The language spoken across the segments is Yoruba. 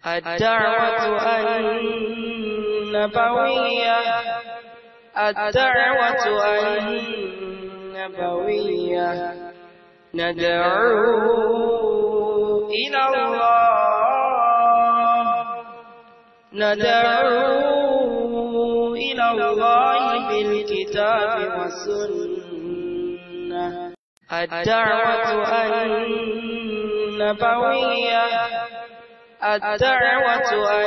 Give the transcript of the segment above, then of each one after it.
الدعوة النبوية الدعوة النبوية ندعو إلى الله ندعو إلى الله بالكتاب والسنة الدعوة النبوية الدعوة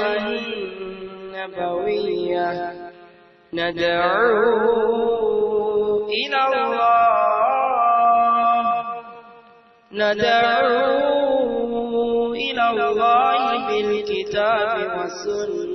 النبوية ندعو إلى الله ندعو إلى الله بالكتاب والسنة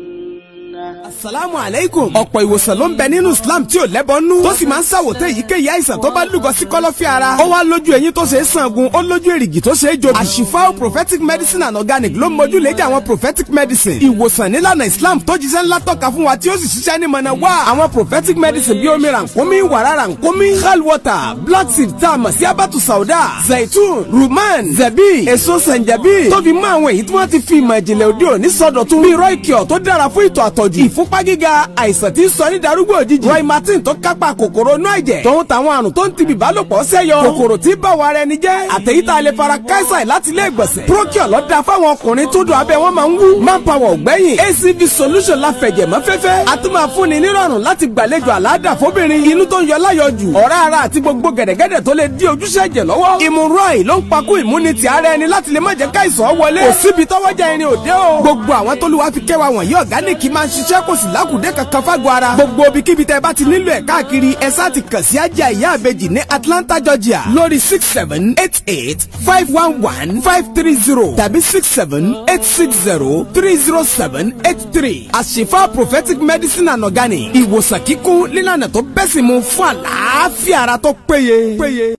asalaamu aleykum. ọ̀pọ̀ ìwòsàn ló ń bẹ nínú islam tí ò lẹ́bọnú. tó sì máa ń ṣàwòtẹ́ èyíkéyìí àìsàn tó bá lúgọ sí kọ́lọ́fín ara. ó wá lójú eyín tó ṣe é sangun ó lójú èrìgì tó ṣe é jobi. àṣìfáwò prophetic medicine and organic ló mójú léjà àwọn prophetic medicine. ìwòsàn nílànà islam tó jíṣẹ́ ńlá tọ́ka fún wa tí ó sì ṣiṣẹ́ ní mọ̀nà wá. àwọn prophetic medicine bíi omi rànkómi wàrà rànkómi hal water black seed tá a mọ̀ sí abatu sauda zaitun ruman zabi èso sẹ̀ǹjẹ̀bí. tó fi mọ́ àwọn èyí tí wọ́n ti fi ìmọ̀ ìjìnlẹ̀ òde òní sọdọ̀tun. bíi roikio tó dára fún ìtọ̀ àtọ̀jù ìfúnpá gíga àìsàn tí ń sọ ní darúgbò òjijì. roy martin tó kápá kòkòrò inú ẹ̀jẹ̀. tòun táwọn àrùn tó ń ti bìbálòpọ̀ sẹ́yọ. kòkòrò tí bá wa rẹ ni jẹ́. àtẹ̀yí tá a lè fara káísà láti ilé ìgbọ̀nsẹ̀. procure ló dáa fáwọn ọkùnrin tó dùn abẹ́ wọn máa ń wú. manpower ògbẹ́yìn acv solution la fẹ̀jẹ̀ mọ́ fẹ́fẹ́. a tún máa fúnni nírọ̀rùn láti gbàlejò àlàáda fóbìnrin. inú tó ń yọ láyọjù. ọ̀rá ara àti gbogbo gẹ̀dẹ̀gẹ̀dẹ̀ tó lè dí ojúṣe ẹ̀jẹ̀ lọ́wọ́. ìmúrọ̀ì ló ń pakú ìmúnitì ara ẹni láti lè má jẹ́ káìsàn wọlé. kò síbi tọ́wọ́jà irin òde o. gbogbo àwọn tó lù wá fi kẹwàá wọ̀nyí ọ̀gáníìkì máa ń ṣiṣẹ́ kò sì lákùdé kankan fágọ̀ ara. gbogbo ibikíbi tẹ bá ti nílò ẹ̀ káàkiri ẹ sá ti kàn sí ajá ìyá àbejì ní Atlanta Georgia lórí six seven eight eight five one one five three zero tàbí six seven eight six zero three zero seven eight three. àṣìfà prophetic medicine and organic ìwòsàn kíkún nílànà tó bẹ́sìn mu fún àlàáfíà ara tó péye. péye.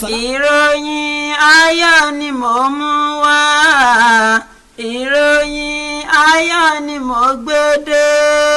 ìròyìn ayọ̀ ni mò ń mú wá ìròyìn ayọ̀ ni mò ń gbé dé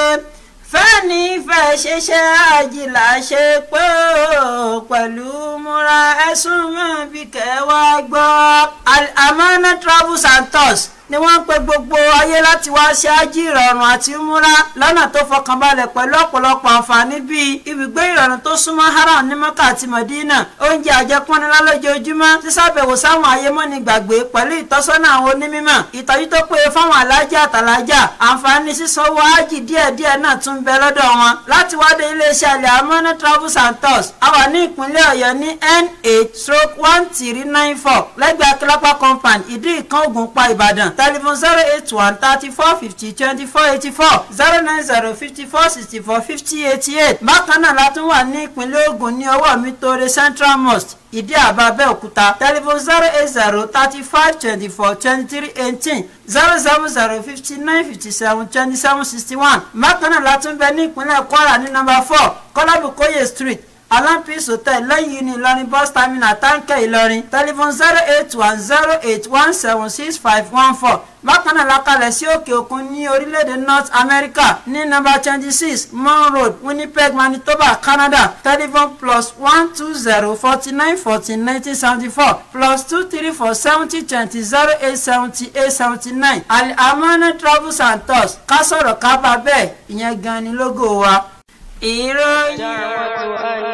fẹ́ni fẹ́ ṣiṣẹ́ àjìlá ṣe pé ó pẹ̀lú múra ẹ̀sùn mọ́ bí kẹwàá gbọ́. Amana travels and tours ni wọ́n ń pe gbogbo ayé láti wá ṣe ájì ìrọ̀rùn àti múra lọ́nà tó fọkànbalẹ̀ pẹ̀lú ọ̀pọ̀lọpọ̀ àǹfààní bíi ibùgbé ìrọ̀rùn tó súnmọ́ haram ní mọ́kà àti mọ̀dínà oúnjẹ àjẹpọ́nilá lójoojúmọ́ sísàbẹ̀wò sáwọn ayémọ́ni gbàgbé pẹ̀lú ìtọ́sọ́nà àwọn onímọ̀ ìtọ́jú tó péye fáwọn alájà àtàlájà àǹfààní sísanwó ájì díẹ̀díẹ̀ náà tún bẹ lọ́dọ̀ wọn láti wádé iléeṣẹ́ alẹ́ amọ́nà travels and tours a wà ní ìpínlẹ̀ ọ̀yọ́ ní n8 stroke one three nine four lẹ́gbẹ̀ẹ́ akílápá compound ìdí ìkan ògùnpá ìbàdàn telephone zero eight one thirty four fifty twenty four eighty four zero nine zero fifty four sixty four fifty eighty eight bákan náà la tún wà ní ìpínlẹ̀ ògùn ní ọwọ́ mi tóore central mosque ìdí àbá abẹ́òkúta telephone zero eight zero thirty five twenty four twenty three eighteen zero seven zero fifty nine fifty seven twenty seven sixty one bákan náà la tún bẹ ní ìpínlẹ̀ kwara ní nọ́mbà four kọ́lábùkóyè street alampis hotel lẹ́yìn ní ìlọrin bus terminal táǹkẹ́ ìlọrin telephone zero eight one zero eight one seven six five one four bákan náà lakalẹ̀ sí òkè òkun ní orílẹ̀-èdè north america ní nọ́mbà twenty six mon road winnipeg manitoba canada telephone plus one two zero forty nine fourteen nineteen seventy four plus two three four seventy twenty zero eight seventy eight seventy nine alamana travels and tours ká sọ̀rọ̀ ká bá bẹ́ẹ̀ ìyẹn gan ni lógo wa. ìròyìn الدعوة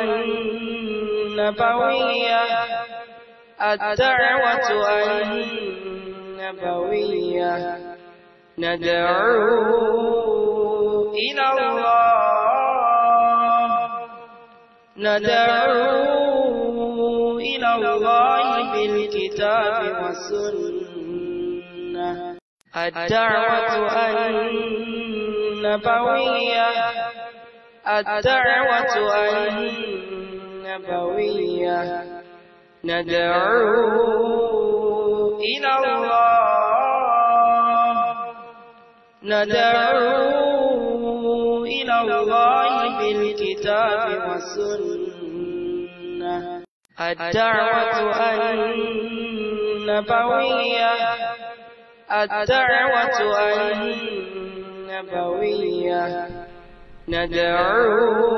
النبوية الدعوة النبوية ندعو إلى الله ندعو إلى الله بالكتاب والسنة الدعوة النبوية الدعوة النبوية ندعو إلى الله ندعو إلى الله بالكتاب والسنة الدعوة النبوية الدعوة النبوية ندعو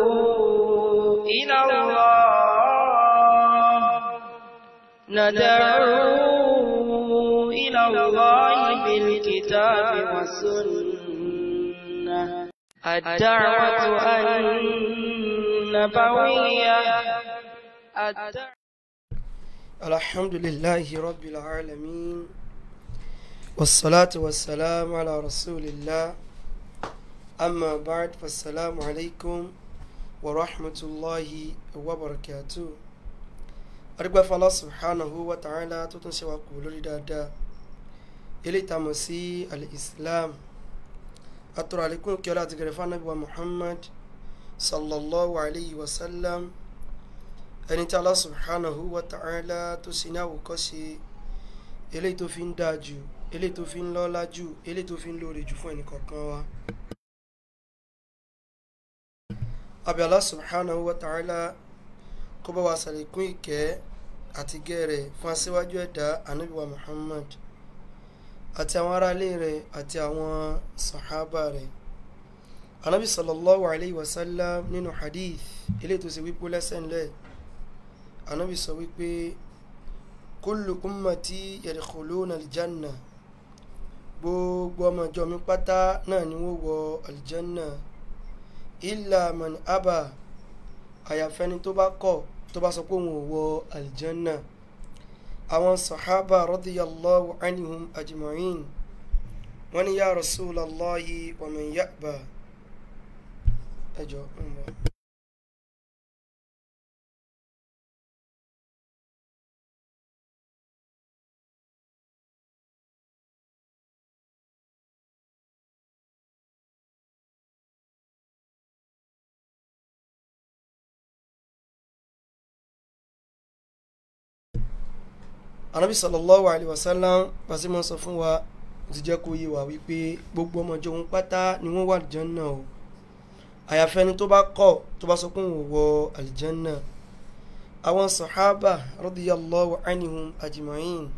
إلى الله ندعو إلى إلى الله بالكتاب والسنة الدعوة النبوية الدعوة الحمد لله رب العالمين والصلاة والسلام على رسول الله أما بعد فالسلام عليكم ورحمة الله وبركاته أرجو فالله سبحانه وتعالى تتنسي وقول لدادا إلي تمسي الإسلام أترى عليكم كلا تقرفان نبي محمد صلى الله عليه وسلم ẹni tí Allah subhanahu wa ta'ala tó sì ní àwòkọ́ṣe eléyìí tó fi ń dáa jù eléyìí tó fi ń lọ́lá jù eléyìí tó fi ń lóore jù fún ẹnì kọ̀ọ̀kan wa. àbí Allah subhanahu wa ta'ala kó bá wa ṣàlékún ìkẹ́ àti gẹ́rẹ̀ fún aṣíwájú ẹ̀dá ànábì wa Muhammad àti àwọn aráalé rẹ̀ àti àwọn sàhábà rẹ̀ ànábì sallallahu alayhi wa sallam nínú hadith eléyìí tó ṣe wípé lẹ́sẹ̀ ńlẹ̀ anabi sọ wípé kullu ummati yadkhuluna aljanna gbogbo ọmọ ìjọ mi pátá náà ni wọ́n wọ aljanna illa man aba àyàfẹ́ni tó bá kọ̀ tó bá sọ pé òun ò wọ aljanna àwọn sahaba radiyallahu anhum ajma'in wọ́n ní ya rasulallahi wa man ya'ba ẹjọ́ ń bọ̀. anabi sallallahu alayhi wa sallam pàṣẹ mọ́ sọ fún wa ti jẹ́ kó yé wa wípé gbogbo ọmọ ìjọ òun pátá ni wọ́n wà àlìjánná o àyàfẹ́ni tó bá kọ̀ tó bá sọ pé òun wọ àlìjánná àwọn sàhábà radiyallahu anhum ajma'in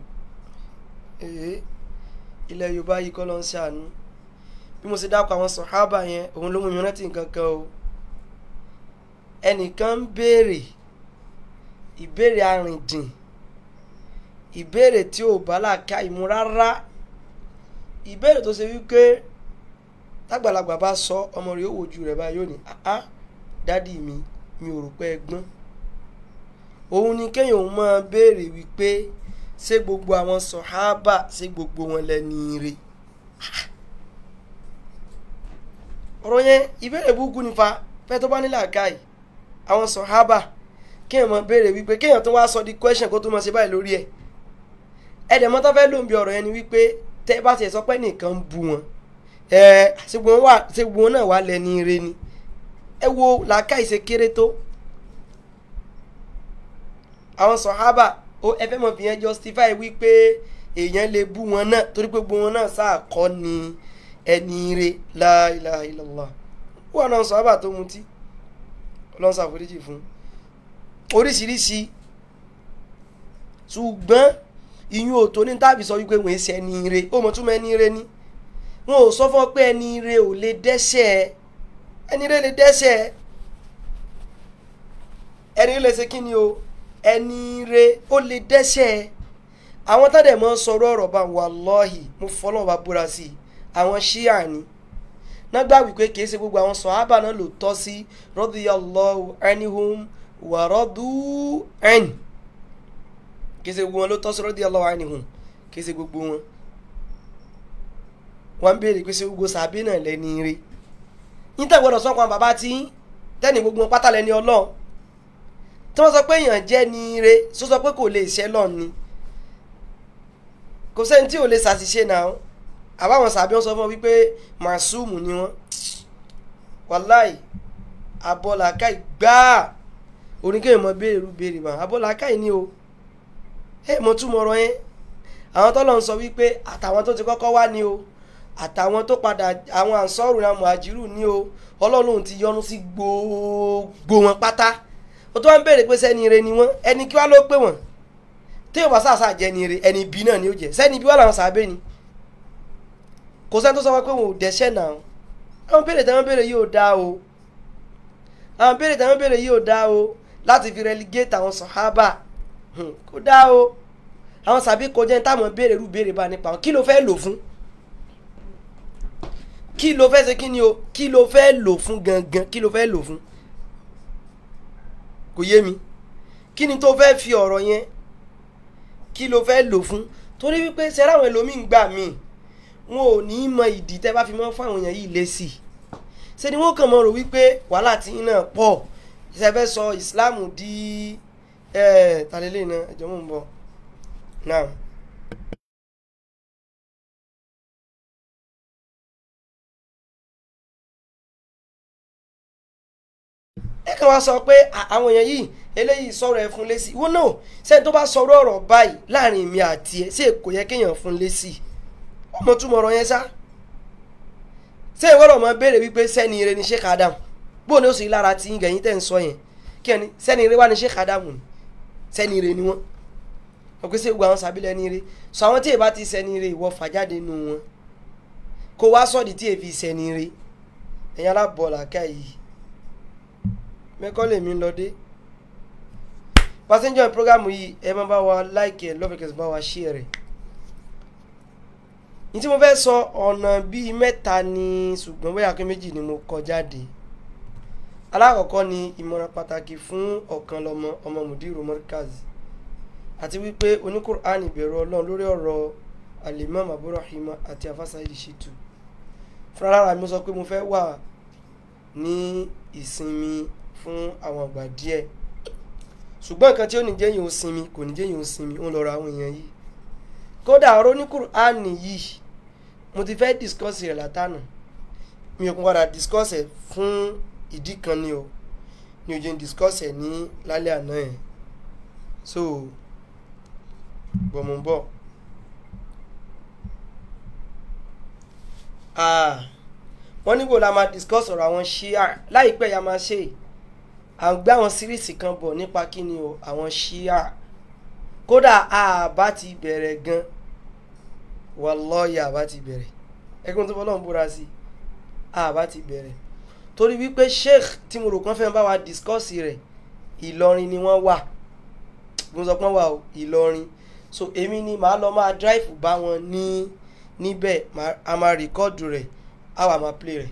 ee ilẹ̀ yorùbá yìí kọ́ ló ń ṣàánú bí mo ṣe dákọ̀ àwọn sàhábà yẹn òun ló mú mi rántí nǹkan kan o ẹnìkan ń béèrè ìbéèrè arìndìn ìbéèrè tí ò bá làákà ìmú rárá ìbéèrè tó ṣe wípé tágbàlagbà bá sọ ọmọ rẹ̀ yóò wojú rẹ̀ báyìí yóò ní ah dádì mi mi ò rò pé ẹ gbọ́n òun ni kéèyàn òun máa béèrè wípé ṣé gbogbo àwọn sọ̀hábà ṣé gbogbo wọn lẹ́ni ire ọ̀rọ̀ yẹn ìbéèrè burúkú nífa fẹ́ tó bá ní làákàyè àwọn sọ̀hábà kéèyàn máa béèrè wípé kéèyàn tó wá sọ di question kó tó máa ṣe báyìí lórí ẹ̀ ẹ̀dẹ̀ mọ́tò fẹ́ ló ń bi ọ̀rọ̀ yẹn ni wípé tẹ́ bá tiẹ̀ sọ pé nìkan ń bu wọn ẹ̀ ṣé gbogbo wọn náà wà lẹ́ni ire ni ẹ wo làákàyè ṣe kéré tó àwọn sọ̀hábà ó ẹ fẹ́ mọ̀ fi yẹn justify wípé èèyàn lè bú wọn náà torí pé gbogbo wọn náà sáà kọ́ ni ẹni ire la ilaha illallah wọn náà sọ̀hábà tó mutí ọlọ́run ṣàforíjì fún oríṣiríṣi ṣùgbọ́n ìyún òtó ní tàbí sọ wípé wọ́n ṣe ẹni ire ó mọ̀ túmọ̀ ẹni ire ni wọn ò sọ fún ọ pé ẹni ire ò lè dẹ́ṣẹ̀ ẹni ire lè dẹ́ṣẹ̀ ẹni ire lè ṣe kí ni o ẹni ire ó lè dẹ́ṣẹ̀ àwọn tádẹ̀ mọ́ sọ̀rọ̀ ọ̀rọ̀ bá wallahi mo fọlọ́ bá búra sí i àwọn ṣíà ni nágbà wípé kìí ṣe gbogbo àwọn sọ̀hábà náà ló tọ́ sí radiyallahu anhum wa radu an kìí ṣe gbogbo wọn ló tọ́ sí radiyallahu anhum kìí ṣe gbogbo wọn wọn béèrè pé ṣe gbogbo sàbí náà lẹ́ni ire yín tẹ̀ gbọ́dọ̀ sọ́kàn bàbá tí tẹ́ni gbogbo wọn pátá lẹ́ni ọlọ́run tí wọ́n sọ pé èèyàn jẹ́ ní ire sọ sọ pé kò lè ṣẹ́ lọ́n ni kò sẹ́ni tí ò lè ṣàṣìṣe náà àbáwọn sàbí wọn sọ fún wọn wípé màsúùmù ni wọn wàláì abọ́làkàì gbáà oníkéèyàn mọ béèrè rú béèrè mà abọ́làkàì ni o ẹ mọ túmọ̀ ọ̀rọ̀ yẹn àwọn tọ́lọ̀ ń sọ wípé àtàwọn tó ti kọ́kọ́ wá ni o àtàwọn tó padà àwọn ànsọ́rù náà mọ̀àjírù ni o ọlọ́run ti yọ́nú sí gbogbo wọn pátá ó tó wá ń béèrè pé sẹ́ni ire ni wọ́n ẹni kí wá ló pé wọ́n tí yóò bá sàṣà jẹ́ ni ire ẹni bí náà ni ó jẹ́ sẹ́ni bí wọ́n làwọn sàbẹ̀ ni kò sẹ́ni tó sọ wọn pé wọn ò dẹ́ṣẹ̀ náà àwọn béèrè táwọn béèrè yóò dá o àwọn béèrè táwọn béèrè yóò dá o láti fi relegate àwọn sọ̀hábà kó dá o àwọn sàbí kọjá ní táwọn béèrè irú béèrè bá nípa wọn kí ló fẹ́ lò fún kí ló fẹ́ ṣe kí ni o kí ló fẹ́ lò fún gangan kí ló fẹ́ lò fún kò yé mi kí ni tó fẹ́ fi ọ̀rọ̀ yẹn kí ló fẹ́ lò fún torí wípé sẹ́rẹ́ àwọn ẹlòmíín gbà mí wọn ò ní mọ ìdí tẹ́ bá fi mọ́ fún àwọn èèyàn yìí lé sí i ṣe ni wọ́n kàn mọ́ rò wípé wàhálà tí yín náà pọ̀ ṣe fẹ́ sọ ìsìláàmù di ẹ̀ tàlélẹ́ náà ẹ̀jọ̀ mò ń bọ̀ náà. ẹ kàn wá sọ pé à- àwọn èèyàn yìí eléyìí sọ̀rọ̀ ẹ fún lésì wọ́n náà sẹ́ni tó bá sọ̀rọ̀ ọ̀rọ̀ báyìí láàrin mi àti ẹ̀ ṣé kò yẹ kéèyàn fún lésì ọmọ túmọ̀ ọ̀rọ̀ yẹn sá ṣé ìwọ́rọ̀ mọ béèrè wípé sẹ́ni ire ni Sheikh Adam bó ni ó sì lára tí gẹ̀yìn tẹ̀ ń sọ yẹn kí ẹni sẹ́ni ire wá ni Sheikh Adam ni sẹ́ni ire ni wọ́n wọ́n pèsè gbogbo àwọn sábìlẹ̀ ní ire sọ àwọn tí èèbá ti sẹ́ni ire ìwọ fàjáde nù wọn kó wá sọ́ọ̀dì tí èèfi sẹ́ni ire ẹ̀yin alábọ̀ọ̀là ká yìí mẹ́kọ́ lèmi lọ dé pàṣẹjọ ìprógámù yìí ẹ máa bá wa láìkì ẹ lọ́fẹ̀kẹ̀sì bá wa ṣí ẹ rẹ̀ ní tí mo fẹ́ sọ ọ̀nà bíi mẹ́ta ni ṣùgbọ́n bóyá kí méjì ni mo kọ jáde alákọ̀ọ́kọ́ ni ìmọ̀ràn pàtàkì fún ọ̀kan lọ́mọ ọmọ mùdírù mọ́ríkàzì àti wípé oníkùránì bẹ̀rù ọlọ́run lórí ọ̀rọ̀ alimam aburahima àti afasaidi shitu fúnra lára mi sọ pé mo fẹ́ wà ní ìsinmi fún àwọn àgbà díẹ̀ ṣùgbọ́n nǹkan tí ó ní jẹ́yìn ó sinmi kò ní jẹ́yìn ó sinmi ó ń lọ́rọ̀ àwọn èèyàn yìí kódà ọ̀rọ̀ ní Kùránì yìí mo ti fẹ́ discuss rẹ̀ látànà mi ò kún padà discuss ẹ̀ fún ìdí kan ni o mi ò jẹ́ discuss ẹ̀ ní lálẹ́ àná ẹ̀ so gbọ̀mọ̀bọ̀ wọ́n níbo la máa discuss ọ̀rọ̀ àwọn ṣíà láìpẹ́ ya máa ṣe à ń gbé àwọn síríìsì kan bọ̀ nípa kí ni o àwọn ṣíà kódà àbá ti bẹ̀rẹ̀ gan wallahi àbá ti bẹ̀rẹ̀ ẹgbẹ́ tó fọlọ́run búra sí àbá ti bẹ̀rẹ̀ torí wípé sheikh tí mo rò kán fẹ́ bá wa discuss rẹ̀ ìlọrin ni wọ́n wà mo sọ pé wọ́n wà o ìlọrin so èmi ni màá lọ máa drive bá wọn ní níbẹ̀ a máa rìkọ́ọ̀dù rẹ̀ a wà máa play rẹ̀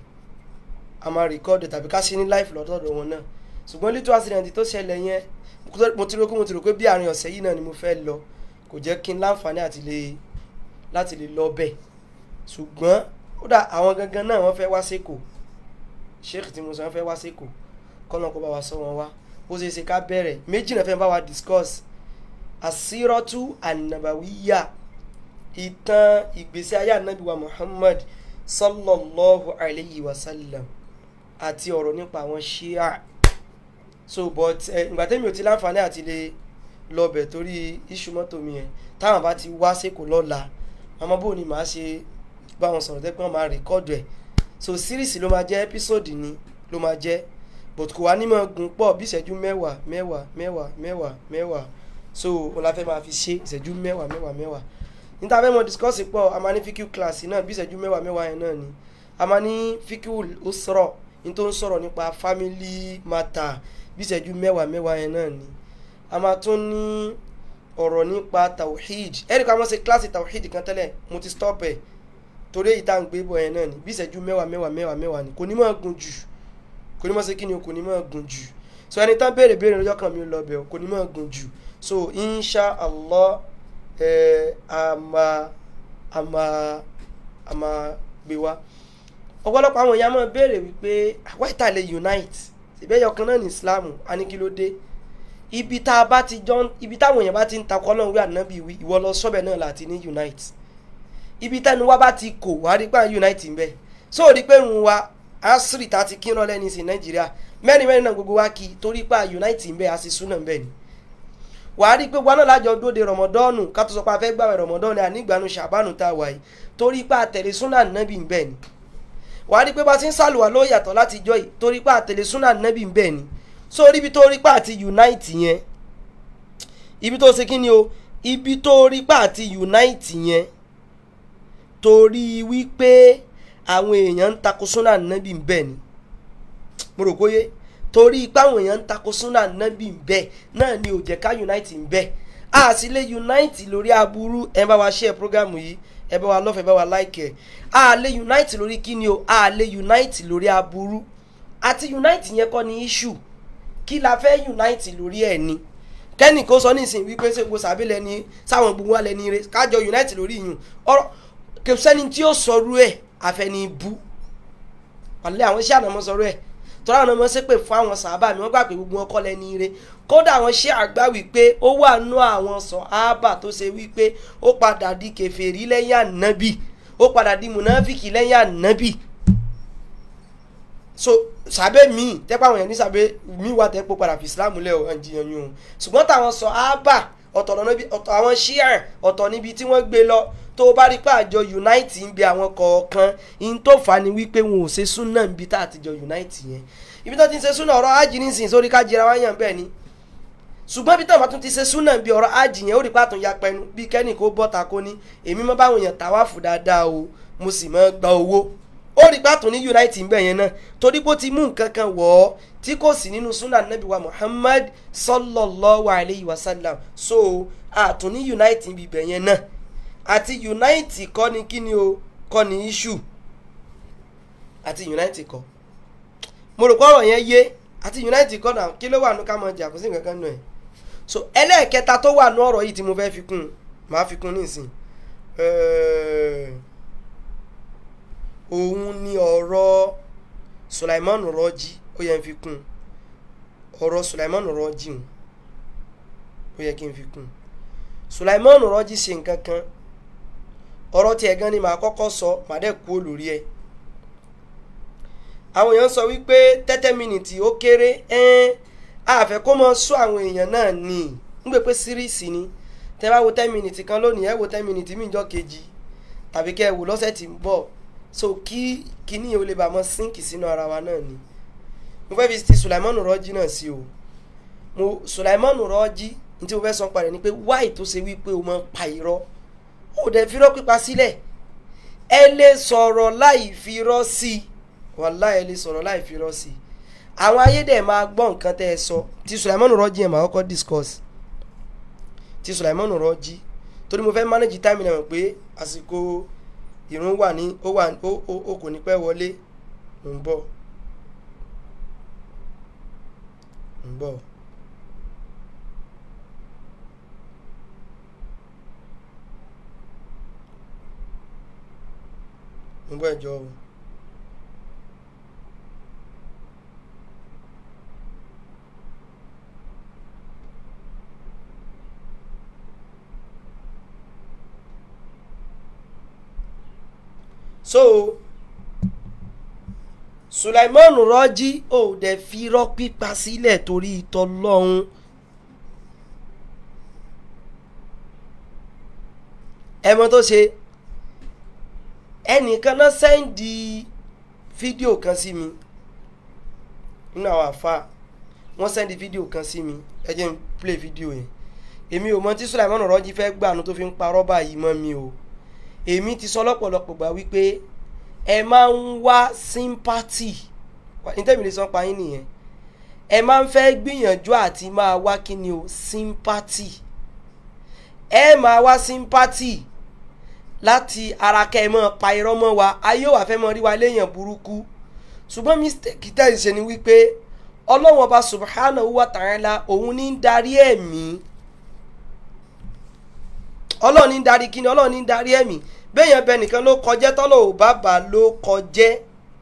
a máa rìkọ́ọ̀dù tàbí ká ṣe ní live lọ́dọ̀ọ̀dọ̀ wọn náà ṣùgbọ́n little accident tó ṣẹlẹ̀ yẹn mo ti rò pé mo ti rò pé bí àárín ọ̀sẹ̀ yìí náà ni mo fẹ́ lọ kò jẹ́ kí n láǹfààní àti lè láti lè lọ bẹ̀ ṣùgbọ́n ó dà àwọn gangan náà wọ́n fẹ́ wá sẹ́kọ̀ sheikh tí mo sọ wọ́n fẹ́ wá sẹ́kọ̀ kọ́nà kó bá wa sọ wọn wá ó ṣe é ṣe ká bẹ̀rẹ̀ méjì náà fẹ́ bá wa discuss asírọ́tù ànàbàwíyà ìtàn ìgbésí ayé ànábì wa muhammad sallallahu alayhi wa sallam àti ọ̀rọ̀ nípa àwọn shia so but ìgbà tẹ́mi ò ti láǹfààní àti lè lọ́bẹ̀ torí iṣu mọ́tò mi yẹn táwọn bá ti wá sẹ́kọ̀ọ́ lọ́la àmọ́ bó ni màá ṣe bá wọn sọ̀rọ̀ tẹ́ pé wọ́n máa rìkọ́dù ẹ̀ so series ló máa jẹ́ episode ni ló máa jẹ́ but kò wá ní máa gùn pọ̀ bí ìṣẹ́jú mẹ́wàá mẹ́wàá mẹ́wàá mẹ́wàá mẹ́wàá so òun la fẹ́ máa fi ṣe ìṣẹ́jú mẹ́wàá mẹ́wàá mẹ́wàá níta fẹ́ mọ discuss pọ̀ a máa ní fíkú class náà bí ìṣẹ́jú mẹ́wàá mẹ́wàá yẹn náà ni a máa ní fíkú ó sọ̀rọ̀ ní tó ń sọ̀rọ̀ nípa family matter bí ìṣẹ́jú mẹ́wàá mẹ́wàá yẹn náà ni a máa tún ní ọ̀rọ̀ nípa tawhid ẹ̀rí kan wọ́n ṣe kíláàsì tawhid kan tẹ́lẹ̀ mo ti stop ẹ̀ torí èyí tá à ń gbé bọ̀ yẹn náà ni bí ìṣẹ́jú mẹ́wàá mẹ́wàá mẹ́wàá mẹ́wàá ni kò ní máa gùn jù kò ní máa ṣe kí ni o kò ní máa gùn jù so ẹni tán béèrè béèrè lọ́jọ́ kan mi lọ bẹ̀ kò ní máa gùn jù so insha allah ẹ̀ a máa a máa a máa gbé wá ọ̀pọ̀lọpọ̀ àwọn èèyàn máa béèrè wípé why ta lè unite ìbẹ́yọ̀ kan náà ní islam a ní kí ló dé ibi tá a bá ti jọ ibi táwọn èèyàn bá ti ń takọ ọlọ́run wí ànábì wí ìwọ lọ sọ́bẹ̀ náà láti ní unite ibi tẹ́nu wa bá ti kò wá rí pé à ń unite ń bẹ̀ so rí pé ń wa asiri ta ti kí rọlẹ́ ní sí nàìjíríà mẹ́rin mẹ́rin náà gbogbo wa kì í torí pé à unite ń bẹ̀ a sì súnà ń bẹ̀ ni wàá rí pé wa náà lájọ dóde rọmọdọ́ọ̀nù ká tó sọ pé a fẹ́ gbàwẹ̀ rọmọdọ́ọ̀nù ànígbàánu ṣàbánu tá a wà yìí torí pé àtẹ̀lé súnà nàbì ń bẹ̀ ni wàá rí pé bá ti ń sàlùwà ló yàtọ̀ láti jọ yìí torí pé àtẹ̀lé súnà nàbì ń bẹ̀ ni so ibi tó rí pa àti unite yẹn ibi tó ṣe kí ni o ibi tó rí pa àti unite yẹn torí wípé àwọn èèyàn ń takò súnà nábì ń bẹ̀ ni mo rò kóyé torí pé àwọn èèyàn ń takò súnà nábì ń bẹ̀ náà ni ò jẹ́ ká unite ń bẹ̀ a sì lè unite lórí aburú ẹ bá wa share program yìí ẹ bá wa lọ́fẹ̀ẹ́ bá wa like ẹ̀ a lè unite lórí kíni o a lè unite lórí aburú àti unite yẹn kọ́ ni issue kí la fẹ́ unite lórí ẹ̀ ni kẹ́nì kó sọ nísìnyí wípé ṣé gbogbo sàbí lẹni sáwọn gbogbo wa lẹni rẹ kájọ unite lórí ìyún ọ̀rọ̀ kò sẹ́ni tí ó sọrú ẹ̀ àfẹni bú wàlẹ́ àwọn iṣẹ́ àná mọ́ sọrú ẹ̀ tọ́lá àwọn ọmọ ṣépè fún àwọn sàábà mi wọ́n gbà pé gbogbo wọn kọ́ lẹni rẹ kódà àwọn ṣé àgbà wípé ó wà nú àwọn sàábà tó ṣe wípé ó padà di kèfèrí lẹ́yìn ànábì ó padà di mùnáfìkì lẹ́yìn ànábì so sàbẹ mi tẹpẹ àwọn yẹn ní sàbẹ mi wà tẹpẹ padà fi islam lẹ ọ ẹnjìyàn yìí o ṣùgbọ́n táwọn sọ ábà ọ̀tọ̀ lọ́nà bí ọ̀tọ̀ àwọn shia ọ̀tọ̀ níbi tí wọ́n gbé lọ tó o bá rí pé àjọ unite ń bẹ àwọn kọ̀ọ̀kan in tó fà á ni wípé wọn ò ṣe súnà níbi tá a ti jọ unite yẹn ibi tó ti ń ṣe súnà ọ̀rọ̀ ájì nísìnyí sórí ká jẹra wáyàn bẹ́ẹ̀ ni ṣùgbọ́n bí táwọn bá tún ti ṣe súnà bí ọ̀rọ̀ ájì yẹn ó rí pàtó ya pẹnu bí kẹ́nì kó bọ́ta kó ní èmi mọ́ báwọn èèyàn tàwáfù dáadáa o mo sì mọ́ gba owó ó rí pàtó ní unite ńbẹ yẹn náà torí pé ó ti mú nǹkan kan wọ̀ ọ́ tí kò sí nínú sunnah nabi wa muhammad sallallahu alayhi wa sallam so àtún ní unite níbi ibẹ̀ yẹn náà àti unite kọ́ ni kí ni o kọ́ ni issue àti unite kọ́ mo rò pé ọ̀rọ̀ yẹn yé àti unite kọ́ náà kí ló wà nù ká mọ̀ jà kó sí nǹkan kan nù ẹ̀ so ẹlẹ́ẹ̀kẹta tó wà nù ọ̀rọ̀ yìí tí mo fẹ́ fi kún un màá fi kún un nísìn ẹ̀ẹ́ òun ni ọ̀rọ̀ Sulaiman Rọ́jí ó yẹ n fi kún ọ̀rọ̀ Sulaiman Rọ́jí hùn ó yẹ kí n fi kún Sulaiman Rọ́jí ṣe nǹkan kan ọ̀rọ̀ tiẹ̀ gan ni màá kọ́kọ́ sọ màá dẹ̀ kú olórí ẹ̀ àwọn èèyàn sọ wípé tẹ́tẹ́ mínítì ó kéré ẹ́n àfẹ́ kó mọ sọ àwọn èèyàn náà ní nígbè pé síríìsì ni tẹ́ bá wo ten mínítì kan lónìí ẹ wo ten mínítì míjọ́ kejì tàbí kẹ́ ẹ wò lọ́sẹ̀ tí ń bọ̀ so kí kíní yẹn ó lè bá mọ sínkì sínú ara wa náà ni mo fẹ́ fi ti Sulaimanu Rọ́jí náà sí o mo Sulaimanu Rọ́jí ní tí mo fẹ́ sọ parẹ́ ni pé wáì tó ṣe wípé o máa ń pa irọ́ ó dẹ̀ fi irọ́ pípa sílẹ̀ ẹ lè sọ̀rọ̀ láì fi irọ́ sí i wàláì ẹ lè sọ̀rọ̀ láì fi irọ́ sí i àwọn ayé dẹ̀ máa gbọ́ nǹkan tẹ́ ẹ sọ ti Sulaimanu Rọ́jí yẹn máa kọ́kọ́ discuss ti Sulaimanu Rọ́jí torí mo fẹ́ manage time náà pé àsìkò ìrun wà ní ó wà ó ó ó kò ní pẹ́ wọlé ń bọ̀ ń bọ̀. ń bọ̀ ẹjọ́ o. so Sulaiman Rọ́jí ò dẹ̀ fi irọ́ pípa sílẹ̀ torí ìtọ́lọ́hún ẹmọ tó ṣe ẹnìkan náà sẹ́ndì fídíò kan sí mi nínú àwọn àfa wọ́n sẹ́ndì fídíò kan sí mi ẹ jẹ́ n play fídíò yẹn èmi ò mọ tí Sulaiman Rọ́jí fẹ́ gbàánu tó fi ń parọ́ báyìí mọ́ mi o èmi ti sọ lọ́pọ̀lọpọ̀ gbà wípé ẹ máa ń wá sympathy nítẹ̀mí lè sọ pa yín nìyẹn ẹ máa ń fẹ́ gbìyànjú àti máa wá kí ni o sympathy ẹ máa wá sympathy láti ara kẹ́ ẹ mọ́ pa irọ́ mọ́ wa ayé ò wá fẹ́ mọ́ rí wa léèyàn burúkú ṣùgbọ́n mistake tẹ̀ ń ṣe ni wípé ọlọ́wọ́n ọba subhanahu wa ta'ala òun ní ń darí ẹ̀mí ọlọ́ọ̀ni ń darí kíni ọlọ́ọ̀ni ń darí ẹ̀mí béèyàn bẹ nìkan ló kọjẹ́ tọ́lọ̀ ò bá bà ló kọjẹ́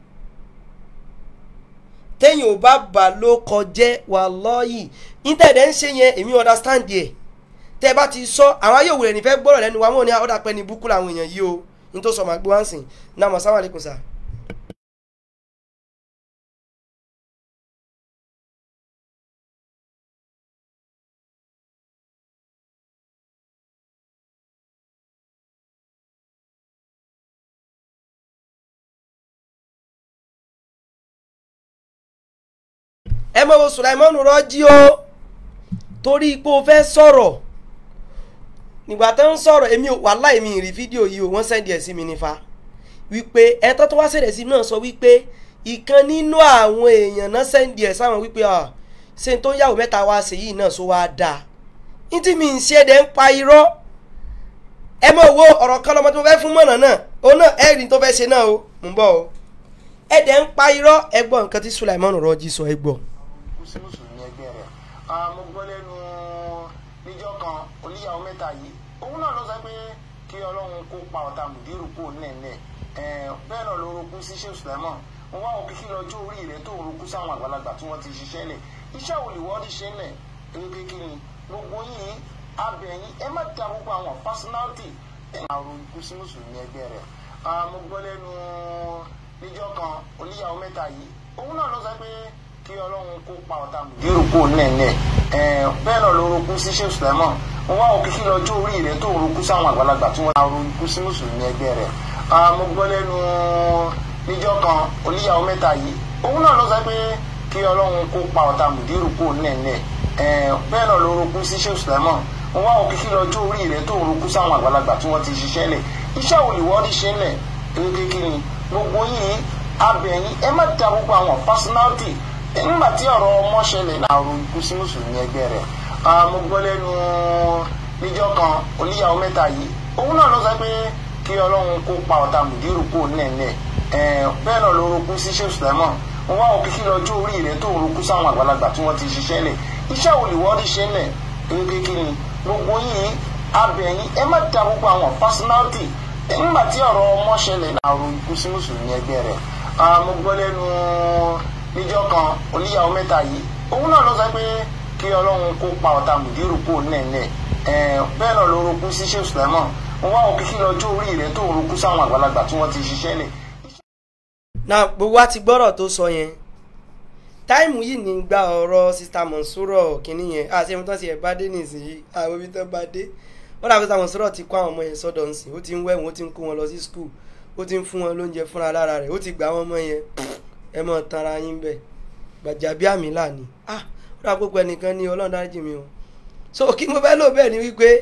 téèyàn ò bá bà ló kọjẹ́ wallahi íńtẹ̀dẹ̀ ń ṣe yẹn èmi understand ẹ̀ tẹ́ ẹ bá ti sọ àwọn ayé òwúrẹ̀ nífẹ̀ẹ́ gbọ́rọ̀ lẹ́nu wa wọn ò ní ọ̀dà pẹ́ ní búkú làwọn èèyàn yìí o ní tó sọ màá gbé wá ń sìn náà mọ̀ sáwọn àlékún sà. ẹ mọ̀ wo Sulaimanu Rọ́jí o torí pé o fẹ́ sọ̀rọ̀ nígbà tó ń sọ̀rọ̀ èmi wàhálà èmi rí fídíò yìí o wọ́n sẹ́ndì ẹ̀ sí mi nífa wípé ẹ̀tọ́ tó wá sẹ̀rẹ̀ sí náà sọ wípé ìkan nínú àwọn èèyàn náà sẹ́ndì ẹ̀ sáwọn wípé ṣé tó yàwó mẹ́ta wá ṣe yìí náà sọ wá dáa ní tí mi ń ṣe ẹ̀dẹ̀ ń pa irọ́ ẹ mọ̀ wo ọ̀rọ̀ kan lọ́mọ tí mo fẹ́ fún mọ̀nà náà òun náà ẹ̀rí tó fẹ́ ṣe náà o mò ń bọ̀ o ẹ̀dẹ̀ ń pa irọ́ ẹ gbọ́ nǹkan tí Sulaiman Rọ́jí sọ ẹ gbọ́. kú sí mùsùlùmí ẹgbẹ́ rẹ̀ mo gbọ́ lẹ́nu níjọ́ kan oníyàwó mẹ́ta yìí òun náà ló sọ pé kí ọlọ́run kó pa ọ̀tá mùdírù kó nẹ̀ẹ̀nẹ̀ bẹ́ẹ̀ náà ló rogún sí Sheikh Sulaiman mo wá òkè kí lọ́jọ́ orí rẹ̀ tó rogún sáwọn àgbàlagbà tí wọ́n ti ṣiṣẹ́ lẹ̀ iṣẹ́ òlìwọ́dí ṣe lẹ̀ ewé kékeré gbogbo yìí abẹ̀yìn ẹ má da gbogbo àwọn personality ẹ̀ máa rogún sí mùsùlùmí ẹgbẹ́ rẹ̀ mo gbọ́ lẹ́nu níjọ́ kan oníyàwó mẹ́ta yìí òun náà ló sọ pé kí ọlọ́run kó pa ọ̀tá mùdírù kó nẹ̀ẹ̀nẹ̀ bẹ́ẹ̀ náà ló rogún sí Sheikh Sulaiman mo wá òkè kí lọ́jọ́ orí rẹ̀ tó rogún sáwọn àgbàlagbà tí wọ́n ti rogún sí mùsùlùmí ẹgbẹ́ rẹ̀ mo gbọ́ lẹ́nu níjọ́ kan oníyàwó mẹ́ta yìí òun náà ló sọ pé kí ọlọ́run kó pa ọ̀tá mùdírù kó nẹ̀ẹ̀nẹ̀ bẹ́ẹ̀ náà ló rogún sí Sheikh Sulaiman mo wá òkè kí lọ́jọ́ orí rẹ̀ tó rogún sáwọn àgbàlagbà tí wọ́n ti ṣiṣẹ́ lẹ̀ iṣẹ́ òlìwọ́dí ṣe lẹ̀ ewé kékeré gbogbo yìí abẹ̀yìn ẹ má da gbogbo àwọn personality nígbà tí ọ̀rọ̀ ọmọ ṣẹlẹ̀ náà ro ikú sí mùsùlùmí ẹgbẹ́ rẹ̀ mo gbọ́ lẹ́nu níjọ́ kan oníyàwó mẹ́ta yìí òun náà ló sọ pé kí ọlọ́run kó pa ọ̀tá mùdírù kó nẹ̀ẹ̀nẹ̀ bẹ́ẹ̀ náà ló rogún sí Sheikh Sulaiman mo wá òkè kí lọ́jọ́ orí rẹ̀ tó rogún sáwọn àgbàlagbà tí wọ́n ti ṣiṣẹ́ lẹ̀ iṣẹ́ òlìwọ́dí ṣe lẹ̀ ewé kékeré gbogbo yìí abẹ̀yìn ẹ má da gbogbo àwọn personality nígbà tí ọ̀rọ̀ ọmọ ṣẹlẹ̀ náà ro ikú sí mùsùlùmí ẹgbẹ́ rẹ̀ mo gbọ́ lẹ́nu níjọ́ kan oníyàwó mẹ́ta yìí òun náà ló sọ pé kí ọlọ́run kó pa ọ̀tá mùdírù kó nẹ̀ẹ̀nẹ̀ bẹ́ẹ̀ náà ló rogún sí Sheikh Sulaiman mo wá òkè kí lọ́jọ́ orí rẹ̀ tó rogún sáwọn àgbàlagbà tí wọ́n ti ṣiṣẹ́ lẹ̀. náà gbogbo wa ti gbọ́rọ̀ tó sọ yẹn táìmù yìí ní gba ọ̀rọ̀ sista Monsuro kínní yẹn àti ẹ̀mí tán ti ẹ̀ bá dé nìsín àwọn ibi tán bá dé wọ́n dàbí sista Monsuro ti kó àwọn ọmọ yẹn sọ́dọ̀ nsìn ó ti ń wẹ̀wọ̀n ó ti ń kó wọn lọ sí skul ó ti ń fún wọn lóúnjẹ fúnra lára rẹ̀ ó ti gbà àwọn ọmọ yẹn ẹ mọ̀ tanra yín bẹ́ẹ̀ gbàjàbí àmì lànà ah ó dà gbogbo ẹnìkan ní ọlọ́run dáríjì mi o so kí mo fẹ́ lò bẹ́ẹ̀ ni wípé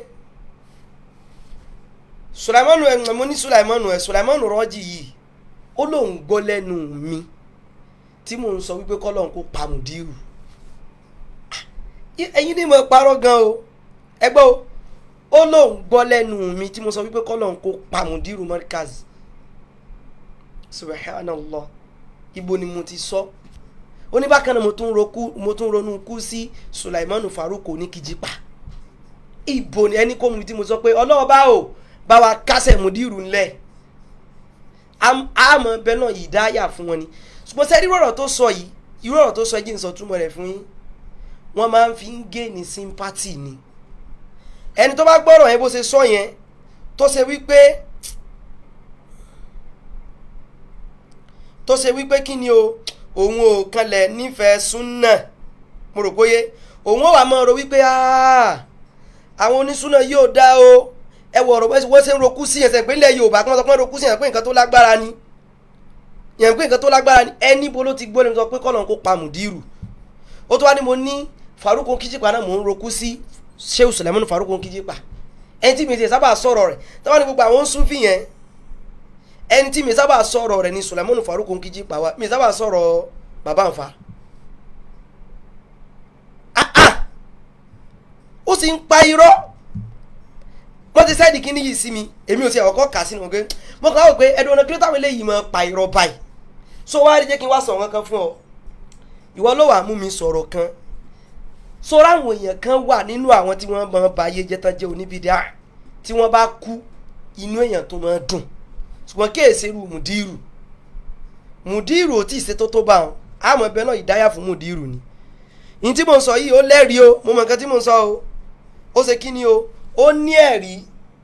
sulaimanu ẹ mo ní sulaimanu ẹ sulaimanu rọ́ọ̀jì yìí ó lóun gbọ́ lẹ́nu mi tí mò ń sọ wípé kọ́lọ́n kó pàmùdírù ẹ̀yin ni mo parọ́ gan o ẹ gbọ́ o ó lóun gbọ́ lẹ́nu mi tí mo sọ wípé kọ́lọ́n kó pàmùdírù mọ́ríkàzì subhanallah ibo ni mo ti sọ oníbàkan náà mo tún roku mo tún ronú kú sí sulaimanu faruko ní kìjìpá ibo ni ẹni kó mu tí mo sọ pé ọlọ́ọ̀bá o bá wa kásẹ̀ mùdírù ńlẹ̀ àmọ́ bẹ́ẹ̀ náà yìí dáyà fún wọn ni ṣùgbọ́n sẹ́rí rọ̀rọ̀ tó sọ yìí irú ọ̀rọ̀ tó sọ yìí ń sọ túmọ̀ rẹ̀ fún yín wọ́n máa ń fi ń gé ní sympathy ni ẹni tó bá gbọ́rọ̀ yẹn bó ṣe sọ yẹn tó ṣe wípé tó ṣe wípé kí ni o òun ò kanlẹ̀ nífẹ̀ẹ́ súnà mo rò bóyé òun ò wà mọ́ ọ̀rọ̀ wípé àwọn onísúnà yóò dá o ẹ wọ ọ̀rọ̀ wọ́n ṣe ń rokú sí ẹsẹ̀ ìpínlẹ̀ Yorùbá kí wọ́n sọ pé rokú sí yẹn pé nǹkan tó lágbára ni yẹn pé nǹkan tó lágbára ni ẹni bo ló ti gbọ́ lẹ́nu sọ pé kọ́nà kó pa mùdírù ó tó wá ní mo ní Faruko Kijipa náà mò ń rokú sí Shehu Suleiman Faruko Kijipa ẹni tí mi ti sábà sọ̀rọ̀ rẹ̀ táwọn ní gbogbo àwọn ń súnfì yẹn ẹni tí mi sábà sọ̀rọ̀ rẹ̀ ni Suleiman Faruko Kijipa wa mi sábà sọ̀rọ̀ bàbá nfa ó sì ń pa irọ́ wọ́n ti sẹ́ẹ̀dì kíní yìí sí mi èmi ò ti ẹ̀kọ́ kà sínú ọ̀gẹ́ mo kàn á wò pé ẹ̀dùn ọ̀nà kí ló táwọn eléyìí máa pa irọ́ báyìí so wá rí jẹ́ kí n wá sọ̀rọ̀ kankan fún ọ ìwọ ló wàá mú mi sọ̀rọ̀ kan so ráwọn èèyàn kan wà nínú àwọn tí wọ́n máa ba ayé jẹ́ tán jẹ́ oníbìdá tí wọ́n bá kú inú èèyàn tó máa dùn ṣùgbọ́n kéèsì irú mùdírù mùdírù ò tí ì ṣètò tó bá wọn àmọ́ ẹbẹ náà ìdáyà fún mùdírù ni ní tí mò ń sọ yìí ó lẹ́rìí o mo mọ nǹkan tí mò ń sọ o ó ṣe kí ni o ó ní ẹ̀rí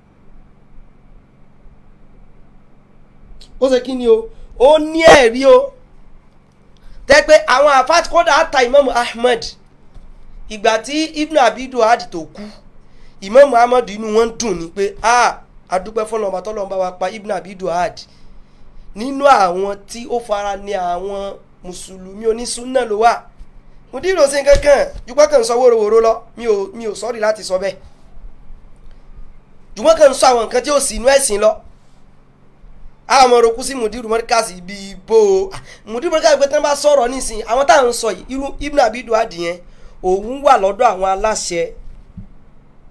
ó ṣe kí ni o ó ní ẹ̀rí o tẹ́ pé àwọn àfáàtì kódà àta Imam Ahmad ìgbà tí Ibn Abi Duhad tó kú Imam Ahmad inú wọn dùn ní pé a adúpẹ́ fọlọ́mọba tọ́lọ́mọba wa pa Ibn Abi Duhad nínú àwọn tí ó fara ní àwọn mùsùlùmí onísúnà ló wà mùdírò sí kankan jùpọ̀ kan sọ wóróworó lọ mi ò mi ò sọ́ọ̀rì láti sọ bẹ́ẹ̀ jùpọ̀ kan sọ àwọn nǹkan tí ó sì inú ẹ̀sìn lọ àwọn ọmọ orokú sí mùdírù mọ́ríkàsì bíi bó o mùdírù mọ́ríkàsì pé tí wọ́n bá sọ̀rọ̀ nísìnyí àwọn táwọn ń sọ yìí irú Ibn Abi Duhad yẹn òun wà lọ́dọ̀ àwọn aláṣẹ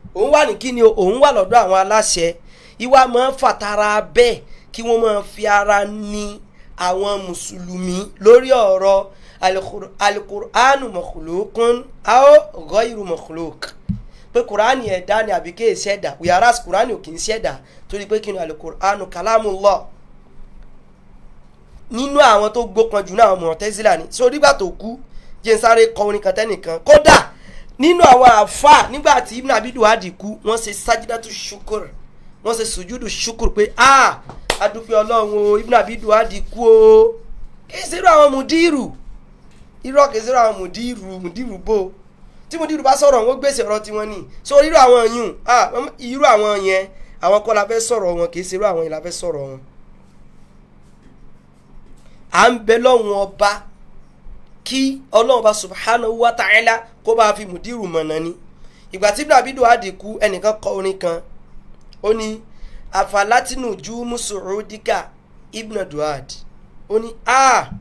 òun wà ní kíni o òun wà lọ́dọ̀ àwọn aláṣẹ ìwà máa ń fàtara bẹ́ẹ̀ kí wọ́n máa fi ara ní àwọn mùsùlùmí lórí ọ̀rọ̀ alikur- alukur'anu mọ̀kùlùkún ao ghayru mọ̀kùlùk pé kur'ani ẹ̀dá ni àbí kéè ṣẹ̀dá wíyàrá kur'ani ò kì í ṣẹ̀dá torí pé kí ni alukur'anu kalamullah nínú àwọn tó gbókan jù náà Mu'tazila ni so nígbà tó kú jẹ́ n sáré kọ orin kan tẹ́nìkan kódà nínú àwọn àfa nígbà tí Ibn Abi Duhad kú wọ́n ṣe sajidatu shukur wọ́n ṣe sùjúdù shukur pé a adúpẹ́ ọlọ́run o Ibn Abi Duhad kú o kì í ṣerú àwọn mùdírù irọ́ kì í ṣerú àwọn mùdírù mùdírù bò tí mùdírù bá sọ̀rọ̀ wọn gbèsè ọ̀rọ̀ tiwọn ni so irú àwọn yùn ah irú àwọn yẹn àwọn kọ́ la fẹ́ sọ̀rọ̀ wọn kì í ṣerú àwọn yẹn la fẹ́ sọ̀rọ̀ wọn à ń bẹ lọ́wọ́n ọba kí ọlọ́run bá subhanahu wa ta'ala kó bá fi mùdírù mọ̀nà ni ìgbà tí Ibn Abi Duhad kú ẹnìkan kọ orin kan ó ní afalatinu ju musuudika Ibn Duhad ó ní a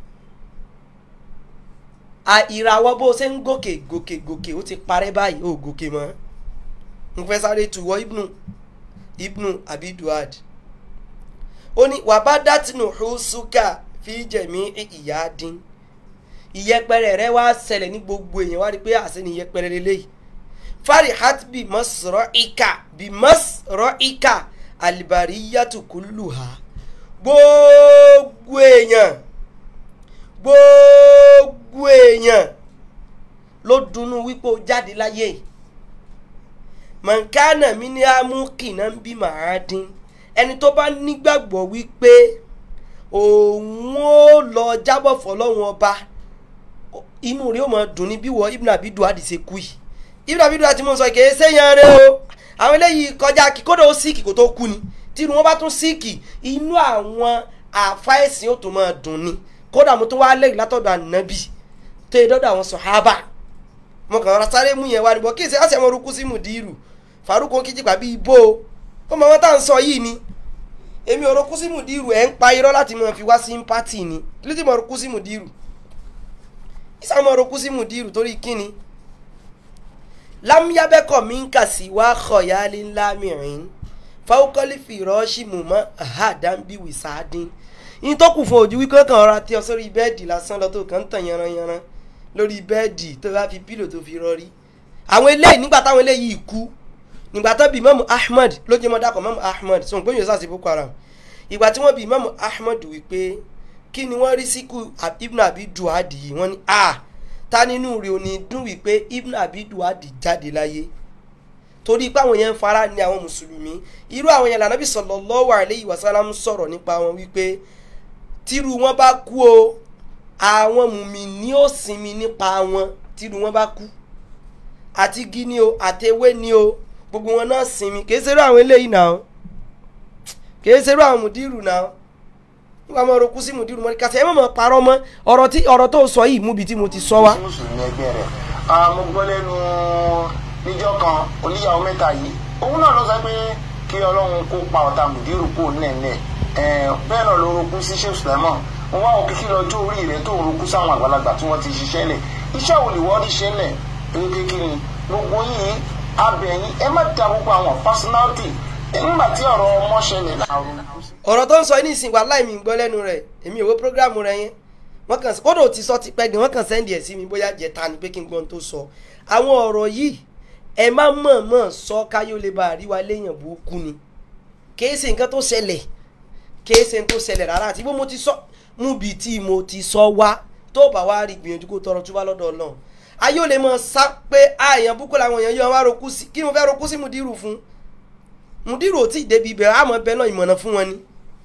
a ìràwọ̀ bó ṣe ń gòkè gòkè gòkè ó ti parẹ́ báyìí ó gòkè mọ́ n fẹ́ sáré tuwọ́ Ibn Ibn Abi Duhad ó ní wàbádàtìnù hùsùkà fi jẹ̀mí ìyá dín ìyẹpẹrẹ rẹ wá ṣẹlẹ̀ ní gbogbo èèyàn wá rí pé àṣẹ ni ìyẹpẹrẹ lélẹ́yìí farihat bí mọ́sọ̀rọ̀ ìka bí mọ́sọ̀rọ̀ ìka alibariyatu kulluha gbogbo èèyàn gbogbo èèyàn ló dunnú wípé ó jáde láyé mọ̀nkánà mi ní amúkìnà ń bí màá dín ẹni tó bá nígbàgbọ́ wípé òun ó lọ jábọ̀ fọlọ́run ọba inú rẹ̀ ó máa dùn ní bí wọ́n Ibn Abi Duhad ṣe kú yìí Ibn Abi Duhad tí mo sọ kìí séyan rẹ o àwọn eléyìí kọjá kí kódà ó síìkì kó tó kú ni tí inú wọn bá tún síìkì inú àwọn àfáìsìn ó tún máa dùn ni kódà mo tún wá lẹ́yìn látọ̀dọ̀ ànábì tó yẹ dọ́dọ̀ àwọn sọ̀hábà mo kàn rà sáré mú yẹn wá níbo kí n ṣe àṣẹ mo rúkú sí mùdírù Faruq Kíjìpá bíi ibo ó mọ wọn tá à ń sọ yìí ni èmi ò rúkú sí mùdírù ẹ̀ ń pa irọ́ láti máa fi wá sympathy ni kí ló ti mọ̀ rúkú sí mùdírù ìsàmọ̀ rúkú sí mùdírù torí kíni lámúyábẹ́kọ̀ mi ń kà sí wá kọ̀yálé ńlá mìíràn fáwọ́kọ́lì fìrọ́ọ̀ṣì mùmọ́ àhàdánbí wìsáàdín yín tó kù fún ojú wípé kàn rọra tí ọ sórí bẹ́ẹ̀dì lásán lọ tó kàn ń tàn yanranyanran lórí bẹ́ẹ̀dì tó bá fi pílò tó fi rọrí àwọn eléyìí nígbà táwọn eléyìí kú nígbà tó bí Imam Ahmad ló jẹ́ mọ́ dákọ̀ Imam Ahmad sọ̀rọ̀ pé yóò sàṣì Boko Haram ìgbà tí wọ́n bí Imam Ahmad wípé kí ni wọ́n rí síkú Ibn Abi Duhad yìí wọ́n ní a ta nínú rẹ̀ ò ní dùn wípé Ibn Abi Duhad jáde láyé torí pé àwọn yẹn ń fara ní àwọn mùsùlùmí irú àwọn yẹn lànà bí sallallahu alayhi wa sallam sọ̀rọ̀ nípa wọn wípé tírú wọn bá kú o àwọn mùmíní ó sinmi nípa wọn tírú wọn bá kú àti igi ni o àtewé ni o gbogbo wọn náà sinmi kì í ṣerú àwọn eléyìí náà kì í ṣerú àwọn mùdírù náà nígbà máa ro kú sí mùdírù mọ́ ní kàtà ẹ má máa parọ́ mọ́ ọ̀rọ̀ tí ọ̀rọ̀ tó sọ yìí múbi tí mo ti sọ wá. sí mùsùlùmí ẹgbẹ́ rẹ̀ mo gbọ́ lẹ́nu níjọ́ kan oníyàwó mẹ́ta yìí òun náà ló sọ pé kí ọlọ́run kó pa ọ̀tá mùdírù kó nẹ̀ẹ̀nẹ̀ bẹ́ẹ̀ náà ló rogún sí sheikh suleiman wọn wá òkè kí lọ́jọ́ orí rẹ̀ tó rogún sáwọn àgbàlagbà tí wọ́n ti ṣiṣẹ́ lẹ̀ iṣẹ́ wo lè wọ́n rí ṣe lẹ̀ eré kékeré ni gbogbo yìí abẹ̀yìn ẹ má da gbogbo àwọn personality nígbà tí ọ̀rọ̀ ọmọ ṣẹlẹ̀ láàrú. ọ̀rọ̀ tó ń sọ ní ìsìn wà láì mi gbọ́ lẹ́nu rẹ̀ èmi ìwé prógrámù rẹ̀ yẹn wọ́n kàn kódà ò ti sọ ti pẹ́ gan wọ́n kàn sẹ́ndì ẹ̀ sí mi bóyá jẹ̀ta ni pé kí n gbọ́n tó sọ àwọn ọ̀rọ̀ yìí ẹ má mọ̀ọ́mọ̀ sọ káyọ̀ lè bá àríwá léèyàn burúkú ni kìí ṣe nǹkan tó ṣẹlẹ̀ kìí ṣe nǹkan tó ṣẹlẹ̀ rárá àti bó mo ti sọ mú bi tí mo ti sọ wá tó bá wá rí gbìyànjú kó tọrọ túbá lọ́dọ̀ Ọlọ́run ayé ò lè mọ sá pé àyàn búkú làwọn èèyàn yọ wá rokú sí kí mo fẹ́ rokú sí mùdírù fún mùdírù ò tí ì débi ibẹ̀ àmọ́ bẹ́ẹ̀ náà ìmọ̀nà fún wọn ni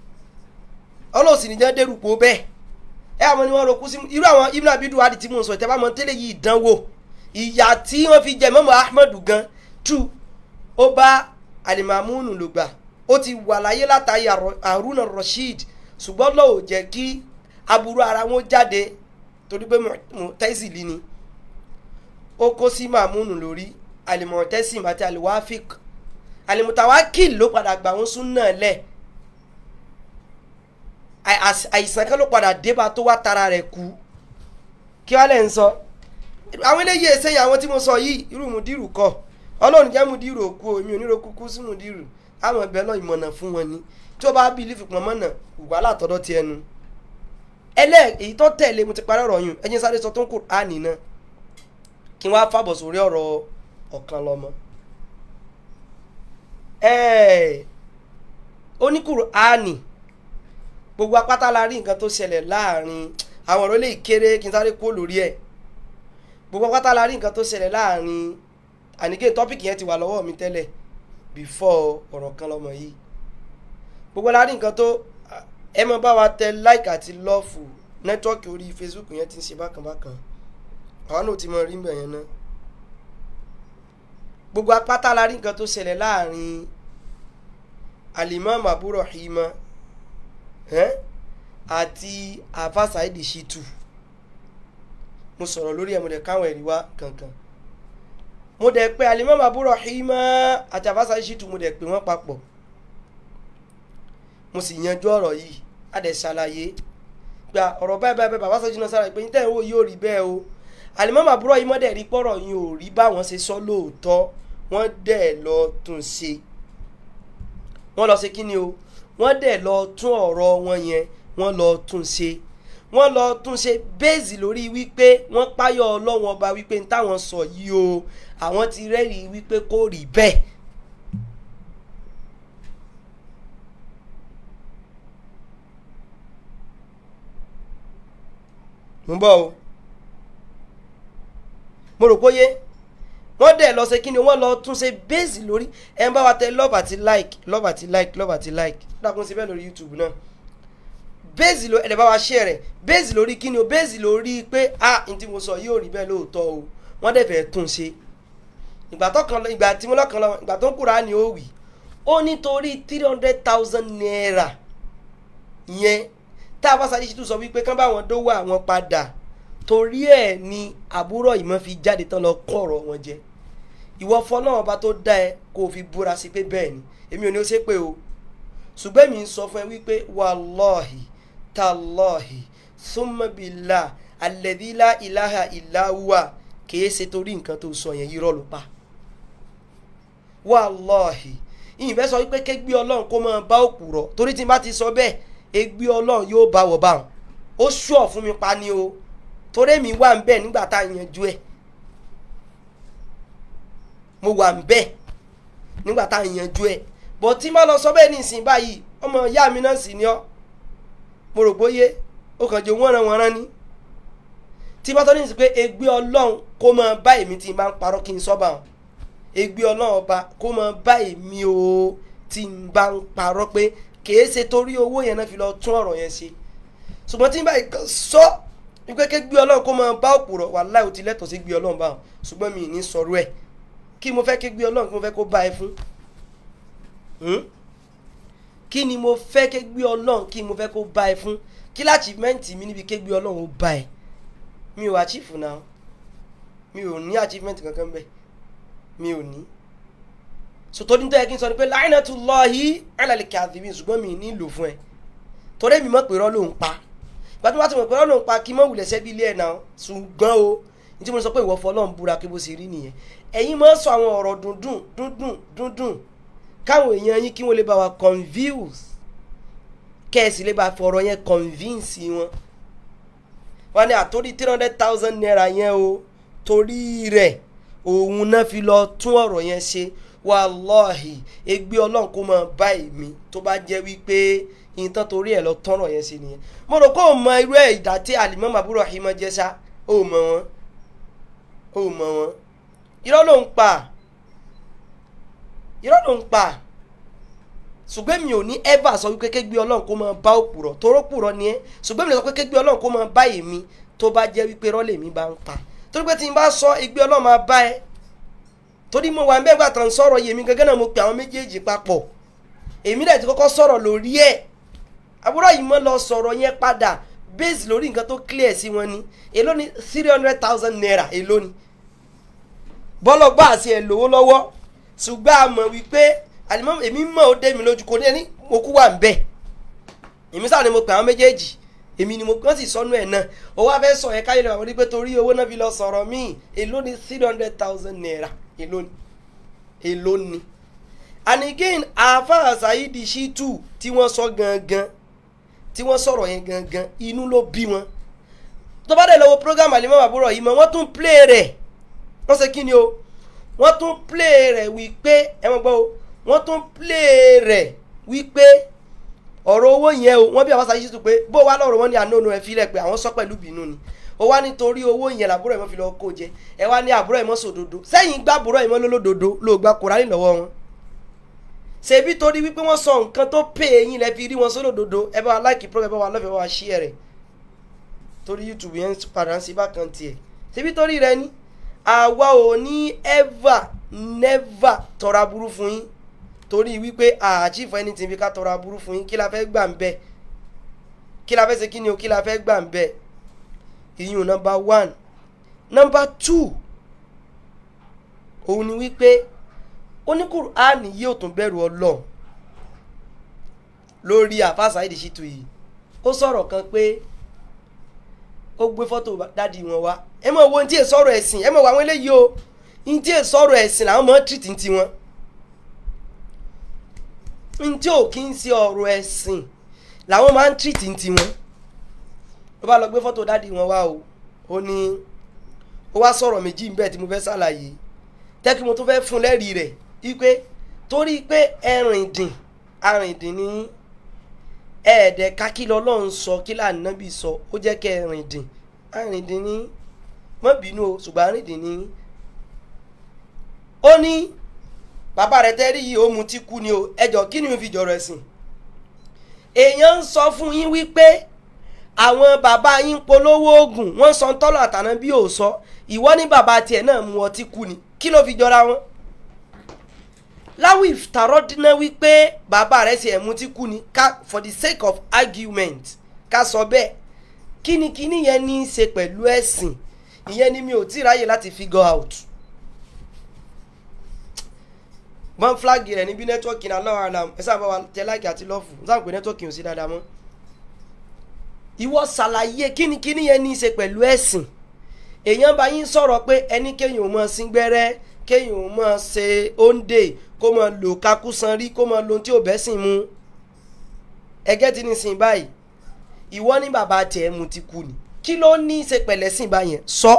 ọlọ́sìn nìjẹ́ dérúpọ̀ bẹ́ẹ̀ ẹ àwọn ni wọ́n rokú sí irú àwọn Ibn Abi Duhad tí mo sọ ìtẹ́ bá mọ tẹ́lẹ̀ yìí dánwò ìyà tí wọ́n fi jẹ mọ́mọ́ Ahmadu gan tú ó bá alimamunu ló gbà ó ti wà láyé látàrí Haruna Rashid ṣùgbọ́n lọ́wọ́ jẹ́ kí aburú ara wọn jáde torí pé Mu'tazili ni ó kó sí mamunu lórí alimọ̀tẹ́sìm àti aliwafik alimutawakil ló padà gbà wọ́n sún náà lẹ̀ àìsàn kan ló padà débà tó wá tara rẹ̀ kú kí wàá lẹ̀ ń sọ àwọn eléyìí ẹsẹ̀ yìí àwọn tí mo sọ yìí irú mùdírù kọ ọlọ́run jẹ́ mùdírù òkú o èmi ò ní ro kúkú sí mùdírù àwọn ẹbẹ̀ lọ ìmọ̀nà fún wọn ni tí ó bá bí ilé fipọ̀ mọ́nà wà látọ̀dọ̀ ti ẹnu ẹlẹ́ èyí tó tẹ̀lé mo ti parí ọ̀rọ̀ yùn ẹ̀yin sáré sọ tó ń kù áàní náà kí wọ́n á fàbọ̀ sórí ọ̀rọ̀ ọ̀kan lọ́mọ ẹ̀ẹ́ oníkùrù áàní gbogbo apáta la rí nǹkan tó ṣẹlẹ̀ láàrin àwọn ọ̀rọ̀ lè kéré kí n sáré kó lórí ẹ̀ gbogbo apáta la rí nǹkan tó ṣẹlẹ̀ láàrin àníkè tọ́pìkì yẹn ti wà lọ́wọ́ mi tẹ́lẹ̀ before ọ̀rọ̀ kan lọ́mọ yìí gbogbo la rí nǹkan tó ẹ mọ bá wa tẹ like àti lọ́ọ̀fù nẹ́tíwọ́ọ̀kì orí facebook yẹn ti ń ṣe bákan bákan àwọn náà ti mọ rí mbẹ̀ yẹn náà gbogbo apáta la rí nǹkan tó ṣẹlẹ̀ láàrin alimami abu rahima ẹ́n àti afa saidi shitu mo sọ̀rọ̀ lórí ẹ̀ mo dẹ̀ káwọn ẹ̀rí wá kankan mo dẹ̀ pé alimami abu rahima àti afa saidi shitu mo dẹ̀ pé wọ́n papọ̀ mo sì yanjú ọ̀rọ̀ yìí a dẹ̀ ṣàlàyé gba ọ̀rọ̀ báyìí báyìí bàbá sọ́jú náà sára pé níta ìwò yóò rí bẹ́ẹ̀ o alimami abu rahima dẹ̀ rí pọ̀rọ̀ yìí ò rí báwọn ṣe sọ lóòótọ́ wọ́n dẹ̀ lọ tún ṣe wọ́n lọ ṣe kí ni o wọ́n dẹ̀ lọ tún ọ̀rọ̀ wọn yẹn wọ́n lọ tún ṣe wọ́n lọ tún ṣe bẹ́ẹ̀sì lórí wípé wọ́n páyọ̀ ọlọ́wọ́n ọba wípé ní táwọn sọ yìí o àwọn ti rẹ́rìí wípé kò rí bẹ́ẹ̀. mo ń bọ̀ o mo rò pé yé wọ́n dẹ̀ lọ ṣe kí ni wọ́n lọ tún ṣe bẹ́ẹ̀sì lórí ẹ̀ ń bá wa tẹ love àti like love àti like love àti like dákun sí bẹ́ẹ̀ lórí youtube náà bẹ́ẹ̀sì lórí ẹ̀dẹ̀ bá wa share rẹ̀ bẹ́ẹ̀sì lórí kí ni o bẹ́ẹ̀sì lórí pé ah n tí mo sọ yóò rí bẹ́ẹ̀ lóòótọ́ o wọ́n dẹ̀ fẹ́ tún ṣe ìgbà tó kan ìgbà tí mo lọ́kàn lọ ìgbà tó ń kúra ni ó wì ó nítorí three hundred thousand naira yẹn tá a bá sáré ṣètò sọ wípé kán bá wọn dówó àwọn padà torí ẹ̀ ni àbúrò ìmọ̀ fi jáde tán lọ kọ́ ọ̀rọ̀ wọn jẹ ìwọ fọlọ́run ọba tó dá ẹ kó o fi búra sí pé bẹ́ẹ̀ ni èmi ò ní ó ṣe pé o ṣùgbọ́n èmi ń sọ fún ẹ wípé wàlọ́ọ̀hì tàlọ́ọ̀hì súnmọ́bìlà àlẹ́dílà ìlàhà ìlàwà kìí ṣe torí nǹkan tó sọ yẹn irọ́ ló pa wàlọ́ọ̀hì ìyìnbẹ́ sọ wípé kégbé ọlọ́run kó máa bá òkú rọ̀ torí tí n bá ti sọ bẹ́ẹ̀ egbé ọlọ́run yóò bá wọ̀ báwọn ó ṣùọ̀ fún mi pa ni o torí mi wà ń bẹ̀ nígbà tá a yanjú ẹ̀ mo wà ń bẹ̀ nígbà tá a yanjú ẹ̀ bọ̀ tí má lọ sọ bẹ́ẹ̀ ní ìsìn báyìí ọmọ ìyá mi náà sì ni ọ́ mo rò bóyé ó kàn jẹ́ wọ́nran wọ́nran ni tí bá tọ́ ní ìsìn pé egbé ọlọ́run kó máa bá èmi tí n bá ń parọ́ kí n sọ́ bá wọn egbé ọlọ́run ọba kó máa bá èmi o tí n bá ń parọ́ pé kìí ṣe torí owó yẹn náà fi lọ tún ọ̀rọ̀ yẹn ṣe ṣùgbọ́n tí n bá ìkan sọ wípé ké gbé ọlọ́run kó máa bá òpùrọ̀ wà láì ó ti lẹ́tọ̀ọ́ sí gbé ọlọ́run báwọn ṣùgbọ́n mi ì ní sọ̀rọ̀ ẹ̀ kí mo fẹ́ ké gbé ọlọ́run kí mo fẹ́ kó bá ẹ fún kí ni mo fẹ́ ké gbé ọlọ́run kí mo fẹ́ kó bá ẹ fún kí láchífmẹ́ǹtì mi níbi ké gbé ọlọ́run ó bá ẹ mi ò achieve náà mi ò ní achievement kankan bẹ́ẹ̀ mi ò ní sòtò ní tẹ́yẹ kí n sọ ni pé la'inatullahi 'ala al-kadhibin ṣùgbọ́n mi ní lò fún ẹ torí mi mọ̀ pé irọ́ ló ń pa ìgbà tó bá ti mọ̀ pé irọ́ ló ń pa kí mọ̀ wulẹ̀ sẹ́bi ilé ẹ̀ náà ṣùgbọ́n o ní tí mo sọ pé ìwọ fọlọ́n búra kí bó ṣe rí nìyẹn ẹ̀yin máa ń sọ àwọn ọ̀rọ̀ dundun dundun dundun káwọn èèyàn yín kí wọ́n lè bá wa confuse kẹ́ẹ̀sì lè bá fọ̀rọ̀ yẹn convince wọn wọn ní àtórí three hundred thousand naira yẹn o torí rẹ̀ òun náà fi lọ tún ọ̀rọ̀ yẹn ṣe wàlọ́ọ̀hì egbé ọlọ́run kó máa bá èmi tó bá jẹ́ wípé ìtàn torí ẹ̀ lọ tọ́rọ̀ yẹn sí nìyẹn mo rò kó o mọ irú ẹ̀ ìdá tí àlìmọ́ màbúrò àhìmọ́ jẹ́ sá o mọ wọn o mọ wọn irọ́ ló ń pa irọ́ ló ń pa ṣùgbọ́n mi ò ní ever sọ wípé kégbé ọlọ́run kó máa bá òpùrọ̀ toró pùrọ̀ ni ẹ́ ṣùgbọ́n mi lè sọ pé kégbé ọlọ́run kó máa bá èmi tó bá jẹ́ wípé rọ́lẹ̀ mi bá ń pa torí pé tí n bá sọ egbé ọlọ́run máa bá ẹ torí mo wà ń bẹ́ẹ̀ gbà tán sọ̀rọ̀ yèmí gẹ́gẹ́ náà mo pe àwọn méjèèjì papọ̀ èmi dẹ̀ ti kọ́kọ́ sọ̀rọ̀ lórí ẹ̀ àbúrò yìí mọ́ lọ sọ̀rọ̀ yẹn padà base lórí nǹkan tó clear sí wọn ni èló ni three hundred thousand naira èló ni bọ́lọ̀ gbà sí ẹ̀ lówó lọ́wọ́ ṣùgbọ́n a mọ̀ wípé àlìmọ́ èmi mọ̀ ó dé mi lójú kò ní mo kú wà ń bẹ̀ èmi sáà ni mo pe àwọn méjèèjì èmi ni mo kàn sì sọnù ẹ̀ náà ó wá fẹ́ sọ ẹ̀ káyọ̀ lọ́wọ́ ní pé torí owó náà fi lọ sọ̀rọ̀ míì èló ni three hundred thousand naira èló ni èló ni and again àáfàá Saidi Shittu tí wọ́n sọ gangan tí wọ́n sọ̀rọ̀ yẹn gangan inú ló bí wọn tó bá dẹ̀ lọ́wọ́ program àlèmọ́ àbúrò yìí mọ́ wọ́n tún play rẹ̀ wọ́n ṣe kí ni o wọ́n tún play rẹ̀ wípé ẹ mọ̀ gbọ́ o wọ́n tún play rẹ̀ wípé ọ̀rọ̀ owó yẹn o wọ́n bí àwọn Saidi Shittu pé bó wá lọ́rọ̀ wọn ní àná òun ẹ̀ filẹ̀ pé àwọn sọ pẹ̀lú bínú ni ó wá nítorí owó yẹn làbúrò ẹ̀ mọ́ fi lọ́ọ́ kó jẹ ẹ wá ní àbúrò ẹ̀ mọ́ sòdodo sẹ́yìn gbá àbúrò ẹ̀ mọ́ lólódodo ló gba Kùránì lọ́wọ́ wọn ṣebí torí wípé wọ́n sọ nǹkan tó pè é yín lẹ fi rí wọn sólódodo ẹ bá wa láìkì program ẹ bá wa lọ́fẹ̀ẹ́ bá wa share rẹ̀ torí youtube yẹn padà ń ṣe bákan tiẹ̀ ṣebí torí rẹ ni àwa ò ní ever never tọrọ aburú fún yín torí wípé àchífọ ẹni tí ń fi ká tọrọ aburú fún yín kí la fẹ́ gbà ń bẹ̀ kí la fẹ́ ṣe kí ni o kí la fẹ́ gbà ń bẹ̀ ìyún number one number two òun ni wípé oníkùránì yóò tún bẹ̀rù ọlọ́run lórí àfa Saidi Shittu yìí ó sọ̀rọ̀ kan pé ó gbé fọ́tò dádì wọn wá ẹ mọ̀ wo ní tí è sọ̀rọ̀ ẹ̀sìn ẹ mọ̀ wo àwọn eléyìí o ní tí è sọ̀rọ̀ ẹ̀sìn làwọn mọ̀ tìrìtì ní tiwọn ní tí ò kí ń ṣe ọ̀rọ̀ ẹ̀sìn làwọn máa ń tìrìtì ní tiwọn ló bá lọ gbé fọ́tò dádì wọn wá o ó ní ó wá sọ̀rọ̀ méjì ń bẹ tí mo fẹ́ ṣàlàyé tẹ́kí mo tún fẹ́ fún lẹ́rìí rẹ̀ wípé torí pé ẹ̀rìndìn arìndìn ní ẹ̀ẹ́dẹ̀ kákìlọ́ ọlọ́run sọ kí lànàbì sọ ó jẹ́ kẹ́ ẹ̀rìndìn arìndìn ní mọ́ bínú o ṣùgbọ́n arìndìn ní. ó ní bàbá rẹ̀ tẹ́rí yìí ó mu tí kú ni o ẹjọ́ kí ni mo fi jọ̀rọ̀ ẹ̀sìn. èèyàn ń sọ fún yín wípé àwọn bàbá yín polówó oògùn wọ́n sọ tọ́lọ̀ àtàná bí ò sọ ìwọ ní bàbá tiẹ̀ náà mu ọtí kú ni kí ló fi jọra wọn láwì tàrọ́dínà wípé bàbá rẹ̀ ṣe ẹ̀mú tí kú ni ká for the sake of argument ká sọ bẹ́ẹ̀ kínníkínní yẹn ní í ṣe pẹ̀lú ẹ̀sìn ìyẹn ni mi ò tí ì ráyè láti figure out. wọ́n flag rẹ̀ níbi nẹ́tíwọ́kì náà lọ́wọ́ àlàm ẹ sábà wà tẹ láìkì àti lọ́ọ̀fù n sábà pé nẹ́tíwọ́kì ò sí dáadáa mọ́. ìwọ ṣàlàyé kínníkínní yẹn ní í ṣe pẹ̀lú ẹ̀sìn èèyàn bá yín sọ̀rọ̀ pé ẹni kéèyàn ò mọ̀ sí gbẹ́rẹ́ kéèyàn ò mọ̀ ṣe òǹdè kó mọ̀ lò kakúsan rí kó mọ̀ lo ohun tí ò bẹ́ sìn mu ẹgẹ́ ti ní sìn báyìí ìwọ ní bàbá tiẹ̀ mu ti kú ni kí ló ní í ṣe pẹ̀lẹ́ sìn báyẹn sọ.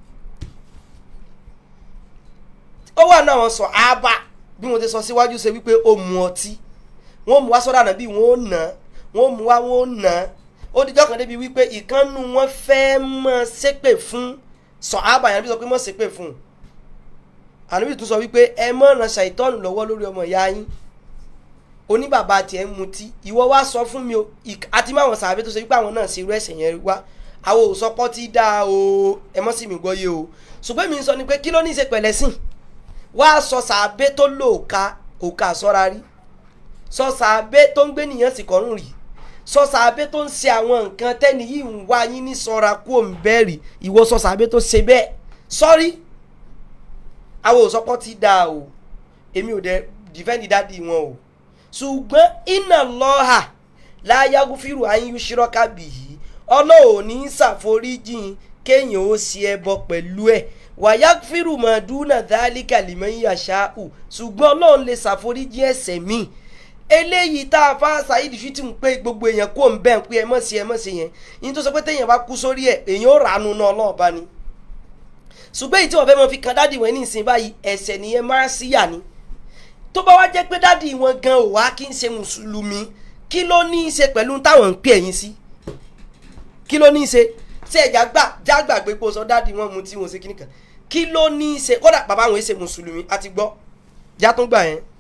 ó wà náà wọn sọ ábà bí mo ti sọ síwájú ṣe wípé ó mu ọtí wọn mú wá sọ́dọ̀ àná bí wọn ò nà wọn mú wá wọn ò nà ó dijọ́ kan débi wípé ìkànnù wọn fẹ́ mọ̀ ṣépè fún sọ ábà yẹn bí sọ pé mọ̀ ṣépè fún un àníbi tún sọ wípé ẹ mọ̀ràn ṣàìtọ́nù lọ́wọ́ lórí ọmọ ìyá yín oníbàbá tiẹ̀ ń mutí ìwọ wá sọ fún mi o àti máwọn sàbẹ̀ tó ṣe wípé àwọn náà ṣe irú ẹ̀sẹ̀ yẹn wá àwọn ò sọpọ́ tí dáa o ẹ mọ́ sí mi gbọ́ yé o ṣùgbọ́n mi ń sọ ni pé kí ló ní í ṣe pẹ̀lẹ́ sìn wá sọ sàbẹ̀ tó lò òka òka sọ́ra rí sọ sàbẹ̀ tó ń gbé nìyẹn sì kọ́rùn rí sọ sàbẹ̀ tó ń ṣe àwọn nǹkan tẹ́ni yìí ń wá yín ní sọ́ra kú òǹbẹ́rì ìwọ sọ sàbẹ̀ tó ṣe bẹ́ẹ̀ sọ́rí àwọn òsọpọ̀ ti da o èmi ò dẹ dìfẹ́ǹdì dádì wọn o ṣùgbọ́n iná lọ́hà láyágúfìrù ayíyú ṣírọ́ká bì yìí ọlọ́run ní ṣàforíjìn kéèyàn ó ṣe ẹbọ pẹ̀lú ẹ̀ wàyágúfìrù mọ̀ọ́dúnà dálíkà lìmọ̀ yíyà ṣáàù ṣùgbọ́n ọlọ́run lè ṣàforíjìn ẹ̀ṣẹ̀ míì eléyìí tá a fa Saidi Shittu ń pé gbogbo èèyàn kó ń bẹ́ẹ̀ ń pé ẹ mọ̀ sí ẹ mọ̀ sí yẹn yín tó sọ pé téèyàn bá kú sórí ẹ̀ èèyàn ó ràánú náà ọlọ́ọ̀bá ni ṣùgbọ́n èyí tí wọ́n fẹ́ mọ fi kan dádì wọn ní ìsìn báyìí ẹ̀ṣẹ̀ nìyẹn máa sí yà ni tó bá wá jẹ́ pé dádì wọn gan ò wá kí n ṣe mùsùlùmí kí ló ní í ṣe pẹ̀lú táwọn ń pè ẹ̀yìn sí kí ló ní í ṣe ṣé ẹ̀já gbà já gbàgbé pé o sọ dádì wọn mu tí wọn ṣe kíní kan kí ló ní í ṣe kódà bàbá wọn ṣe mùsùlùmí àti gbọ́ já tún gbà yẹn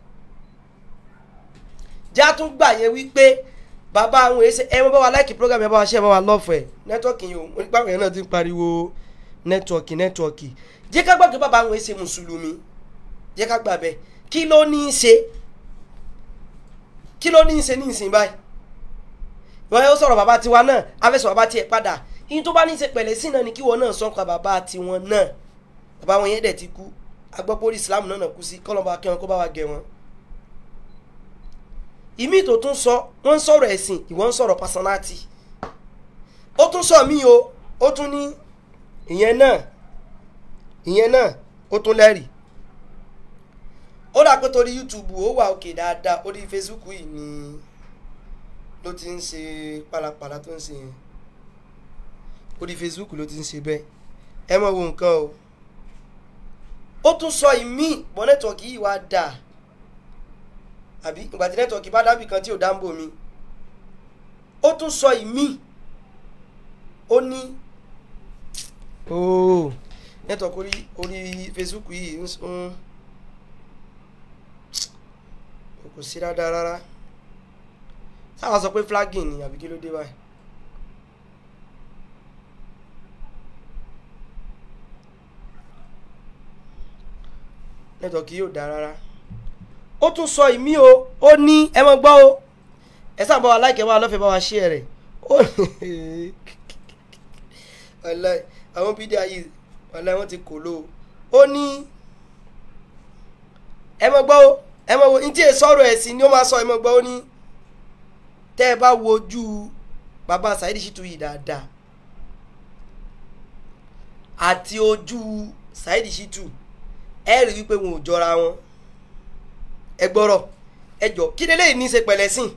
já tún gbà yẹn wípé bàbá wọn ṣe ẹ bá wa láìkì program ẹ bá wa ṣe ẹ bá wa lọ́ọ̀fù ẹ̀ nẹ́tọ́ọ̀kì yìí o nípa àwọn yẹn náà ti ń pariwo nẹ́tíwọ̀kì nẹ́tíwọ̀kì jẹ́ ká gbàgbé bàbá àwọn ẹ̀ṣẹ̀ mùsùlùmí jẹ́ ká gbà bẹ́ẹ̀ kí ló ní í ṣe kí ló ní í ṣe ní ìsìn báyìí wọ́n yóò sọ̀rọ̀ bàbá tiwa náà afẹ́sọ̀ bàbá tiẹ̀ padà yín tó bá ní í ṣe pẹ̀lẹ́ sí náà ni kí wọ́n náà sọ́kà bàbá tiwọn náà bàbá wọn yẹn dẹ̀ ti kú agbọ́pọ̀lì islam náà nà kú sí kọ́lọ́ba kí wọn kó bá wa gẹ̀ wọn. ìmí tó tún sọ wọ́n ń sọ̀rọ̀ ẹ̀sìn ìwọ́n ń sọ̀rọ̀ personality ó tún sọ mí o ó tún ní ìyẹn náà ìyẹn náà ó tún lẹ́rìí ó dà pé torí youtube ó wà òkè dáadáa orí facebook yìí ni ló ti ń ṣe pàlàpàlà tó ń ṣe yẹn orí facebook ló ti ń ṣe bẹ́ẹ̀ ẹ mọ̀ wo nǹkan o ó tún sọ ìmí bọ́ nẹ́tọ̀ọ̀kì yìí wá dà àbí ìgbà tí nẹ́tọ̀ọ̀kì bá dábì kan tí ò dáńbò mi ó tún sọ ìmí ó ní ooo nẹ́tọ̀ọ̀kì orí orí facebook yìí ń ń kò sí dáadáa rárá sáwọn sọ pé flagging ni àbí kí ló dé báyìí. nẹ́tọ̀ọ̀kì yóò dáa rárá ó tún sọ ìmí o ó ní ẹ mọ gbọ́ o ẹ sábà wa láìkẹ́ wa lọ́fẹ̀ẹ́ bá wa ṣí ẹ rẹ̀ ó wàláì àwọn bídíà yìí wàláì wọ́n ti kò ló o ó ní ẹ mọ gbọ́ o ẹ mọ wo ntí sọ̀rọ̀ ẹ̀sìn ni ó máa sọ ẹ mọ gbọ́ ó ní tẹ́ ẹ bá wojú bàbá Saheed Shittu yìí dáadáa àti ojú Saheed Shittu ẹ rí wípé wọn ò jọra wọn ẹ gbọ́rọ̀ ẹ jọ kí lélẹ́yìn ní í ṣe pẹ̀lẹ́ sìn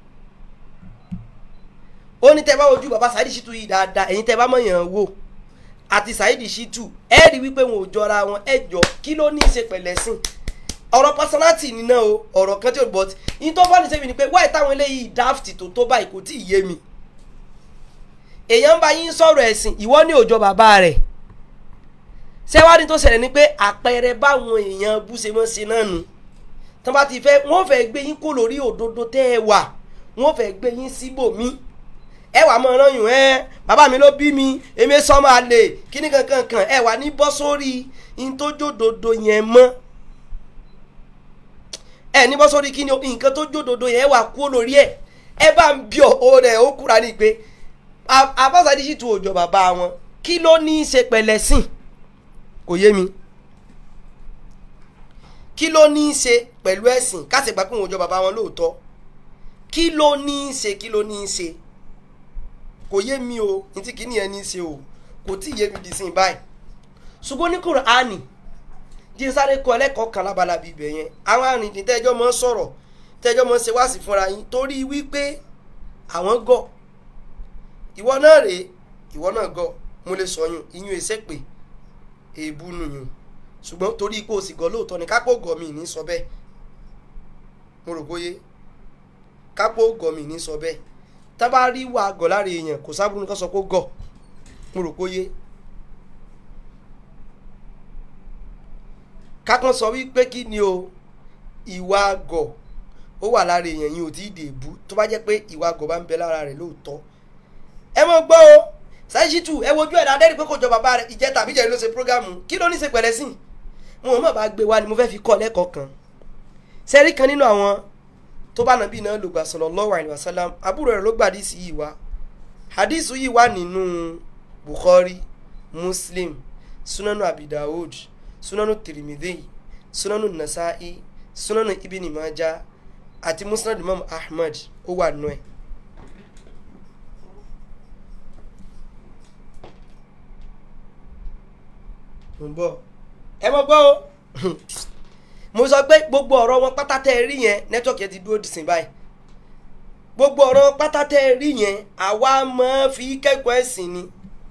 ó ní tẹ́ bá wojú bàbá Saheed Shittu yìí dáadáa ẹ̀yin tẹ́ bá mọ̀ yàn wò àti Saheed Shittu ẹ rí wípé wọn ò jọra wọn ẹ jọ kí ló ní í ṣe pẹ̀lẹ́ sìn ọ̀rọ̀ personality ni náà o ọ̀rọ̀ kan tí o bọ̀ ní tó fọ́ọ̀nì sẹ́mi ni pé wáyé táwọn eléyìí daft tó tó báyìí kò tí ì yé mi èèyàn ń bá yín sọ̀rọ̀ ẹ̀sìn ìwọ ní òjò bàbá rẹ̀ sẹ́wádìí tó ṣẹlẹ̀ ni pé àpẹẹrẹ báwọn èèyàn bú ṣe mọ́ ṣe náà nù tó bá ti fẹ́ wọ́n fẹ́ gbé yín kó lórí òdodo tẹ́ ẹ wà wọ́n fẹ́ gbé yín síbòmí ẹ wà mọ́ ọ̀ràn yùn ẹ́ bàbá mi ló bí mi èmi sọ́mọ́ àlè kíní kankan kan ẹ wà ní bọ́ sórí in tó jódodo yẹn mọ́ ẹ ní bọ́ sórí kíni nǹkan tó jódodo yẹn wà kú lórí ẹ ẹ bá ń bí ọ rẹ ó kúra ní pé Saheed Shittu òjò bàbá wọn kí ló ní í ṣe pẹ̀lẹ́ sìn kò yé mi kí ló ní í ṣe pẹ̀lú ẹ̀sìn kásìgbà pé òun òjò bàbá wọn lóòótọ́ kí ló ní í ṣe kí ló ní í ṣe kò yé mi o ní tí kìíní yẹn ní í ṣe o kò tí ì yé mi di sìn báyìí ṣùgbọ́n ní Kùránì jí sáré kọ ẹlẹ́kọ̀ọ́ kan lábalábí ibẹ̀ yẹn àwọn arìnrìn tẹ́jọ́ mọ́ sọ̀rọ̀ tẹ́jọ́ mọ́ ṣe wáàsí fúnra yín torí wípé àwọn gọ̀ ìwọ náà rèé ìwọ náà gọ̀ mo lè sọyún iyún ẹsẹ̀ pé èébú nùyún ṣùgbọ́n torí ipò òsì gọ̀ lóòótọ́ ni kápò gọ̀ mi ní sọ bẹ́ẹ̀ mo rò bóyé kápò gọ̀ mi ní sọ bẹ́ẹ̀ tábà rí wà gọ̀ lára èèyàn kò sábúrú nǹkan sọ pé gọ̀ mo rò bóyé kákan sọ wípé kí ni o ìwà àgọ̀ ó wà lára èèyàn yìí ò tí ì dèbú tó bá jẹ́ pé ìwà àgọ̀ bá ń bẹ lára rẹ̀ lóòótọ́ ẹ mọ̀ gbọ́ o Saheed Shittu ẹ wojú ẹ̀ dáadé rí pé kò jọ bàbá rẹ̀ ìjẹ́ tàbí jẹ́ ló ṣe prógámù kí ló ní ṣe pẹ̀lẹ́ sìn mo mọ̀ bá gbé wa ni mo fẹ́ fi kọ́ lẹ́kọ̀ọ́ kan sẹ́rí kan nínú àwọn tó bá nàbí náà lògbà sallallahu alaihi wasallam àbúrò rẹ̀ ló gbà hadisi yìí wá hadisi yìí wà nínú Bukhari Muslim Sunanu Abi Dawud sunanu tirimidhi sunanu nasa'i sunanu ibini maja àti musnad imam ahmad ó wà nù ẹ. mo bọ ẹ mọ gbọ́ o mo sọ pé gbogbo ọ̀rọ̀ wọn pátá tẹ́ ẹ rí yẹn nẹ́tọ̀kì ẹ ti dúró dìsìn báyìí gbogbo ọ̀rọ̀ wọn pátá tẹ́ ẹ rí yẹn àwa máa fi kẹ́kọ̀ọ́ ẹ̀sìn ni.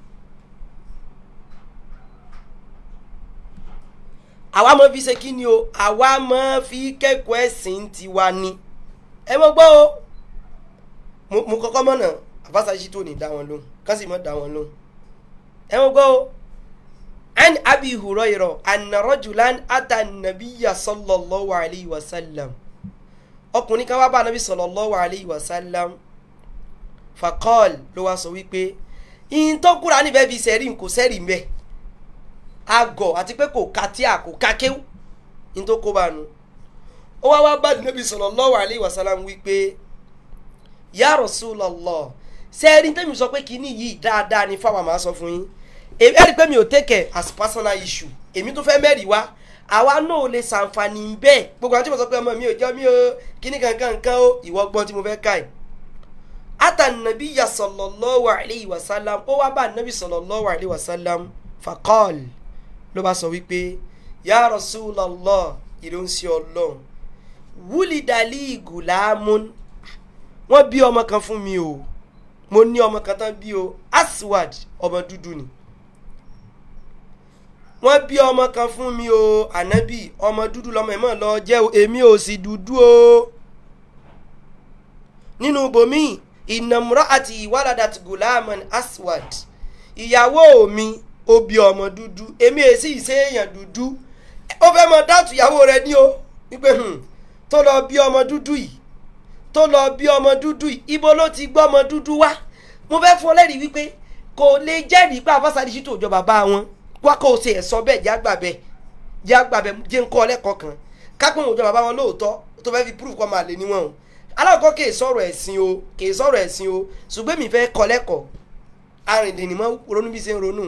àwa máa fi ṣe kí ni o àwa máa fi kẹ́kọ̀ọ́ ẹ̀sìn tiwa ni ẹ mọ̀ gbọ́ o mo kọ́kọ́ mọ̀nà Saheed Shittu ní dá wọn lóhùn kán sì mọ̀ dá wọn lóhùn ẹ mọ̀ gbọ́ o an abi hurayra anna rajulan ata nabiyya sallallahu alayhi wa sallam ọkùnrin kan wá bá anabi sallallahu alayhi wa sallam faqal ló wá sọ wípé ìyìn tó kúra níbẹ̀ fi sẹ́rìn kò sẹ́rìn bẹ́ẹ̀ agọ̀ àti pé kò ka tí a kò ka kéwù ní tó kó bá nu ó wá wá bá Nabi sallallahu alaihi wasallam wípé ya Rasulullah sẹ́ẹ̀rí tẹ́mi sọ pé kíní yìí dáadáa ni fáwọn àmà sọ fún yín èmi ẹ̀rí pé mi ò take as personal issue èmi tó fẹ́ mẹ́rìí wá àwa náà ò lè ṣàǹfààní bẹ́ẹ̀ gbogbo àwọn tí mo sọ pé ọmọ mi ò jẹ́ mi ò kíní kankan nǹkan ó ìwọ gbọ́n tí mo fẹ́ ká ẹ̀ ata Nabiyya sallallahu alaihi wasallam ó wá bá Nabi sallallahu alaihi wasallam faqal ló bá sọ wípé ya rasulallah ìránṣẹ́ ọlọ́run wúlídàlí ìgùlámún wọ́n bí ọmọ kan fún mi o mo ní ọmọ kan tán bí o aswad ọmọ dúdú ni wọ́n bí ọmọ kan fún mi o ànábì ọmọ dúdú lọmọ ẹ̀ mọ̀ lọ jẹ́ o èmi ò sì dúdú o nínú bòmí ìnàmúrọ̀ àti ìwádàdà ti gùlámán aswad ìyàwó mi ó bí ọmọ dúdú èmi ò sì ṣe èèyàn dúdú ó fẹ́ mọ dáàtú ìyàwó rẹ ní o wípé hmm, tó lọ bí ọmọ dúdú yìí tó lọ bí ọmọ dúdú yìí ibo ló ti gbọ́ ọmọ dúdú wá mo fẹ́ fún ọ lẹ́rìí wípé kò lè jẹ́rìí pé àfọ́sàdì sí tòjọ bàbá wọn wá kó o ṣe ẹ̀ sọ bẹ́ẹ̀ jágbà bẹ́ẹ̀ jágbà bẹ́ẹ̀ jẹ́ ń kọ́ ọ lẹ́kọ̀ọ́ kan kápẹ́ òjọ bàbá wọn lóòótọ́ tó fẹ́ fi proof kọ́ máa lè níwọ̀n o alákọ̀ọ́ kì í sọ̀rọ̀ ẹ̀sìn o kì í sọ̀rọ̀ ẹ̀sìn o ṣùgbọ́n mi fẹ́ kọ́ lẹ́kọ̀ọ́ arìndìnnímọ̀ ronú bí ṣe ń ronú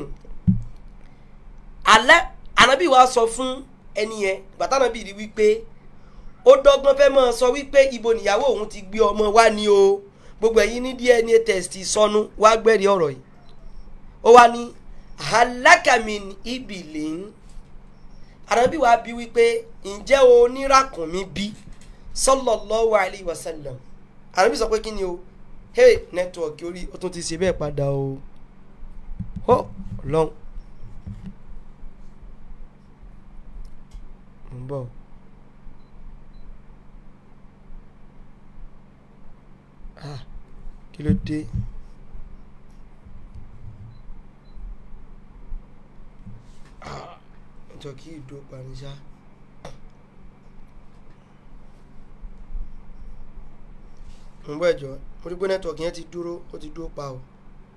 alẹ́ ànábì wa sọ fún ẹni yẹn bàtà ànábì rí wípé ó dọ́gbọ́n fẹ́ mọ́ sọ wípé ibo nìyàwó òun ti gbé ọmọ wá ní o gbogbo ẹ̀yin ní dna test sọnù wá gbẹ́rì ọ̀rọ̀ yìí ó wá ní halakamin ibilin ànábì wa bí wípé ǹjẹ́ o níràkùnmí bí sallallahu alayhi wa sallam ànábì sọ pé kí ni o hey nẹ́tíwọ̀kì orí ó tún ti ṣe bẹ́ẹ̀ padà o ó lọ́n ń bọ̀. ah kí ló dé ah ọjọ́ kí ìdó panisá ń bọ̀ ẹ̀jọ̀ mo rí pé nẹ́tíwọ̀kì yẹn ti dúró ó ti dúró pa o.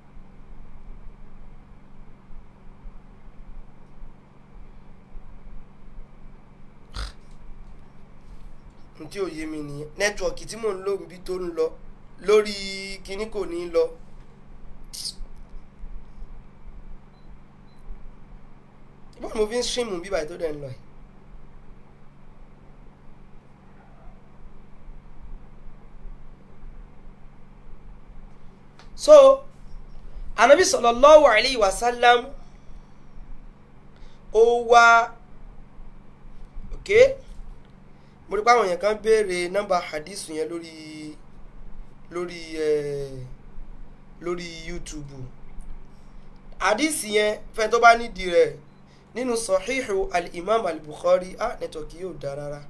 n tí ò yé mi nìyẹn nẹ́tíwọ̀kì tí mò ń lò níbi tó ń lọ lórí kinní kò ní lọ. báwo mo fi ń stream bíbá tó dẹ̀ ń lọ yìí. so anabi sallallahu alayhi wa sallam ó wá ok mo rí pé àwọn èèyàn kan béèrè nọ́mbà hadith yẹn lórí lórí ẹ lórí youtube hadith yẹn fẹ́ tó bá nídìí rẹ̀ nínú sahihu al-imam al-bukhari ah nẹ́tọ̀kì yóò dá rárá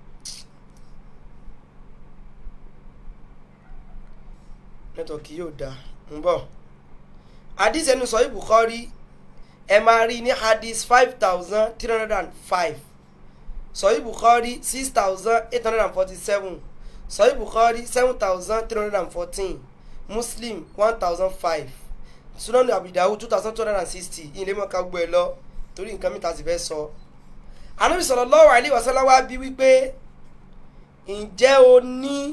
nẹ́tọ̀kì yóò dá ń bọ̀ hadith ẹnu sahih bukhari ẹ máa rí ní hadith five thousand three hundred and five sahih bukhari six thousand eight hundred and forty-seven sahih bukhari seven thousand three hundred and fourteen muslim one thousand five sunan abidahu two thousand two hundred and sixty ilé mọ̀ká gbọ́ ẹ lọ torí nǹkan mìta sì fẹ́ sọ. anabi sallallahu alaihi wasallam wá bí wípé ǹjẹ́ o ní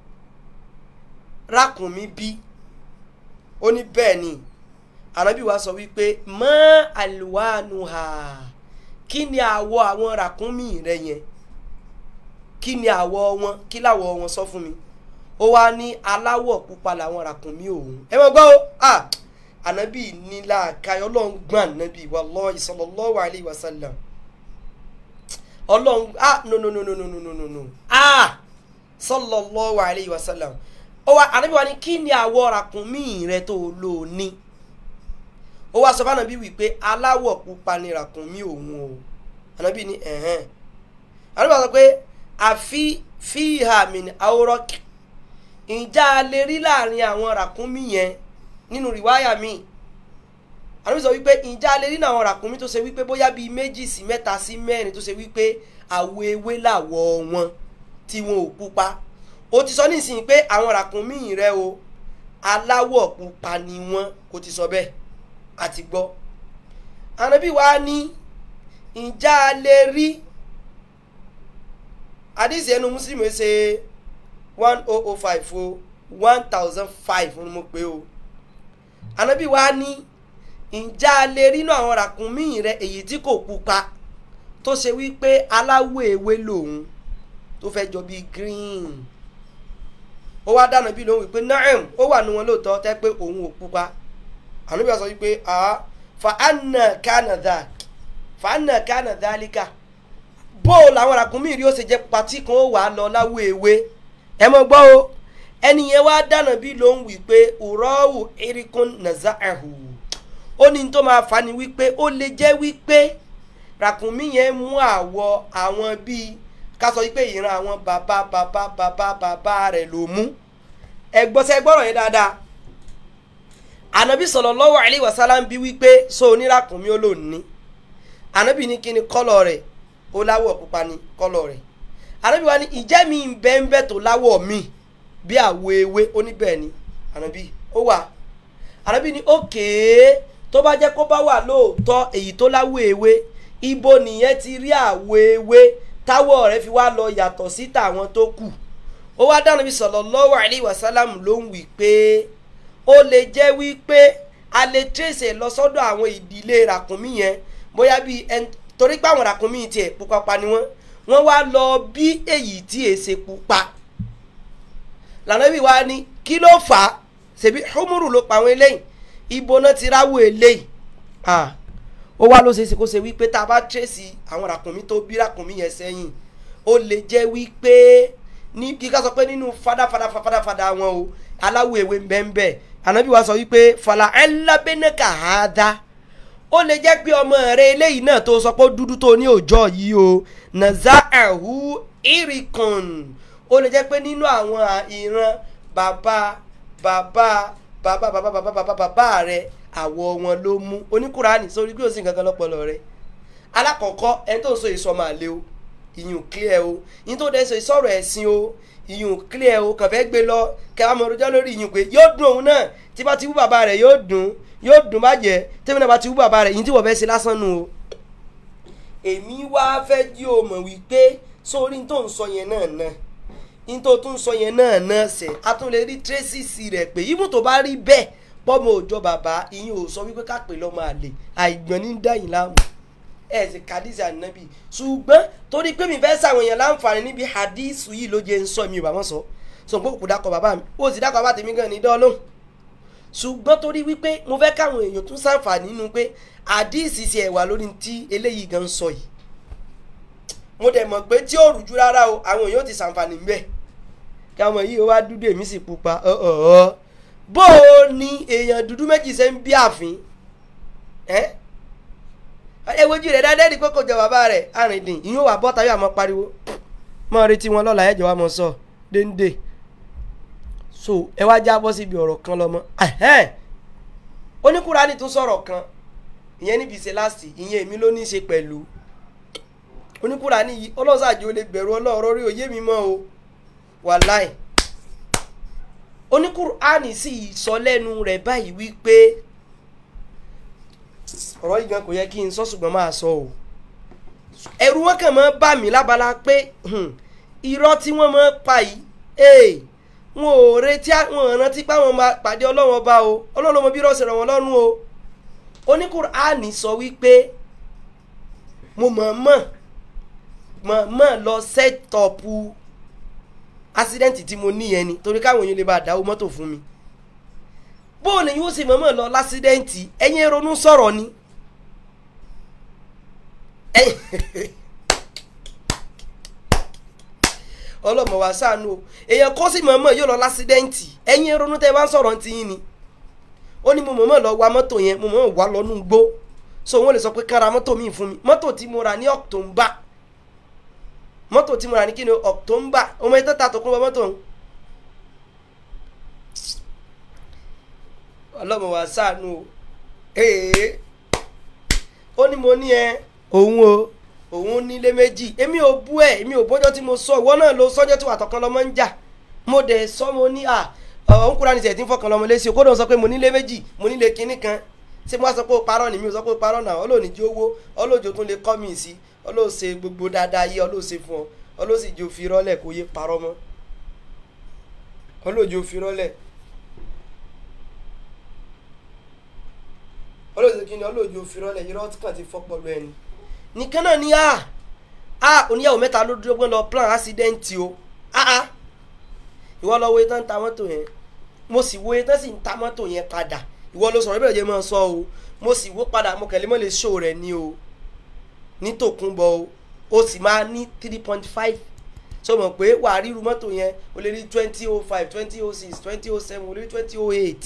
rákùnmí bí ó ní bẹ́ẹ̀ ni anabi wa sọ wípé mọ́ àlùwánuhà kí ni àwọ̀ àwọn ràkúnmí rẹ yẹn kí ni àwọ̀ wọn kí láwọ̀ wọn sọ fún mi ó wá ní aláwọ̀ pupa làwọn ràkúnmí òun ẹ mọ̀ gbọ́ o ah anabi ní làákàyè ọlọ́run gbọ́n anabi wallahi sallallahu alayhi wa sallam ọlọ́run ah no no no no no no no no no ah sallallahu alayhi wa sallam ó wá anabi wa ní kí ni àwọ̀ ràkúnmí rẹ tó lò ní ó wá sọ fún anabi wípé aláwọ̀ pupa ni ràkúnmí òun o anabi ní ẹ̀hẹ́n anabi wa sọ pé àfi fíhà min awraq ǹjẹ́ a lè rí láàrin àwọn ràkúnmí yẹn nínú rìwáyà mi anabi sọ wípé ǹjẹ́ a lè rí àwọn ràkúnmí tó ṣe wípé bóyá bíi méjì sí mẹ́ta sí mẹ́rin tó ṣe wípé àwọ̀ ewé làwọ̀ wọn tí wọn ò pupa ó ti sọ nísìnyí pé àwọn ràkúnmí rẹ o aláwọ̀ pupa ni wọ́n kò ti sọ bẹ́ẹ̀ àti gbọ́ anabi wa ní ǹjẹ́ a lè rí àdìsí ẹnu muslim ṣe one oh oh five o one thousand five ni mo pè o anabi wa ní ǹjẹ́ a lè rí inú àwọn ràkúnmí rẹ èyí tí kò pupa tó ṣe wípé aláwọ̀ ewé lòun tó fẹ́ jọ bíi green ó wá dáná bí lòun wípé naam ó wà ní wọn lóòótọ́ tẹ́ pé òun ò pupa anabi wa sọ wípé ah fa anna kana dha fa anna kana dhalika bóò làwọn ràkúnmí rí ó ṣe jẹ́ patí kan ó wà á lọ láwọ ewé ẹ mọ gbọ́ o ẹni yẹn wá dáná bí ló ń wí pé òrọ́wù erikun nazaahu ó ní tó máa fà ní wípé ó lè jẹ́ wípé ràkúnmí yẹn mú àwọ̀ àwọn bíi ká sọ wípé ìran àwọn bàbá bàbá bàbá bàbá rẹ̀ ló mú ẹ gbọ́ sẹ́ gbọ́rọ̀ yẹn dáadáa ànábì sallallahu alaihi wasallam bí wípé so oníràkúnmí ó lò ní ànábì ní kí ni kọ́lọ̀ rẹ̀ ó láwọ̀ pupa ni kọ́lọ̀ rẹ̀ ànábì wa ní ìjẹ́ mi ń bẹ́ ń bẹ́ tó láwọ̀ mi bí àwọ̀ ewé oníbẹ̀ ni ànábì ó wà ànábì ní òkè tó bá jẹ́ kó bá wà lóòótọ́ èyí tó láwọ̀ ewé ibo nìyẹn ti rí àwọ̀ ewé táwọ̀ rẹ̀ fi wá lọ yàtọ̀ sí tàwọn tó kù ó wá dáná bí sallallahu alaihi wasallam ló ń wí pé ó lè jẹ́ wípé a lè tẹ̀sẹ̀ lọ sọ́dọ̀ àwọn ìdílé ràkúnmí yẹn bóyá bíi ẹn torí pé àwọn ràkúnmí tiẹ̀ pupa pa ni wọ́n wọ́n wá lọ bí èyí tí èsè pupa lànàbí wa ni kí ló fà á ṣèbí humuru ló pa àwọn eléyìí ibo náà ti ráwọ̀ eléyìí ah ó wá ló ṣe é ṣe kó ṣe wípé tá a bá tẹ̀sí àwọn ràkúnmí tó bí ràkúnmí yẹn sẹ́yìn ó lè jẹ́ wípé ní kí ká sọ pé nínú fadafada fadafada wọn o aláwọ̀ ewé bẹ́ẹ̀nbẹ́ ànábì wa sọ wípé fàlà ẹ̀ńlábẹ́nẹ́kà á dá ó lè jẹ́ pé ọmọ rẹ eléyìí náà tó sọ pé ó dúdú tó ní òòjọ́ yìí o nàza ẹ̀hú irikun ó lè jẹ́ pé nínú àwọn ìran bàbá bàbá bàbá bàbá bàbá bàbá bàbá rẹ àwọ̀ wọn ló mú oníkùránì sórí bí ó sì ń kankan lọ́pọ̀lọ́ rẹ alákọ̀ọ́kọ́ ẹni tó ń sọ èso ọmọ àlè o ìyún clear o yín tó dẹ́ sọ ìsọ̀rọ̀ ẹ̀sìn o ìyún clear o kàn fẹ́ gbé lọ kẹwàá mọ orojọ́ lórí ìyún pé yóò dùn òun náà tí bá ti wú bàbá rẹ̀ yóò dùn yóò dùn bàjẹ́ tẹ́mi náà bá ti wú bàbá rẹ̀ yín tí wọ́n fẹ́ ṣe lásán nu o. èmi wá fẹ́ jí o mọ̀ wípé sórí tó ń sọ yẹn náà náà yín tó tún sọ yẹn náà náà sẹ̀ a tún lè rí tírésìsì rẹ̀ pé ibù tó bá rí bẹ́ẹ̀ pọ́mọ òòjọ́ bàbá ìyín ò sọ wípé ká pè lọ́mọ àlè àìgbọ́n ní dáyìn láàmú ẹ sì kàdísì ànábì ṣùgbọ́n torí pé mi fẹ́ sàwọn èèyàn láǹfààní níbi hadísù yìí ló jẹ́ ń sọ mi ò bá wọn sọ sọ pé kò dákọ̀ bàbá mi ó sì dákọ̀ bàbá tèmi gan ní dọ́ọ̀lù ṣùgbọ́n torí wípé mo fẹ́ káwọn èèyàn tún sàǹfààní nínú pé hadísì sì ẹ̀wà lórí tí eléyìí gan ń sọ yìí mo dẹ̀ mọ̀ pé tí ò rújú rárá o àwọn èèyàn ti sàǹfààní ń bẹ̀ káwọn yìí ó wá dúdú èmi sì pupa ọ̀ọ́ bó o ní èèyàn dúdú méjì ṣe ń bí ààfin ẹ́ ẹ wojú rẹ dáadáa ní pé kò jọ bàbá rẹ arìndìn ìyún wà bọ́ tayọ àmọ́ pariwo mọ́ retí wọn lọ́la ẹ̀jọ̀ wa mọ̀ sọ dénde so ẹ wá já bọ́ síbi ọ̀rọ̀ kan lọ́mọ oníkùránì tún sọ̀rọ̀ kan ìyẹn níbi ìṣe láti ìyẹn èmi ló ní í ṣe pẹ̀lú oníkùránì yìí ọlọ́sàjò lè bẹ̀rù ọlọ́ọ̀rọ̀ rí òye mi mọ́ o wàláì oníkùránì sì sọ lẹ́nu rẹ̀ báyìí wípé ọ̀rọ̀ yìí gan kò yẹ kí n sọ ṣùgbọ́n máa sọ o ẹ̀rù wọn kàn máa bà mí lábala pé irọ́ tí wọ́n máa pa yìí ee wọn ò retí wọn ò rántí pé àwọn máa pàdé ọlọ́run ọba o ọlọ́run ọmọ bí rọ́ọ̀sì rẹ̀ wọ́n lọ́rùn o oníkùránì sọ wípé mo mọ̀ọ́mọ̀ mọ̀ọ́mọ̀ lọ sẹ́tọ̀pù ásídẹ́ǹtì tí mo ní yẹn ni torí káwọn èèyàn lè bá dáwó mọ́tò fún mi bóò ni yóò ṣe mọ̀mọ́ lọ lásídẹ́ǹtì ẹ̀yin ronú sọ̀rọ̀ ni ọlọ́mọ wa ṣàánú o èèyàn kọ́ sí mọ̀mọ́ yóò lọ lásídẹ́ǹtì ẹ̀yin ronú tẹ́ ẹ bá ń sọ̀rọ̀ ti yín ni ó ní mo mọ̀mọ́ lọ wa mọ́tò yẹn mo mọ̀mọ́ wà lọ́nú gbó so wọ́n lè sọ pé kára mọ́tò mi fún mi mọ́tò tí mo rà ní October mọ́tò tí mo rà ní kí ni October ọmọ yẹn tẹ́ta tó kún bọ́ mọ́tò ọ̀hún ọlọ́mọ wa ṣàánú o ee ó ní mo ní ẹ òun o òun nílé méjì èmi ò bú ẹ èmi ò bọ́jọ́ tí mo sọ ìwọ náà ló sọ́jọ́ tí wà tọkàn lọ́mọ ń jà mo dẹ̀ sọ mo ní à ọ̀hún kúra ní sẹ̀ tí ń fọkàn lọ́mọ lẹ́sìn kó dọ̀ sọ pé mo nílé méjì mo nílé kinní kan ṣé mo wá sọ pé o parọ́ ni mi ò sọ pé o parọ́ náà ọlọ́ọ̀ni jí owó ọlọ́ọ̀jọ́ tún lè kọ́ mi sí ọlọ́ọ̀ṣe gbogbo dáadáa yé ọlọ́ọ̀ṣe fún ọ ọlọ́ọ̀ṣì jẹ́ òfin rọ́lẹ̀ kó yé parọ́ mọ́ ọlọ́ọ̀jọ́ òfin rọ́lẹ̀ olóòtú kí ni olóòjú òfin rọlẹ̀ irọ́ tí kàn ti fọ́ pọ̀lú ẹni. nìkan náà ni a a oníyàwó mẹ́ta ló dúró gbọ́n lọ plan accident o a a ìwọ lọ wo etán ta mọ́tò yẹn mo sì wo etán sì ń ta mọ́tò yẹn padà ìwọ ló sọ̀rọ̀ ìbẹ̀rẹ̀ jẹ́ mọ́ sọ o mo sì wo padà mo kẹ̀lé mọ́ lè ṣó rẹ̀ ni o ní tòkunbọ̀ o o sì máa ní three point five so mọ̀ pé wà á ríru mọ́tò yẹn o lè rí twenty oh five twenty oh six twenty oh seven o lè rí twenty oh eight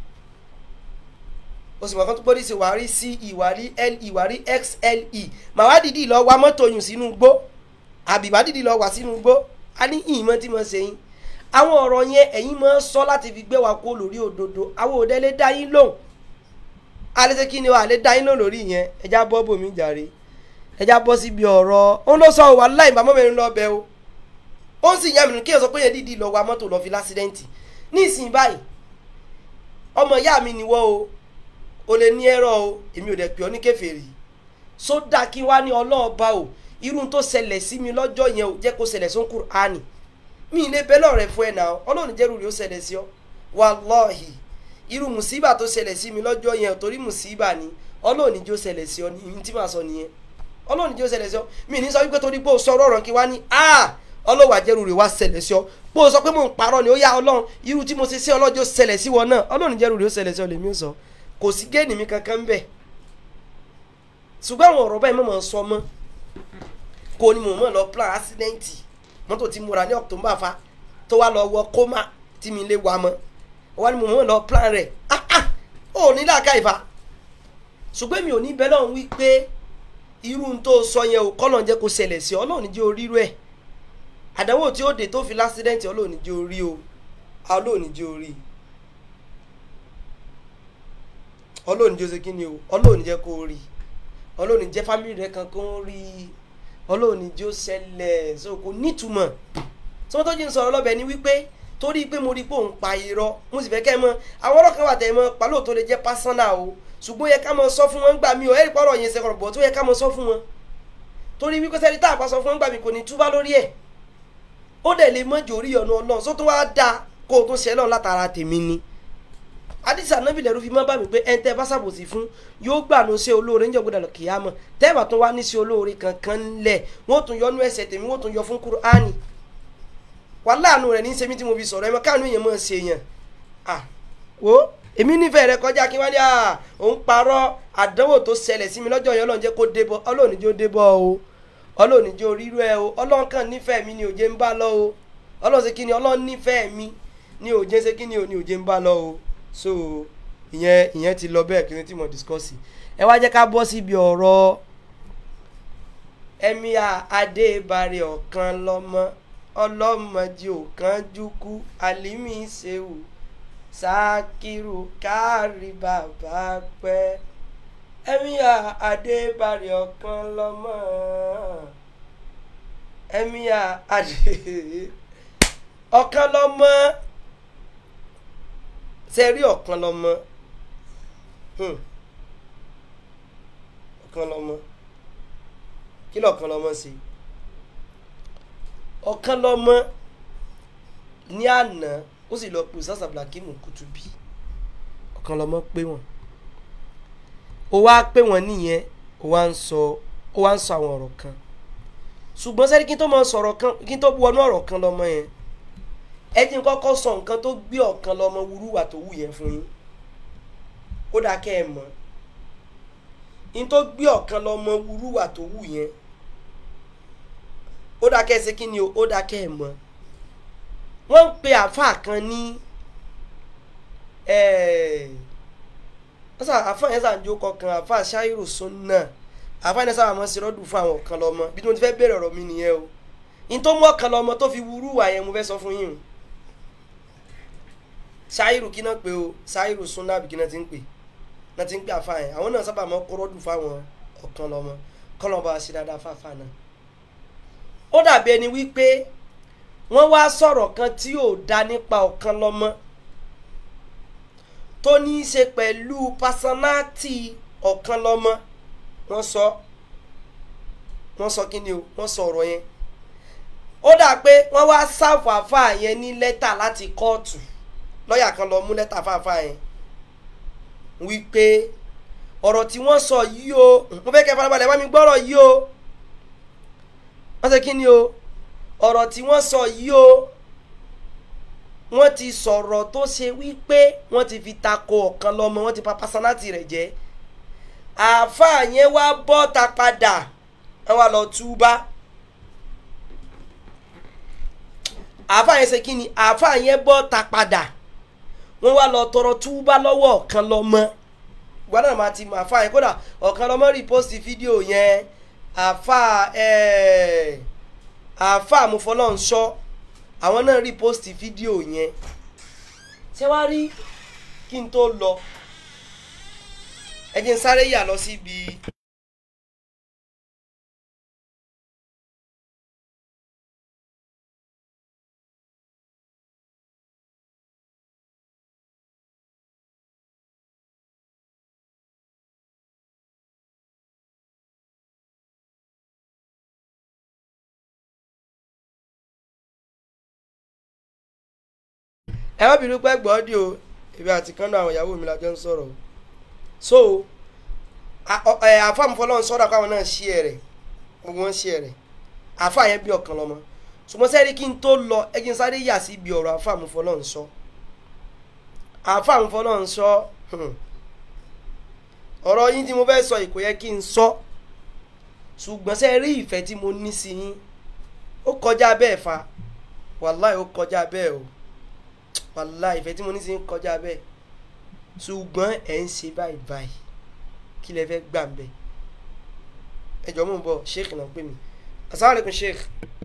o sì mọ̀ kán tó bọ́dí sí wà á rí ce wà á rí le wà á rí xle màá wá dìdí lọ wa mọ́tò yùn sínú gbó àbí wá dìdí lọ wà sínú gbó a ní ìmọ̀ tí mo ṣe yín àwọn ọ̀rọ̀ yẹn ẹ̀yin máa ń sọ láti fi gbé wa kó lórí òdodo àwọn òde lè dá yín lóhùn alẹ́ ṣe kí ni o àlẹ́ dá yín lóhùn lórí yẹn ẹja bọ́ bòmí jàre ẹja bọ́ síbi ọ̀rọ̀ òun ló sọ wà láì bá mọ́mẹ́rin lọ bẹ o ó ń sì yá mi nù kí ẹ sọ pé yẹn dìdí lọ wa mọ́tò lọ fi lásídẹ́ǹtì ní ìsìn báyìí ọmọ ìyá mi nìwọ o o lè ní ẹ̀rọ o èmi ò dẹ̀ pè ọ́ ní kèfèrí sódà kí wá ní ọlọ́ọ̀ba o irú tó ṣẹlẹ̀ sí mi lọ́jọ́ yẹn o jẹ́ kó ṣẹlẹ̀ sún Kùránì mi ilé bẹ́lẹ̀ rẹ̀ fún ẹ̀ náà ọlọ́run jẹ́rù rẹ̀ ó ṣẹlẹ̀ sí ọ wàlọ́ọ̀hì irú mùsíbà tó ṣẹlẹ̀ sí mi lọ́jọ́ yẹn torí mùsíbà ni ọlọ́run jẹ́ ó ṣẹlẹ̀ sí ọ ní ìyìn tí màá sọ nìyẹn ọlọ́run jẹ́ ó ṣẹlẹ̀ sí ọ mi ní sọ wípé torí pé o sọ ọ̀rọ̀ kí wá ní a ọlọ́wà jẹ́rù rẹ̀ wá ṣẹlẹ̀ sí ọ pé o sọ pé mò ń parọ́ ni ó yá ọlọ́run irú tí mo ṣe sí ọlọ́jọ́ ṣẹlẹ̀ sí wọn náà ọlọ́run jẹ́rù rẹ̀ ó ṣẹlẹ̀ sí ọ lèmi ó sọ kò sí géènì mi kankan ń bẹ̀ ṣùgbọ́n àwọn ọ̀rọ̀ báyìí mọ̀ sọ mọ́ kò ní mò ń mọ̀ lọ plan accident mọ́tò tí mo ra ní October fa tó wá lọ wọ kómà tí mi lè wà mọ́ wá ní mò ń mọ̀ lọ plan rẹ̀ ah ah ò ní làákà ìfà ṣùgbọ́n mi ò ní bẹ́ẹ̀ lọ́hùn wí pé irú n tó sọ yẹn o kọ́lọ̀ ń jẹ́ kó ṣẹlẹ̀ sí ọ Ọlọ́run jẹ́ orírú ẹ̀ àdánwò tí ó dé tó fi lásìdẹ́ǹtì Ọlọ́run jẹ́ orí o Ọlọ́run jẹ́ orí Ọlọ́run jẹ́ ó ṣe kí ni o Ọlọ́run jẹ́ kó rí Ọlọ́run jẹ́ fámìlì rẹ kan kó rí Ọlọ́run jẹ́ ó ṣẹlẹ̀ so kò nítumọ̀ tí wọ́n tó jí ń sọ̀rọ̀ lọ́bẹ̀ ni wípé torí pé mo rí pé òun pa irọ́ mo sì fẹ́ kẹ́ ẹ mọ̀ àwọn ọ̀rọ̀ kan wà tẹ̀ ẹ mọ̀ pàlọ́ tó lè jẹ́ pásánà o ṣùgbọ́n yẹ ká mọ̀ sọ fún wọn gbà mí o ẹ̀rí pọ̀rọ̀ yẹn sẹ́kọ̀rọ̀ bọ̀ tó yẹ ká mọ̀ sọ fún wọn torí wípé sẹ́ni tá a bá sọ fún wọn gbà mí kò ní túbá lórí ẹ̀ ó dẹ̀ lè mọ́jọ orí ọ̀nà ọlọ́run só tó wá da kó o tún ṣe lọ́run látara tèmi ni àdìsí ànábì lẹ́rú fi mọ́ bá mi pé ẹni tẹ́ bá ṣàbòsí fún yóò gbà ní ṣe olóore níjọ́ gbọ́dọ̀ kìyàmọ̀ tẹ́ẹ̀bà tún wá ní ṣe olóore kankan lẹ̀ wọ́n tún yọ nú ẹsẹ̀ tèmi wọ́n tún yọ fún Kùránì wà láàánú rẹ̀ ní sẹ́mi tí mo fi sọ̀rọ̀ ẹ̀ mọ́ káàánú èèyàn mọ̀ ṣe yàn à wo èmi nífẹ̀ẹ́ rẹ kọjá kí wọ́n ní à òun parọ́ àdánwò tó ṣẹlẹ̀ sí mi lọ́jọ́ yẹn ọlọ́run jẹ́ kó débọ̀ ọlọ́run jẹ́ ó débọ̀ o ọlọ́run jẹ́ orírú ẹ o ọlọ́run kàn nífẹ̀ẹ́ mi ni òjé ń bá lọ o ọlọ́run ṣe kí ni ọlọ́run nífẹ̀ẹ́ mi ni òjé ṣe kí ni ò ní òjé ń bá lọ o so ìyẹn ìyẹn ti lọ bẹ́ẹ̀ kí ni tí mo discuss ẹ wá jẹ́ ká bọ́ síbi ọ̀rọ̀ ẹ̀míà adébárẹ̀ ọ̀kan lọ́mọ ọlọ́mọdé ọ̀kan jukú alimi sehu sakiru kárí bàbá pẹ́ ẹ̀míà adébárẹ̀ ọ̀kan lọ́mọ ẹ̀míà adé ọ̀kan lọ́mọ sẹ́rí ọ̀kan lọ́mọ ọ̀kan lọ́mọ kí lọ́ọ̀kan lọ́mọ sí ọ̀kan lọ́mọ ní àná ó sì lọ pè sásà blakimu kutubi ọ̀kan lọ́mọ pé wọ́n ó wá pé wọ́n nìyẹn ó wá ń sọ ó wá ń sọ àwọn ọ̀rọ̀ kan ṣùgbọ́n sẹ́rí kí n tó mọ sọ̀rọ̀ kan kí n tó wọnú ọ̀rọ̀ kan lọ́mọ yẹn ẹ jí n kọ́kọ́ sọ nǹkan tó gbé ọ̀kan lọ́mọ wúrúwà tó wù yẹn fún yín ó dáa kẹ́ ẹ mọ̀ n tó gbé ọ̀kan lọ́mọ wúrúwà tó wù yẹn ó dáa kẹ́ ẹ ṣe kí ni o ó dáa kẹ́ ẹ mọ̀ wọ́n ń pe àáfàá kan ní àáfàá yẹn sàǹjó kọkàn àáfàá ṣáírù sunna àáfàá yẹn sábà máa ń ṣe rọ́dù fún àwọn ọ̀kan lọ́mọ bí mo ti fẹ́ bẹ̀rẹ̀ ọ̀rọ̀ mi nìyẹn o n tó mú ọ̀kan lọ́mọ tó fi wúrúwà yẹn mo fẹ́ sọ fún yín o ṣáírù kí náà pé o ṣáírù sunna àbí kí náà ti ń pè náà ti ń pè àáfàá yẹn àwọn náà sábà máa ń kó rọ́dù fáwọn ọ̀kan lọ́mọ kọ́lọ́ba ṣe dáadáa fáfáà náà ó dàbí ẹni wípé wọ́n wá sọ̀rọ̀ kan tí ò dá nípa ọ̀kan lọ́mọ tó ní í ṣe pẹ̀lú pásánáàtì ọ̀kan lọ́mọ wọ́n sọ wọ́n sọ kí ni o wọ́n sọ ọ̀rọ̀ yẹn ó dà pé wọ́n wá sáfù àfáà yẹn ní lẹ́tà láti kóòtù lọ́ọ̀yà kan lọ mú lẹ́tà fáfáà yẹn wípé ọ̀rọ̀ tí wọ́n sọ yìí o mo fẹ́ kẹ́ farabalẹ̀ wá mi gbọ́rọ̀ yìí o wọ́n ṣe kí ni o ọ̀rọ̀ tí wọ́n sọ yìí o wọ́n ti sọ̀rọ̀ tó ṣe wípé wọ́n ti fi tako ọ̀kan lọ́mọ wọ́n ti pa pásánátì rẹ̀ jẹ́ àáfàá yẹn wá bọ́ ta padà wọ́n wá lọ túbá àáfà yẹn ṣe kí ni àáfà yẹn bọ́ ta padà wọ́n wá lọ tọrọ túbá lọ́wọ́ ọ̀kan lọ́mọ gbọ́dọ̀ máa ti mọ àáfà yẹn kódà ọ̀kan lọ́mọ rìpọ́sì fídíò yẹn àáfà ẹ̀ẹ́ àáfà àmúfọlọ́nsọ àwọn náà rìpọ́sì fídíò yẹn ṣé wàá rí kí n tó lọ ẹ jẹ́ n sáré yà lọ síbi. ẹ má bínú pẹ́ gbọ́ ọ́dí o èmi àti kánú àwọn ìyàwó mi la jọ ń sọ̀rọ̀ o so àfàmùfọlọ́run sọ́dọ̀ káwọn náà ṣí ẹ̀ rẹ̀ gbogbo wọn ṣí ẹ̀ rẹ̀ àfà yẹn bí ọ̀kan lọ́mọ ṣùgbọ́n sẹ́rí kí n tó lọ ẹ kí n sáré yà sí ibi ọ̀rọ̀ àfàmùfọlọ́run sọ àfàmùfọlọ́run sọ ọ̀rọ̀ yín tí mo fẹ́ sọ ìkò yẹ kí n sọ ṣùgbọ́n sẹ́rí ìfẹ́ tí mo ní sí yín ó kọjá bẹ́ẹ̀ fa wàláì ó kọjá bẹ́ẹ̀ o wàláì ìfẹ́ tí mo ní sí yín kọjá bẹ́ẹ̀ ṣùgbọ́n ẹ̀ ń ṣe báyìí báyìí kí lẹ fẹ́ gbà ń bẹ̀ ẹ jọ mò ń bọ̀ sheikh náà pè mí asalaamualeykum sheikh.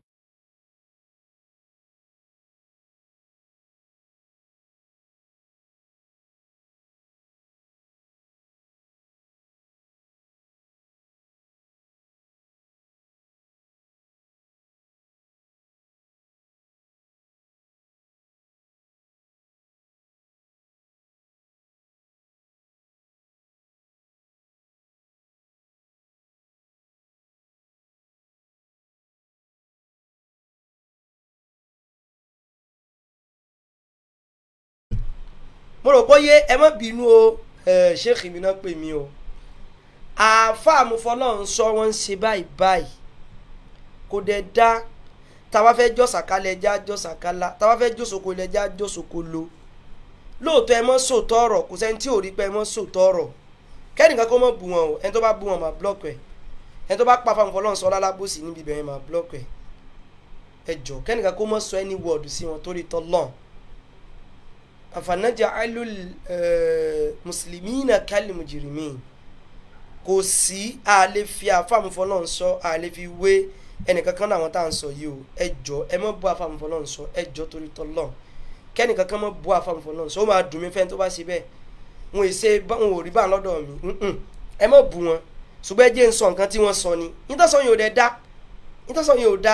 mo rò pé ẹ má bínú o sheikh mi náà pè mí o àáfàá àmúfọlọ́run sọ wọ́n ń ṣe báyìí báyìí kò dẹ̀ dá táwa fẹ́ jọ́sàkálẹ̀ ẹja jọ́sàkálá táwa fẹ́ jọ́sòkò ilẹ̀ ẹja jọ́sòkò lo lóòótọ́ ẹ mọ́ sòótọ́ ọ̀rọ̀ kò sẹ́ni tí ò rí pé ẹ mọ́ sòótọ́ ọ̀rọ̀ kẹ́nìkan kó mọ̀ bù wọn o ẹni tó bá bù wọn máa blọ́ọ̀kì ẹ̀ ẹni tó bá pa fáwọn fọlọ́run sọ lálábòsí níbi ibẹ̀ yẹn máa blọ́ọ̀kì ẹ̀ ẹ jọ kẹ́nìkan kó mọ̀ sọ ẹni wọ́ọ̀dù sí wọn torí tọ́lọ́n àfànàjà alul muslimina kal mujrimin kò sí àlè fi àfàmùfọlọ́n sọ àlè fi wé ẹnìkankan náà àwọn tá à ń sọ yìí o ẹ jọ ẹ mọ bú àfàmùfọlọ́n sọ ẹ jọ torí tọ́lọ́n kẹ́nìkankan mọ bú àfàmùfọlọ́n sọ ó máa dùn mí fẹ́ni tó bá ṣe bẹ́ẹ̀ wọn ò ṣe wọn ò rí bá lọ́dọ̀ mi ẹ mọ bú wọn ṣùgbọ́n ẹ jẹ́ ń sọ nǹkan tí wọ́n sọ ni nítòsọ yìí ò dẹ̀ dá nítòsọ yìí ò dá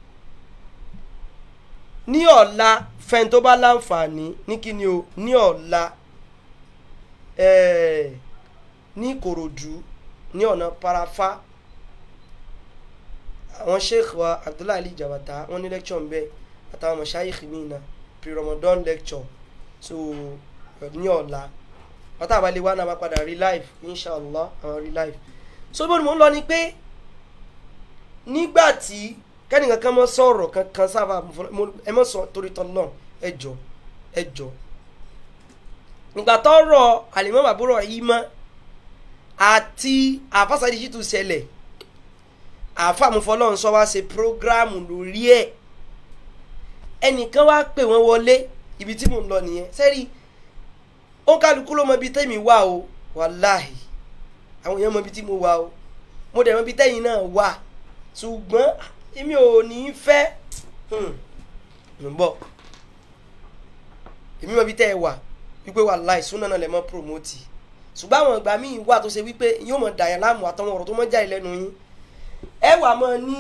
ní ọ̀la fẹ́ni tó bá láǹfààní ní kíni o ní ọ̀la ní Ìkòròdú ní ọ̀nà parafa àwọn sheikh wa Abdullahi Ali Jabata wọ́n ní lecture ńbẹ àtàwọn mọ̀ṣáyìí mi náà pre-Ramadan lecture so ní ọ̀la wọ́n tàbá lè wá náà máa padà rí live inshallah àwọn rí live so bó ni mò ń lọ ni pé nígbà tí kẹ́nìkan kan mọ́ sọ̀rọ̀ kankan sábà ẹ mọ́ sọ torí tọ́lọ́ ẹ jọ ẹ jọ nígbà tọ́rọ̀ àlìmọ́ bàbúrò yìí mọ́ àti àfàsàdì sì tún ṣẹlẹ̀ àfàmùfọlọ́run sọ wá ṣe prógráàmù lórí ẹ̀ ẹnìkan wá pè wọ́n wọlé ibi tí mò ń lọ nìyẹn sẹ́rí ó kálukú ló mọ ibi tẹ́mi wà o wàláhì àwọn èèyàn mọ ibi tí mo wà o mo dẹ̀ mọ ibi tẹ́yìn náà wà ṣùgbọ́n èmi ò ní í fẹ́ ń bọ̀ èmi mọ ibi tẹ́ ẹ wà wípé wàláhì súnà náà lè mọ́ promote ṣùgbọ́n àwọn ìgbà míì wà tó ṣe wípé yóò mọ̀ dàyàn láàmú àtàwọn ọ̀rọ̀ tó mọ̀ jáde lẹ́nu yín ẹ wà mọ́ ní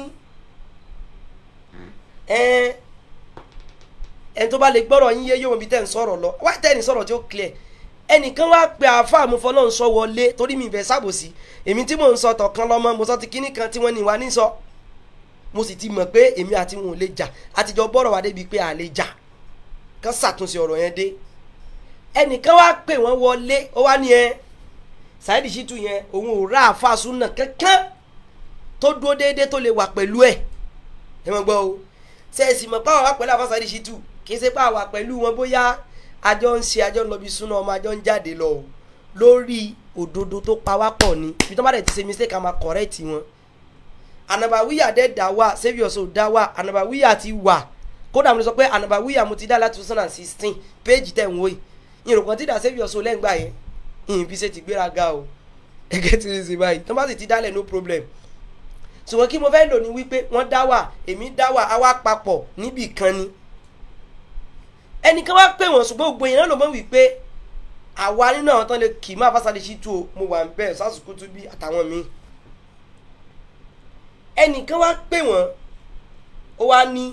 ẹ ẹni tó bá lè gbọ́rọ̀ yín yé yóò mọ̀ bí tẹ́ ń sọ̀rọ̀ lọ wá tẹ́ ní sọ̀rọ̀ tí ó clear ẹnìkan wá pe àáfàá mo fọlọ́ ń sọ wọlé torí mi ìfẹ́ sábòsí èmi tí mò ń sọ tọ̀kan lọ́mọ mo sọ ti kíní kan tí wọ́n ní wá ní sọ mo sì ti mọ̀ pé èmi àti wọn ò lè jà àtijọ́ bọ́rọ̀ wá débi pé à lè jà kán ṣàtúnṣe ọ̀rọ̀ yẹn dé ẹnìkan wá pè wọ́n wọlé ó wá ní ẹ Saheed Shittu yẹn òun ò rà àfa súnà kankan tó dúró déédéé tó lè wà pẹ̀lú ẹ̀ ẹ mọ̀ gbọ́ o ṣe é sì mọ̀ pé àwọn wà pẹ̀lú àfa Saheed Shittu kì í ṣe pé àwa pẹ̀lú wọn bóyá àjọ ń ṣe àjọ ń lọ bí súnà ọmọ àjọ ń jáde lọ o lórí òdodo tó pa wá pọ̀ ni ibi tó bá dẹ̀ ti ṣe mistake a máa correct wọn ànàbàwíyà dẹ̀ dá wà saviour so dá wà ànàbàwíyà ti wà kó kódà mo lè sọ pé ànàbàwíyà mo ti dá láti two thousand and sixteen péèjì tẹ̀ ń wò yìí ìròkàn tí dà save your soul lẹ́ngbà yẹn ìyìn fi ṣe ti gbéraga o ẹgẹ́ ti rí sí báyìí tó bá sì ti dálẹ̀ no problem ṣùgbọ́n kí mo fẹ́ lò ní wípé wọ́n dá wà èmi dá wà á wá papọ̀ níbì kan ni ẹnìkan wá pè wọ́n ṣùgbọ́n gbogbo yẹn náà ló mọ̀ wípé àwa nínú àwọn tán lè kì í má fásitì sí tu o mo wà ń bẹ́ẹ̀ sásùkú tún bí àtàwọn míì ẹnìkan wá pè wọ́n ó wá ní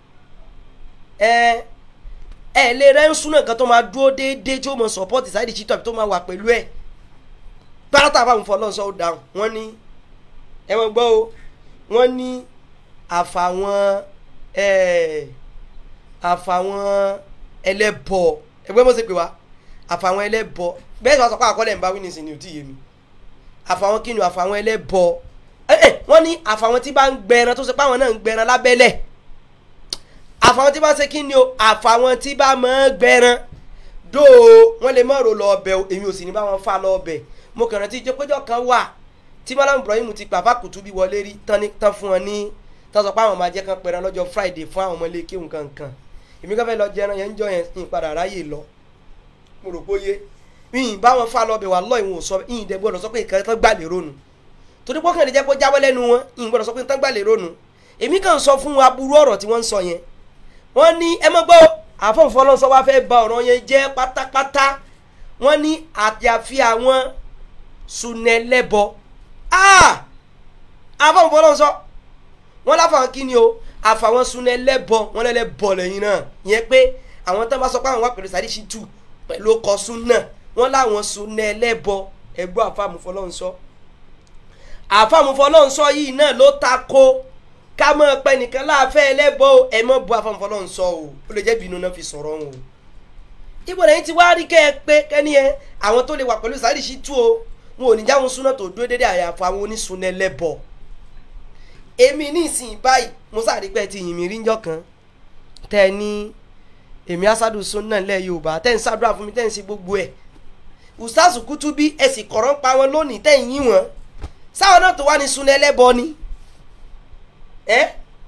ẹ ẹ lè rẹ́ ń súná kan tó máa dúró déédéé tí ó mọ support Saheed Shittu àbí tó máa wà pẹ̀lú ẹ̀ pátá àbámu fọlọ́sọ ó dáhùn wọ́n ní ẹ mọ̀ gbọ́ o wọ́n ní àfàwọn ẹ àfàwọn ẹlẹ́bọ ẹgbẹ́ mọ̀ sí pé wá àfàwọn ẹlẹ́bọ bẹ́ẹ̀ sọ pé àkọọ́lẹ̀ ń bá wíní sí ni ò tí ì yé mi àfàwọn kí ni àfàwọn ẹlẹ́bọ ẹ ẹ wọ́n ní àfàwọn tí bá ń gbẹran tó ṣe pé àwọn náà ń gbẹran lábẹ́lẹ̀ àfàwọn tí bá ṣe kí ni o àfàwọn tí bá máa ń gbẹran dóò wọ́n lè mọ̀ rò lọ ọbẹ̀ o èmi ò sì ní bá wọn fà lọ ọbẹ̀ mo kàn rántí ìjọpẹ́jọ kan wà tí malam ibrahim ti pàfà kùtù bí wọlé rí tán ní tán fún wọn ní tán sọ pé àwọn máa jẹ́ kán pẹ̀rẹ̀ lọ́jọ́ friday fún àwọn ọmọ ilé kéwù kankan èmi kàn fẹ́ lọ jẹran yẹn ń jọ yẹn ń padà ráyè lọ mo rò pé yé yìnyín báwọn fà lọ bẹ̀ wà lọ ìwọ̀n sọ yìnyín dẹ̀ gbọ́dọ̀ sọ pé nǹkan tán gbà lérò nù torí pé kàn lè jẹ́ pé jáwọ́ lẹ́nu wọn yìnyín gbọ́dọ̀ sọ pé tán gbà lérò nù èmi kàn sọ fún wọn aburú ọ̀rọ̀ tí wọ́n ń sọ yẹn wọ́n ní ẹ mọ́ gbọ́ àfọ̀nfọ́lọ́sọ wa fẹ́ ba ọ̀rọ̀ yẹn jẹ́ pátápátá wọ́n ní àyàfi àwọn sunẹlẹ́bọ àfọ̀nfọ́lọ́sọ wọ́n láfàwọn kí ni o àfàwọn sunẹlẹ́bọ wọ́n lẹ́lẹ́bọ lẹ́yìn náà yẹn pé àwọn tó bá sọ pé àwọn wà pẹ̀lú Saheed Shittu pẹ̀lú ọkọ̀ sunna wọ́n láwọn sunẹlẹ́bọ ẹgbọ́ àfàmùfọ́lọ́sọ àfàmùfọ́lọ́sọ yìí náà ló ta ko ká mọ̀ pẹ́ nìkan láàfẹ́ ẹlẹ́bọ ẹ mọ̀ bu àfàmùfọ́lọ́sọ o ó lè jẹ́ bínú náà fi sọ̀rọ̀ wọn o ibo lẹ́yìn tí wàá rí kẹ́ ẹ pé kẹ́ni ẹ àwọn tó lè wà pẹ̀lú Saheed Shittu o wọn ò ní jáwọn súná tó dúró dédé àyàfọ àwọn onísunna ẹlẹ́bọ èmi ní ìsìn báyìí mo sáré pé ti yìn mí rí njọ́ kan tẹ́ ẹ ní èmi asadu sunna lẹ́ Yorùbá tẹ́ ẹ ń ṣàdúrà fún mi tẹ́ ẹ ń ṣe gbogbo ẹ̀ Ustaz Kutubi ẹ sì kọ̀rọ̀ ń pa wọn lónìí tẹ́ ẹ ń yín wọn sáwọn náà tó wá ní sunna ẹlẹ́bọ ni ẹ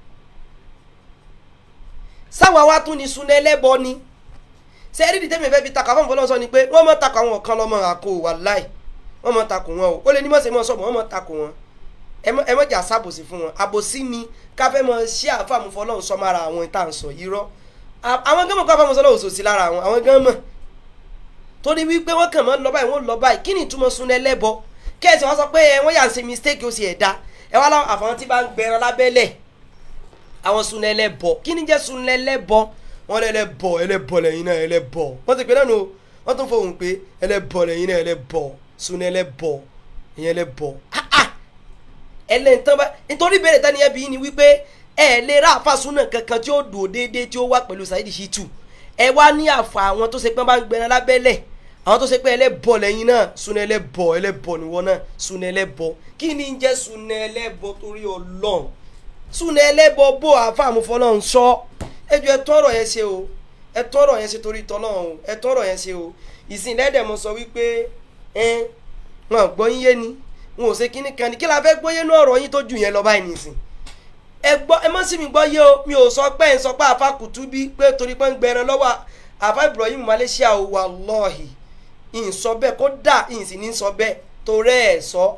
sáwọn wa tún ní sunna ẹlẹ́bọ ni sẹ́ẹ̀rì dìtẹ́ mi fẹ́ fi takà fún fọlọ́sọ ni pé wọ́n mọ̀ takà àwọn kan lọ́mọ àkó wàláì wọ́n mọ̀ takò wọn o ó lè ní mọ̀sẹ̀ mọ̀ sọ̀bọ̀ wọ́n mọ̀ takò wọn ẹ mọ̀ jà sábòsí fún wọn àbòsí ni káfẹ́ mọ̀ ṣé àfàmù fọlọ́run sọ mára àwọn ìta ń sọ yìí rọ́ àwọn gánmọ̀ kó àfàmù sọlọ́ òsòsì lára àwọn àwọn gánmọ̀ torí wípé wọ́n kàn mọ́ lọ báyìí wọ́n lọ báyìí kí ni ìtumọ̀ sun ẹlẹ́bọ kẹ́sì wọ́n sọ pé ẹ wọ́n yà ń ṣe mistake ó sì ẹ̀dá ẹ wá láwọn àfàwọn tí bá ń gbẹran lábẹ́lẹ̀ àwọn sun ẹlẹ́bọ kí ni jẹ́ sun ẹlẹ́bọ wọ́n lé ẹlẹ́bọ ẹlẹ́bọ lẹ́yìn náà ẹlẹ́bọ wọ́n ti pè náà nù wọ́n tún fohùn pé ẹlẹ́bọ lẹ́yìn náà ẹlẹ́bọ sun ẹlẹ́bọ ìyẹn ẹlẹ́bọ ẹlẹ́ntàn bá nítorí ìbéèrè tani ẹbí ni wípé ẹ lè ra àfàsúnà kankan tí ó dùn déédéé tí ó wà pẹ̀lú Saheed Shittu ẹ wá ní àfà àwọn tó ṣe pé bá ń gbẹran lábẹ́lẹ̀ àwọn tó ṣe pé ẹlẹ́bọ lẹ́yìn náà sun ẹlẹ́bọ ẹlẹ́bọ níwọ náà sun ẹlẹ́bọ kí ni ń jẹ́ sun ẹlẹ́bọ torí Ọlọ́run sun ẹlẹ́bọ bó àfàmúfọ́lọ́run sọ ẹjọ ẹ tọrọ yẹn ṣe o ẹ tọrọ yẹn ṣe torí tọlọ́run o ẹ tọrọ yẹn ṣe o ìsìn lẹ́dẹ̀ mo sọ wípé ẹ wọn gbọ́ yín yé ni wọn ò ṣe kíní kan ní kí la fẹ́ gbóyè ní ọ̀rọ̀ yín tó jù yẹn lọ báyìí nìsín ẹ gbọ́ ẹ má sì mí gbọ́ yé o mi ò sọ pé ẹ sọ pé àfa Kutubi pé torí pé ń gbẹran lọ́wọ́ àfa Ibrahim Malaysia o wallahi ìyìn sọ bẹ́ẹ̀ kó dà ìyìn sì ní sọ bẹ́ẹ̀ torí ẹ̀ sọ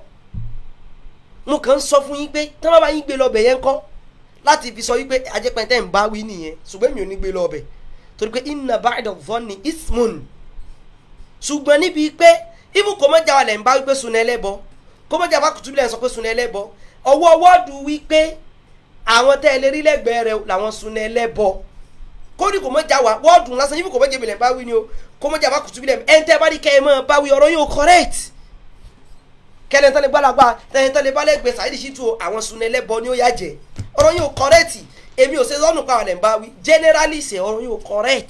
mo kàn ń sọ fún yín pé tí wọ́n bá yín gbé lọ bẹ̀ yẹn kọ́ láti fi sọ wípé ajẹ́pẹ̀ntẹ́ ń bá wí nìyẹn ṣùgbọ́n mi ò ní gbé lọ ọbẹ̀ torí pé inna ba'da dhanni ismun ṣùgbọ́n níbi pé ibù kò mọ́jà wà lẹ̀ ń bá wípé sunna ẹlẹ́bọ kó mọ́jà bá Kutubi lẹ̀ sọ pé sunna ẹlẹ́bọ ọwọ́ wọ́ọ̀dù wípé àwọn tẹ́ ẹ lè rí lẹ́gbẹ̀ẹ́ rẹ làwọn sunna ẹlẹ́bọ kódì kò mọ́jà wà wọ́ọ̀dù lásán ibù kò mọ́jà ìbílẹ̀ bá wí ni o kó mọ́jà bá Kutubi lẹ̀ ẹ̀ ń tẹ́ bá rí kẹ́ ẹ mọ́ bá wí ọ̀rọ̀ yóò correct kẹ́lẹ́ tán lè gbàlagbà tẹ́lẹ̀ tán lè bá lẹ́gbẹ̀ẹ́ Saheed Shittu àwọn sunna ẹlẹ́bọ ni ó yà jẹ́ ọ̀rọ̀ yóò correct èmi ò ṣe lọ́nù pa àwọn ẹ̀ ń bá wí generally ṣe ọ̀rọ̀ yóò correct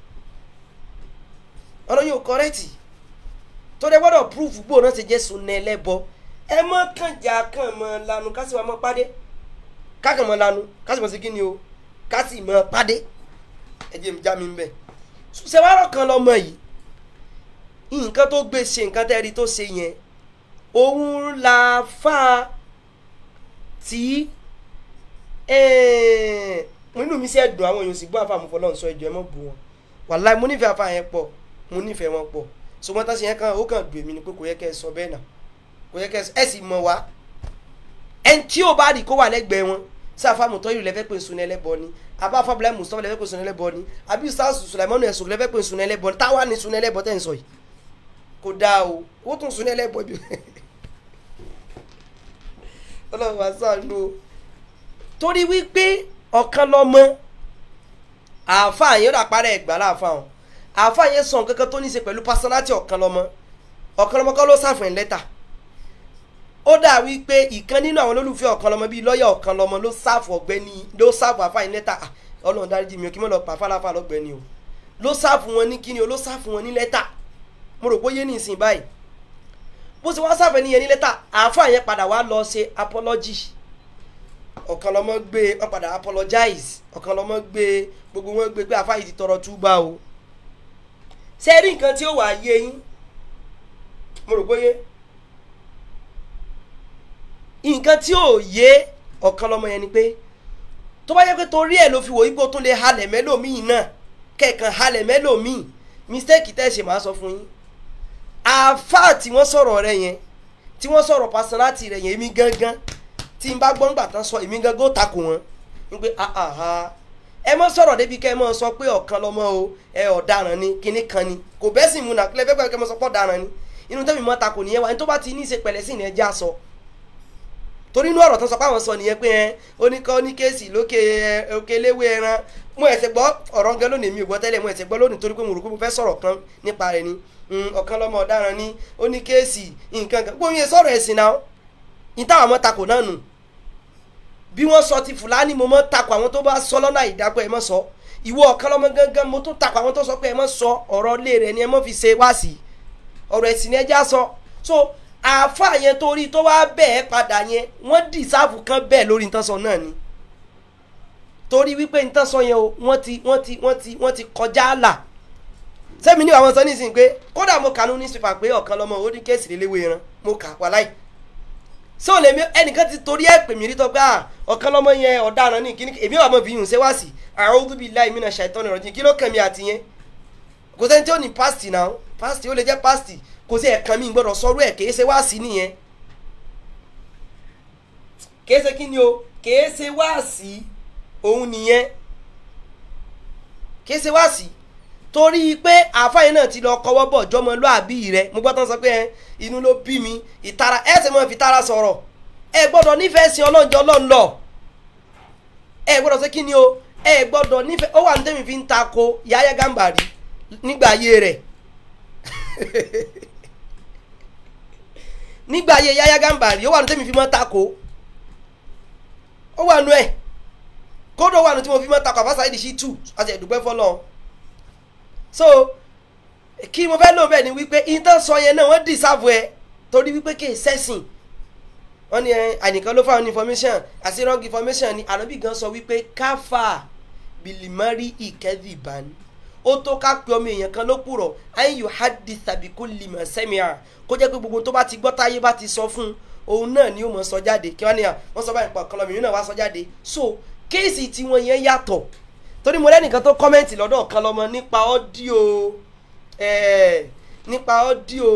ọ̀rọ̀ yóò correct tó dé gbọ́dọ̀ proof gbòò náà ṣe jẹ́ sunna ẹlẹ́bọ ẹ mọ́ kànjà kàn mọ́ lanu kásì wà mọ́ pàdé kákan mọ́ lanu kásì mọ́ sí kí ni o kásì mọ́ pàdé ẹ jẹ́ mi já mi ń bẹ̀ ṣùṣẹ́wárọ̀ kan lọ́mọ yìí nǹkan tó gbé ṣe nǹkan tẹ́rí tó ṣe yẹn òun la fa tí inú mi sì ẹ̀dùn àwọn èèyàn sì gbọ́ àfa àmúfọ́ lọ́n sọ ẹjọ́ ẹ mọ̀ bù wọn wàláì mo nífẹ̀ẹ́ àfa yẹn pọ̀ mo nífẹ̀ẹ́ wọn pọ̀ ṣùgbọ́n tá a ṣe yẹn kan ó kàn dùn èmi ni pé kò yẹ kẹ́ ẹ sọ bẹ́ẹ̀ náà kò yẹ kẹ́ ẹ sọ ẹ sì mọ̀ wá ẹni tí ó bá rí kó wà lẹ́gbẹ̀ẹ́ wọn sí àfa mọ̀tọ́ yìí lẹ́fẹ́ pé sunni ẹlẹ́bọ ni àbá afábílẹ̀ mùsùlùmí lẹ́fẹ́ pé sunni ẹlẹ́bọ ni àbí sars sulaimanu ẹ̀sùn lẹ́fẹ́ pé sunni ẹlẹ́bọ ni táwa ni sunni ẹlẹ́bọ tẹ̀ ń sọ yìí kò dáa o ó tún sunni ẹlẹ́bọ bí ọlọ́run wá sáànù o torí wípé ọ̀kan lọ́mọ àáfàá yẹn ó dà parẹ́ ẹ̀gbá láàfáà wọn àáfàá yẹn sọ nǹkan kan tó ní í ṣe pẹ̀lú pásánátì ọ̀kan lọ́mọ ọ̀kan lọ́mọ kọ́ ló sàfihàn lẹ́tà ó dà wípé ìkan nínú àwọn olólùfẹ́ ọ̀kan lọ́mọ bíi lọ́ọ̀yà ọ̀kan lọ́mọ ló sáàfù ọ̀gbẹ́ni ló sáàfù àfààní lẹ́tà Ah, ọlọ́run dáríjì mi ò kí mọ̀ lọ pa fáláfà lọ́gbẹ́ni o ló sáàfù wọn ní kíni o ló sáàfù wọn ní lẹ́tà mo rò pé ó yé ní ìsìn báyìí bó ṣe wá sáfẹ́ níyẹn ní lẹ́tà àáfàá yẹn padà wá lọ ṣe apology ọ̀kan lọ́mọ gbé wọ́n padà apologize ọ̀kan lọ́mọ gbé gbogbo wọn gbé pé àáfàá yìí ti tọrọ túbà o ṣé rí nǹkan tí ó wà yé yín mo rò pé ó yé nǹkan tí ò yé ọ̀kan lọ́mọ yẹn ni pé tó bá yẹ pé torí ẹ̀ ló fi wò ipò tó lè halẹ̀ mẹ́lòmíì náà kẹ̀kan halẹ̀ mẹ́lòmíì mistake tẹ́ ẹ ṣe máa sọ fún yín àáfàá tí wọ́n sọ̀rọ̀ rẹ yẹn tí wọ́n sọ̀rọ̀ personality rẹ yẹn èmi gangan tí n bá gbọ́n gbà tán sọ èmi gangan ó takò wọ́n n pé ahaha ẹ mọ sọ̀rọ̀ débi kẹ́ ẹ mọ sọ pé ọ̀kan lọ́mọ o ẹ ọ̀daràn ni kinní kan ni kò bẹ́ẹ̀ sì múna kílẹ̀ fẹ́ẹ́ kẹ́ ẹ mọ sọ pé ọ̀daràn ni inú tẹ́mi mọ́ takò nìyẹn wa ní tó bá ti ní í ṣe pẹ̀lẹ́ sí ìyẹn já sọ torí inú ọ̀rọ̀ tán sọ pé àwọn sọ nìyẹn pé ẹ oníkọ́ ní kéèsì lókè ẹ òkè léwé ẹran mo ẹ̀sẹ̀ gbọ́ ọ̀rọ̀ gan lónìí mi ò gbọ́ tẹ́lẹ̀ mo ẹ̀sẹ̀ gbọ́ lónìí torí pé mo rò pé mo fẹ́ sọ̀rọ̀ kan nípa rẹ̀ ni Mm, ọ̀kan lọ́mọ ọ̀daràn ni ó ní kéèsì nǹkan kan gbóyè sọ̀rọ̀ ẹ̀sìn náà ìtawà mọ́ takò náà nù bí wọ́n sọ ti fúlàní mo mọ́ takò àwọn tó bá sọ lọ́nà ìdápẹ́ ẹ mọ́ sọ ìwọ ọ̀kan lọ́mọ gángan mo tún takò àwọn tó sọ pé ẹ mọ́ sọ ọ̀rọ̀ ilé rẹ̀ ni ẹ mọ́ fi ṣe wá sí ọ̀rọ̀ ẹ̀sìn ni ẹ já sọ so àáfàá yẹn torí tó wá bẹ́ẹ̀ padà yẹn wọ́n dì sáàfù kan bẹ́ẹ̀ lórí nǹkan sọ náà ni torí wípé nǹkan sọ yẹn o wọ́n ti wọ́n ti wọ́n ti wọ́n ti kọjá àlà sẹ́mi ní àwọn sọ nísìnyí pé kódà mo kànú ní sífà pé ọ̀kan lọ́mọ ó ní kéèsì léléwé ẹran mo kà wà láì ṣé o lè mi ẹnìkan ti torí ẹ̀ pè mí rí tọ́ pé à ọ̀kan lọ́mọ yẹn ọ̀daràn ní kíní èmi wà mọ̀ fi yùn ṣe wá sí a'udhu billahi minash shaitani rajim kí ló kàn mí àti yẹn kò sẹ́ni tí ó ní pásítì náà pásítì ó lè jẹ́ pásítì kò sí ẹ̀kan mi gbọ́dọ̀ sọ́rú ẹ̀ kèé ṣe wá sí nìyẹn kèé ṣe kí ni o kèé ṣe wá sí òun nìyẹn kèé ṣe wá sí torí pé àfáyín náà ti lọ kọwọ́ bọ̀ jọmọlúàbí rẹ mo gbọ́ tán sọ pé ẹ inú ló bí mi ìtara ẹ sì mọ̀ fi tara sọ̀rọ̀ ẹ gbọ́dọ̀ nífẹ̀ẹ́ sí ọlọ́njọ́ ọlọ́run lọ ẹ gbọ́dọ̀ ṣe kí ni o ẹ gbọ́dọ̀ nífẹ̀ẹ́ ó wà ní tẹ́mi fi ń ta ko Yahya Gambari nígbà ayé rẹ̀ nígbà ayé Yahya Gambari ó wà ní tẹ́mi fi mọ́ ta ko ó wà nù ẹ̀ kódò wà nù tí mo fi mọ́ ta ko àbáṣà ìdí sí tù àti ẹ̀dùgbẹ́ fọlọ́run so kí mo fẹ́ lò bẹ́ẹ̀ ni wípé intan sọ yẹn náà wọ́n dìsáàbù ẹ torí wípé kì í sẹ́sìn wọ́n ní ànìkan ló fáwọn information àti wrong information ni ànábì gan sọ wípé káfà bìlìmọ́rí ìkẹ́dìbàn ó tó ká pe ọmọ èèyàn kan ló pùrọ̀ ayin yóò hadi tàbí kó limọ̀ sẹ́mìà kó jẹ́ pé gbogbo tó bá ti gbọ́ táyé bá ti sọ fún òun náà ni ó mọ̀ sọ jáde kí wọ́n ní à wọ́n sọ báyìí pọ̀ kọlọ́mì náà wá sọ jáde so kéèsì tiwọn yẹn yàtọ̀ torí mo lẹ́nìkan tó kọ́mẹ́ǹtì lọ́dọ̀ kan lọ́mọ nípa ọ́díò nípa ọ́díò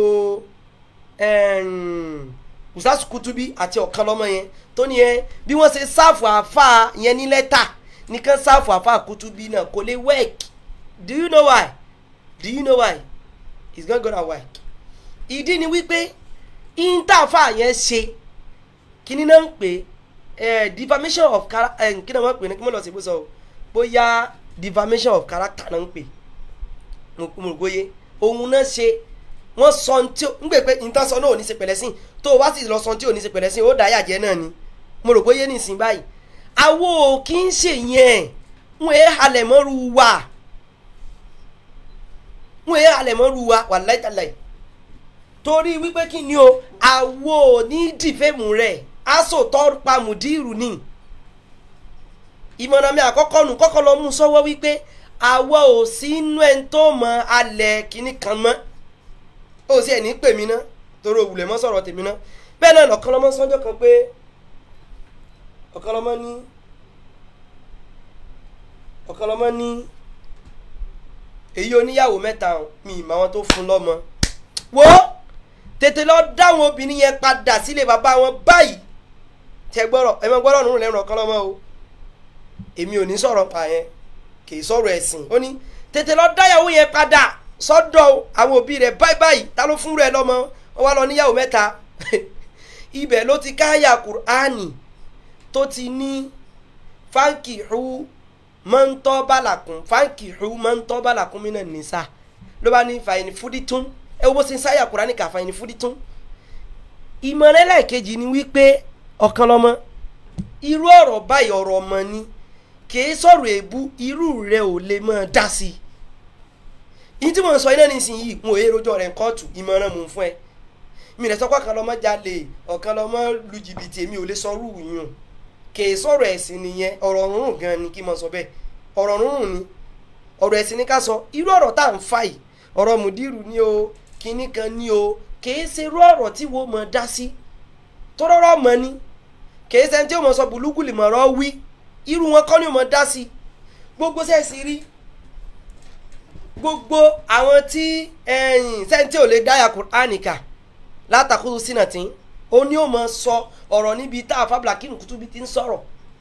Ustaz Kutubi àti ọ̀kan lọ́mọ yẹn tó ní yẹn bí wọ́n ṣe sáàfù àáfà yẹn ní lẹ́tà nìkan sáàfù àáfà Kutubi náà kò lè work do you know why do you know why it's not gonna work ìdí ni wípé intafa yẹn ṣe kíní náà ń pè defamation of character kí ni wọ́n pè ní kí wọ́n lọ sí ibùsọ̀ o bóyá defamation of character náà ń pè mo rò bóyé òun náà ṣe wọ́n sọ tí ń gbè pé nǹkan sọ náà ò ní ṣe pẹ̀lẹ́ sí tó o wá sì lọ sọ tí ò ní ṣe pẹ̀lẹ́ sí ó dáyà jẹ́ náà ni mo rò bóyé nìsín báyìí àwo kì í ṣe yẹn wọn èé halẹ̀ mọ́rú wa wọn èé halẹ̀ mọ́rú wa wà láìtàláì torí wípé kí ni o àwo ní dìfẹ́mù rẹ̀ aṣọ tó pa mùdírù ni ìmọ̀ràn mi àkọ́kọ́ nù kọ́kọ́ lọ mú sọ́wọ́ wípé àwa ò sí inú ẹni tó mọ alẹ̀ kínní kan mọ́ ó sì ẹ̀ ní pè mí ná torí òwúlẹ̀ mọ́ sọ̀rọ̀ tèmi ná bẹ́ẹ̀ náà lọ́kàn lọ́mọ sọ́jọ́ kan pé ọ̀kan lọ́mọ ní ọ̀kan lọ́mọ ní èyí oníyàwó mẹ́ta mi ìmọ̀ àwọn tó fún lọ́mọ wo tètè lọ dáwọn obìnrin yẹn padà sílé bàbá wọn báyìí tẹ gbọ́rọ̀ ẹ mọ gbọ́rọ̀ nínú lẹ́nu ọ̀kan lọ́mọ o èmi ò ní sọ̀rọ̀ pa yẹn kì í sọ̀rọ̀ ẹ̀sìn ó ní tètè lọ dáyàwó yẹn padà sọ́dọ̀ àwọn òbí rẹ̀ báyìí báyìí ta ló fún rẹ̀ lọ́mọ wọn wá lọ níyàwó mẹ́ta ibẹ̀ ló ti káyà kùránì tó ti ní fáǹkì hu mọ́ńtọ́ bàlàkùn fáǹkì hu mọ́ńtọ́ bàlàkùn mí náà nìsa ló bá ní fàyìní fúdítún ẹ wo bó ṣe ń sáyà kùránì kà fàyìní fúdítún ìmọ̀ràn ẹlẹ́ẹ̀kejì ni wípé ọ̀kan lọ́mọ irú ọ̀rọ̀ báyìí ọ̀rọ̀ ọmọ ni kìí sọ̀rọ̀ èébú irú rẹ̀ ò lè mọ̀ dá sí i yìí tí mo ń sọ iná nísìnyí mo èé rojọ́ rẹ̀ kóòtù ìmọ̀ràn mò ń fún ẹ mi rẹ̀ sọ́kọ́ kan lọ́mọ jalè ọ̀kan lọ́mọ lu jìbìtì èmi ò lè sọrú yùn kìí sọ̀rọ̀ ẹ̀sìn nìyẹn ọ̀rọ̀ rúrùn gan ni kí n mọ̀ sọ bẹ́ẹ̀ ọ̀rọ̀ rúrùn ni ọ̀rọ̀ ẹ̀sìn ni ká sọ irú ọ̀rọ̀ tá à ń fà yìí ọ̀rọ̀ mùdírù ni o kinní kan ni o kìí ṣe irú ọ̀rọ̀ tí wo mọ̀ dá sí tọ́rọ́rọ́ mọ̀ ni kìí ṣe tí o mọ̀ sọ bùlúkùlì mọ̀rọ̀ wí irú wọn kọ́ ni o mọ̀ dá sí gbogbo sẹ́ẹ̀sì rí gbogbo àwọn tí ẹ̀yìn sẹ́ńtì ò lè dáyà Kùránì kà látàkùrú sínà tí ó ní ó mọ sọ ọ̀rọ̀ níbi tá a fábùlà kí nùkútùbí ti ń sọ̀rọ̀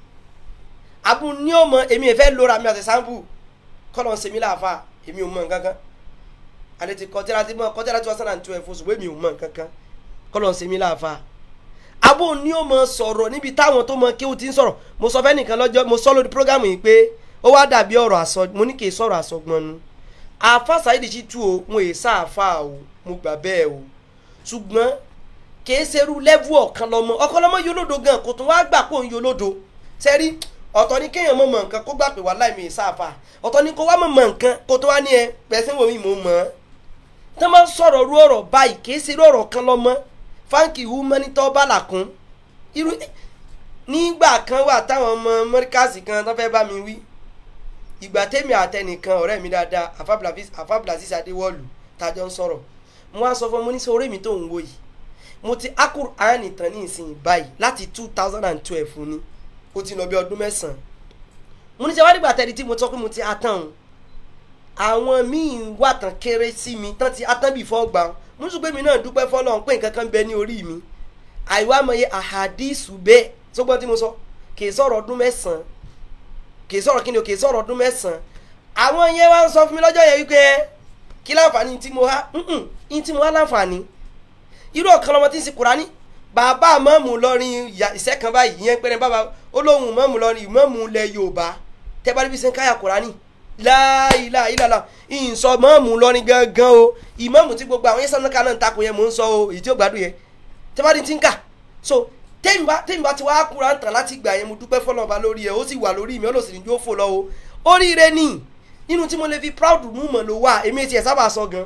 abu ní ó mọ èmi ìfẹ́ lóra mi àti sampo kọ́nà sèmi láàfà èmi ò mọ nǹkan kan àlẹ́ ti kọjá ti mọ kọjá tí wọ́n sàn tó ẹ̀fọ́ ṣùgbọ́n èmi ò mọ nǹkan kan kọ́nà sèmi láàfà abu ní ó mọ sọ̀rọ̀ níbi táwọn tó mọ kí ó ti ń sọ̀rọ̀ mo sọ fẹ́ nìkan lọ́jọ́ mo sọ lórí prógámù yìí pé ó wá dàbí ọ̀rọ̀ àsọ mo ní kì í sọ̀rọ̀ àsọgbọ́n nu àfa Saheed Shittu o mo è sáàfà o mo gbà bẹ́ẹ̀ o ṣùgbọ́n kìí ṣerú lẹ́vù ọ̀kan lọ́mọ ọ̀kan lọ́mọ yolódo gan kò tún wá gbà kó ń yolódo sẹ́rí ọ̀tọ̀ ni kéèyàn mọ̀ mọ̀ nǹkan kó gbà pé wà láì mi sáàfà ọ̀tọ̀ ni kó wá mọ̀ mọ̀ nǹkan kó tó wá ní ẹ pẹ̀sìn wo mi mò ń mọ̀ ọ́ tí wọ́n máa ń sọ̀rọ̀ ru ọ̀rọ̀ báyìí kìí ṣerú ọ̀rọ̀ kan lọ́mọ fáǹkì hu mọ́nítọ́ bàlàkún irú nígbà kan wà táwọn ọmọ mọ́ríkàsì kan tó fẹ́ bá mi wí ìgbà tèmi àtẹnìkan ọ̀rẹ́ mi dáadáa àfábùlàsísì adéwọ́lù tájọ́ ń sọ̀rọ̀ mo wá sọ fún mo ní sọ orí mi tó ń wo yìí mo ti Al-Qur'an tán ní ìsìn báyìí láti two thousand and twelve ni ó ti lọ bí ọdún mẹ́sàn-án mo ní sọ wá nígbà tẹ́lẹ̀ tí mo sọ pé mo ti atán o àwọn míì wà tán kéré sí mi tán ti atán bí fọ́ gbà mo ní sọ pé mi náà dúpẹ́ fọ́lọ́run pé nǹkan kan bẹ ní orí mi àìwá mọye àhàdísù bẹ́ẹ̀ sọgbọ́n tí mo sọ kì í sọ̀rọ̀ ọdún mẹ́sàn-án kì í sọ̀rọ̀ kí ni o kì í sọ̀rọ̀ ọdún mẹ́sàn-án àwọn yẹn wá ń sọ fún mi lọ́jọ́ yẹn wípé kí láǹfààní tí mo há ní tí mo há láǹfààní irú ọ̀kan lọ́mọ tí ń sin Kùránì bàbá mọ́mù lọ́rin ìṣẹ́ kan báyìí ìyẹn pẹ́rẹ́ bàbá olóhùn mọ́mù lọ́rin mọ́mù lẹ Yorùbá tẹ́bá níbi sẹ́ń káyà Kùránì láìlà ìlàlà ìsọ mọ́mù lọ́rin gangan o ìmọ̀mù tí gbogbo àwọn yẹ́sán náà ń takò yẹn mò ń sọ o èyí tí ó gbádùn yẹn tẹ́bá ní ti ń kà so tẹ́mi bá tẹ́mi bá ti wá kúra ń tàn láti gbà yẹn mo dúpẹ́ fọlọ́ba lórí ẹ̀ ó sì wà lórí mi ó lọ sí ní jó fò lọ́wọ́ oríire ni nínú tí mo lè fi proud mú mọ̀ ló wà èmi ti ẹ̀ sábà sọ gan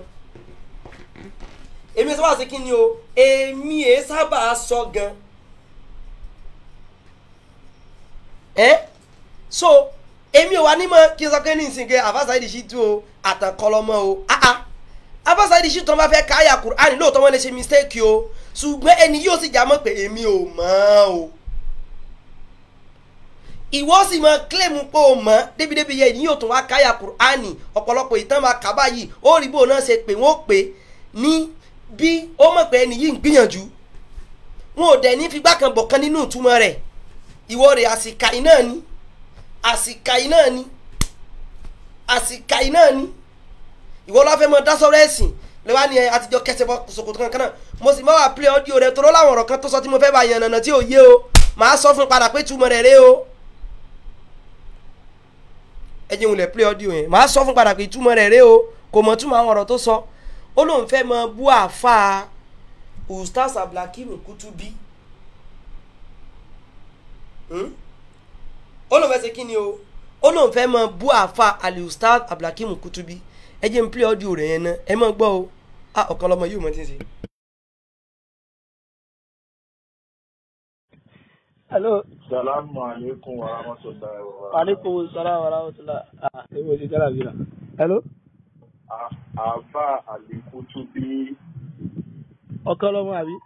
èmi sábà sí kí ni o èmi ẹ̀ sábà sọ gan ẹ́ so èmi ò wá ní mọ̀ kí n sọ pé ní ìsìnkẹ́ Àfá Saheed Shittu o àtànkọlọmọ o ah ah Àfá Saheed Shittu tó bá fẹ́ káyà Kùránì lóòótọ́ wọn lè ṣe mistake o ṣùgbọ́n ẹni yóò sì já mọ́ pé èmi ò mọ̀ o ìwọ sì mọ kílèmù pé o mọ̀ débìdébì yẹ ìyóò tún wá káyà Kùránì ọ̀pọ̀lọpọ̀ ìtàn máa kà báyìí ó rí bó náà ṣe pé wọ́n pè ní bí ó mọ̀ pé ẹni yìí ń gbìyànjú wọn ò dẹ̀ ní figbá kan bọ̀ kan nínú ìtumọ̀ rẹ̀ ìwọ rẹ̀ àsìkàì náà ni àsìkàì náà ni àsìkàì náà ni ìwọ lọ́wọ́ fẹ́ mọ dásọ́rọ́ ẹ̀sìn lẹ́wà ni àtijọ́ kẹsẹ̀ bọ́ ṣòkòtò kankan náà mo sì máa wà play audio rẹ̀ torọ́ láwọn ọ̀rọ̀ kan tó sọ tí mo fẹ́ bá yàn nànà tí ò yé o màá sọ fún padà pé túmọ̀ rẹ̀ ré o ẹ jẹun lẹ̀ play audio yẹn màá sọ fún padà pé túmọ̀ rẹ̀ ré o kò mọ̀ túmọ̀ àwọn ọ̀rọ̀ tó sọ ó lóun fẹ́ mọ bú àáfàá ustaz abdulhakeem kutubi ó lóun fẹ́ ṣe kí ni o ó lóun fẹ́ mọ bú àáfàá ali ustaz abdulhakeem kutubi ẹ jẹ́ n play audio rẹ̀ yẹn náà ẹ mọ̀ gbọ́ o ah ọ̀kan lọ́mọ yóò mọ̀ tí ń ṣe. Hello. Salamu alaikum wa rahmatullahi wa barakatuh. Alaikum salam wa rahmatullah. Ah, ewo ti jara bi na. Hello. Àfà Àlìkútúbí Ọkọ lọmọ àbí?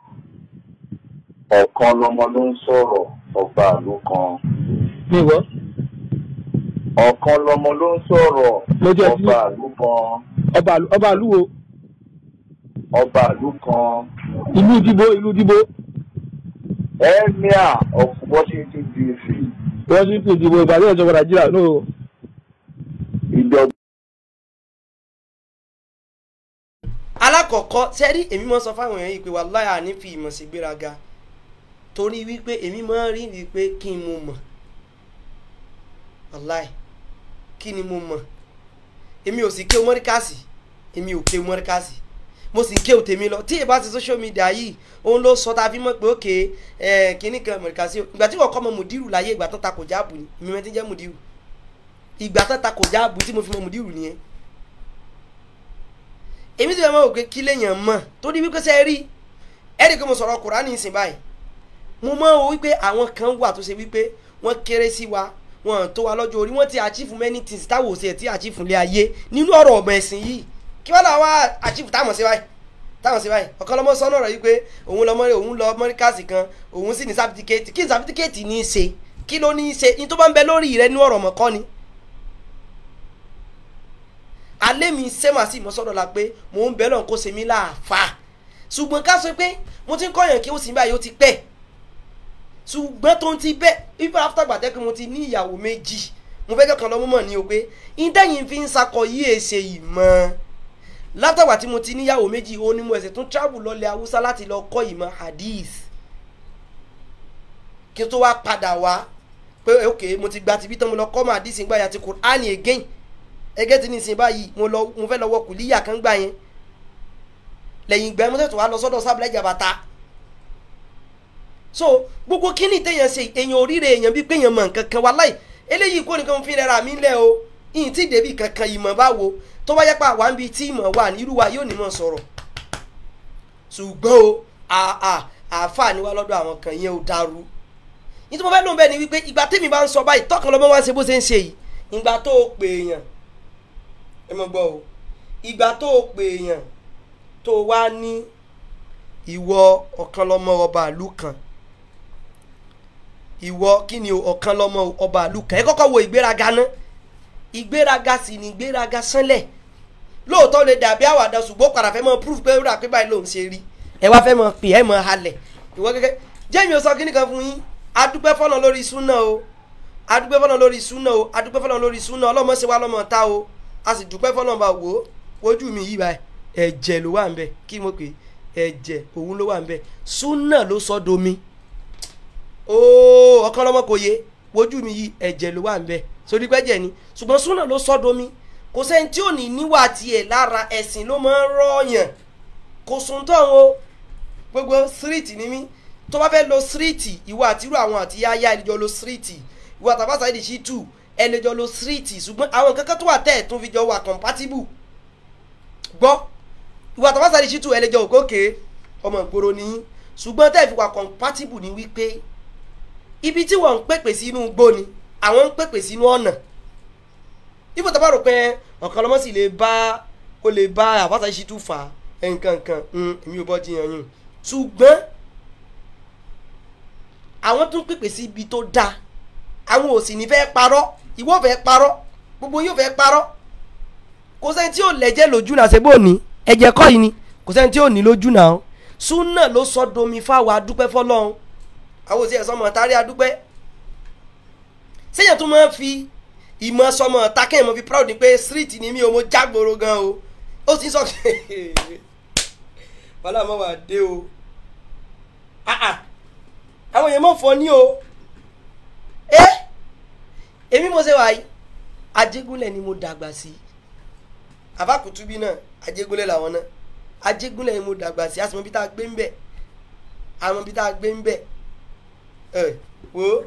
ọ̀kan lọmọ ló ń sọ̀rọ̀ ọba àlú kan. Mi wọ. ọ̀kan lọmọ ló ń sọ̀rọ̀ Mo jẹ́ sí- ọba ìlú kan ọba àlú- ọba àlúwo ọba ìlú kan ìlú ìdìbò ìlú ìdìbò emir of washington dc washington ìdìbò ìbàdàn ìjọba nàìjíríà no ìjọba alákọ̀ọ́kọ́ sẹ́rí èmi máa ń sọ fáwọn èèyàn yìí pé wàláhì àní fi ìmọ̀ sí gbéraga torí wípé èmi máa ń rí wípé kí n mo mọ̀ wàláhì kí ni mo mọ̀ èmi ò sì ké mọ́ríkàsì èmi ò ké mọ́ríkàsì mo sì ń ké òtèmi lọ tí ìbá ti social media yìí òun ló sọ tá a fi mọ̀ pé òkè ẹ̀ kínní kan mọ̀ríkàsì o ìgbà tí wọ́n kọ́ mọ mùdírù láyé ìgbà tó ta kò jáàbù ni èmi mẹ́tí jẹ́ mùdírù ìgbà tó ta kò jáàbù tí mo fi mọ mùdírù nìyẹn èmi ti fẹ́ mọ̀ pé kí lèèyàn mọ̀ tó ní wípé sẹ́ rí ẹ̀rí pé mo sọ̀rọ̀ kùránì ìsìn báyìí mo mọ̀ o wípé àwọn kan wà tó ṣe wípé wọ́n kéré sí wa wọ́n tó wa lọ́jọ́ orí wọ́n ti achieve many things táwọn òsè tí achieve lé ayé nínú ọ̀rọ̀ ọ̀mọ̀ ẹ̀sìn yìí kí wọ́n làwọn achieve táwọn sí báyìí táwọn sí báyìí ọ̀kan lọ́mọ sọ́nà rẹ̀ wípé òun lọ mọ́rí òun lọ mọ́ríkàsì kan òun sì ní sábìtìkẹ́tì kí ní sábìtìkẹ́tì ní í ṣe kí ló ní í ṣe ní tó bá ń bẹ lórí rẹ nínú ọ̀rọ̀ ọ̀mọ̀ kọ́ ni alẹ́ mi sẹ́mà sí ìmọ̀sọ́dọ̀ la pé mò ń bẹ́ lọ́n kó ṣe mí láàfà ṣùgbọ́n ká sọ pé mo ti ń kọ́yàn kí ó sì ń báyìí ó ti pẹ́ ṣùgbọ́n tó ń ti bẹ́ even after gbàtẹ́ pé mo ti ní ìyàwó méjì mo fẹ́ kẹ́kọ̀ọ́ lọ́mú mọ̀ ní o pé ìdẹ́yìn fi ń sakọ yí èsè ìmọ̀ látàgbà tí mo ti níyàwó méjì ó ní mo ẹ̀sẹ̀ tún travel lọ́lẹ̀ haúsá láti lọ kọ́ ìmọ̀ hadith kí n tó wá padà wá pé ok mo ti gba tibí tán mo lọ kọ́ mọ̀ hadith ìgbà yà ti Kùránì again ẹgẹ́ tí ní ìsìn báyìí mo lọ mo fẹ́ lọ wọ kùlíyà kan gbà yẹn lẹ́yìn ìgbà yẹn mo tẹ̀tọ̀ wá lọ sọ́dọ̀ sábìlẹ̀ ìjàbàtà so gbogbo kíní téèyàn ṣe èèyàn oríire èèyàn bíi pé èèyàn mọ̀ nǹkan kan wá láì eléyìí kò nìkan fi rẹra mi lẹ o ìyìn tí dèbí kankan ìmọ̀ bá wo tó bá yẹ pé àwa ń bi tí ìmọ̀ wà ní irú wa yóò ní mọ̀ sọ̀rọ̀ ṣùgbọ́n o àà àáfàá ni wá lọ́dọ̀ àwọn kan yẹn ò dàrú nítorí mo fẹ́ lóun bẹ́ẹ̀ ni wípé ìgbà tèmi bá ń sọ báyìí tọkàn lọ́mọ wá ń ṣe bó ṣe ń ṣe yìí ìgbà tó o pè èèyàn ẹ mọ gbọ́ o ìgbà tó o pè èèyàn tó o wá ní ìwọ ọ̀kan lọ́mọ ọba ìlú kan ìwọ kí ni o ọ̀kan lọ́mọ ọba ìlú kan ẹ kọ́kọ́ wo ìgbéraga ná ìgbéraga sì ni ìgbéraga sánlẹ̀ lóòótọ́ lè dàbí àwàdà ṣùgbọ́n padà fẹ́ mọ proof pé rà pé báyìí lòun ṣe rí ẹ wá fẹ́ mọ pè ẹ mọ halẹ̀ ìwọ gẹ́gẹ́ jẹ́mi ò sọ kíní kan fún yín adúpẹ́ fọ́nà lórí súnà o adúpẹ́ fọ́nà lórí súnà o adúpẹ́ fọ́nà lórí súnà ọlọ́mọ ṣe wá lọ́mọ ta o a sì dúpẹ́ fọ́nà bá wò ó wojú mi yìí báyìí ẹ̀jẹ̀ ló wà ń bẹ kí mo pè é ẹ̀jẹ̀ òun ló wà ń bẹ súnà ló sọ domi ooo ọkàn lọ́mọ kò yé wojú mi yìí ẹ̀jẹ̀ ló wà ń bẹ sórí pẹ́jẹ̀ ni ṣùgbọ́n súnà ló sọ domi kò sẹ́ni tí ò ní níwà tiẹ̀ lára ẹ̀sìn ló máa ń rọ̀yàn kò sùn tán o gbogbo síríìtì ni mí tó bá fẹ́ lo síríìtì ìwọ àti irú àwọn àti yáyá ẹlẹ́jọ́ lo síríìtì ìwọ àtàbàṣà ìdí sí tù ẹlẹ́jọ́ lo síríìtì ṣùgbọ́n àwọn kankan tó wà tẹ́ ẹ̀ tún fi jọ wà compatible gbọ́ ìwọ àtàbàṣà ìdí sí tù ẹlẹ́jọ́ òkòkè ọmọ ìgboro ni yín ṣùgbọ́n tẹ́ ẹ̀ fi wà compatible ni wípé ibi tí wọ́n ń pèpè sínú igbó ni àwọn ń pèpè sínú ọ̀nà ibo tó bá rò pé ọ̀kan lọ́mọ sì lè bá ó lè bá àbáta ìṣí tún fà nǹkan nǹkan èmi ò bọ́ jiyàn yín ṣùgbọ́n àwọn tún pèpè sí ibi tó dáa àwọn ò sì ní fẹ́ parọ́ ìwọ fẹ́ parọ́ gbogbo yóò fẹ́ parọ́ kò sẹ́ni tí ò lẹ́jẹ̀ lójú náà ṣe bó ní ẹ̀jẹ̀ kọ́ yìí ni kò sẹ́ni tí ò ní lójú náà súnà ló sọ domi fáwọn adúpẹ́ fọlọ́run àwọn òsì ẹ̀sọ́ mọ̀ tárí adúpẹ́ sẹ́yìn tó máa ń fi ìmọ̀ sọmọ takẹ́ ìmọ̀ fi proud ni pé street ni mí o mo jágboro gan o ó sì ń sọ wàhálà mọ́ wà dé o àwọn èèyàn mọ̀ fọ́ ní o ẹ́ èmi mo ṣe wà yìí ajégúnlẹ̀ ni mo dàgbà sí àbákùtúbí náà ajégúnlẹ̀ làwọn náà ajégúnlẹ̀ ni mo dàgbà sí àsìmọ́ bí tá a gbé ń bẹ̀ àwọn bí tá a gbé ń bẹ̀ ẹ wo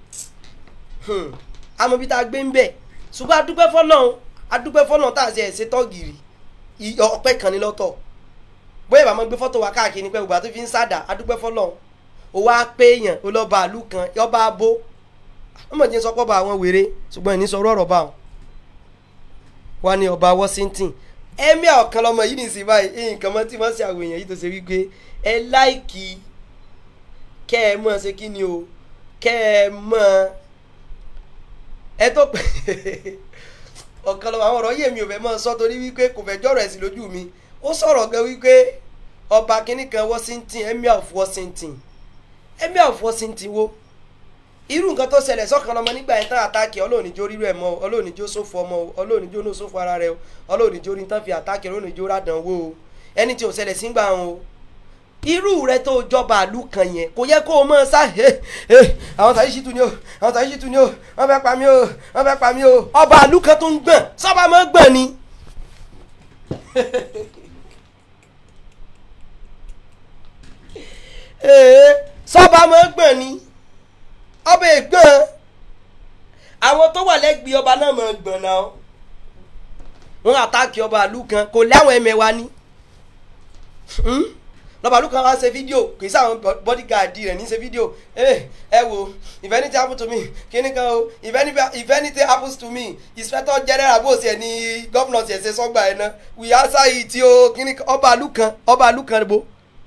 àmọ́ bí tá a gbé ń bẹ̀ ṣùgbọ́n adúpẹ́ fọlọ́run adúpẹ́ fọlọ́run tá a ṣe ẹ̀ṣẹ̀ tọ́gìrì ọpẹ́ kan ní lọ́tọ̀ bóyá ìbámu gbé fọ́tò wa káàkiri pé ògbà tó fi ń sádà adúpẹ́ fọlọ́run ó wá pé èèyàn ó lọ bá àlù kan yọba abó wọ́n mọ̀ jẹ́ sọ́pọ̀ bá àwọn wèrè ṣùgbọ́n ìní sọ ọ̀rọ̀ bá wọn. wá ní ọba Washington ẹ̀mí ọ̀kan lọmọ yìí nìsín báyìí nǹkan mọ́ tí wọ́n ṣe àwọn èèyàn yìí tó ṣe wípé ẹ láìkì kẹ́ ẹ mọ̀ ṣe kí ni o kẹ́ ẹ mọ̀ ẹ tó pé ọ̀kan lọ́wọ́ àwọn ọ̀rọ̀ yìí èmi ò fẹ́ mọ́ sọ torí wípé kò fẹ́ jọ̀rọ̀ ẹ̀sìn lójú mi ó sọ̀rọ̀ gan wípé ọba kínní kan Washington emir of Washington emir of Washington wo irú nǹkan tó ṣẹlẹ̀ sọ́kàn lọ́mọ nígbà yẹn tán àtàkì ọlọ́ọ̀nìjó rírú ẹ̀ mọ́ ọlọ́ọ̀nìjó sófo ọmọ ọlọ́ọ̀nìjó náà sófo ara rẹ ọlọ́ọ̀nìjó ní tán fi àtàkì ọlọ́ọ̀nìjó rádàn wó o ẹni tí ò ṣẹlẹ̀ sígbà wọn o irú rẹ tó jọba àlù kan yẹn kò yẹ kó o mọ sá ẹ ẹ àwọn tàyí ṣìtú ni o àwọn tàyí ṣìtú ni o wọn fẹ́ pa mí o wọn fẹ́ pa mí o ọba àlù kan tó ń gbọ̀n sọ́ba mọ́ gbọ̀n ni. ee sọ́ba mọ́ gbọ̀n ni ọba ègbọ́n àwọn tó wà lẹ́gbẹ̀ẹ́ ọba náà mọ̀ gbọ̀n náà wọn àtàkì ọba àlù kan kò láwọn ẹ̀mẹ̀wá ni lọ́ba ló kàn wá ṣe fídíò kì í sáwọn bodyguard rẹ̀ ní ṣe fídíò ẹ wo if anything happen to me kíní kan o if any- if anything happens to me inspector general bó ṣe ní gómìnà ṣe ṣe sọ́gbà ẹ̀ náà we answer it o kíní kan ọba àlù kan ọba àlù kan bo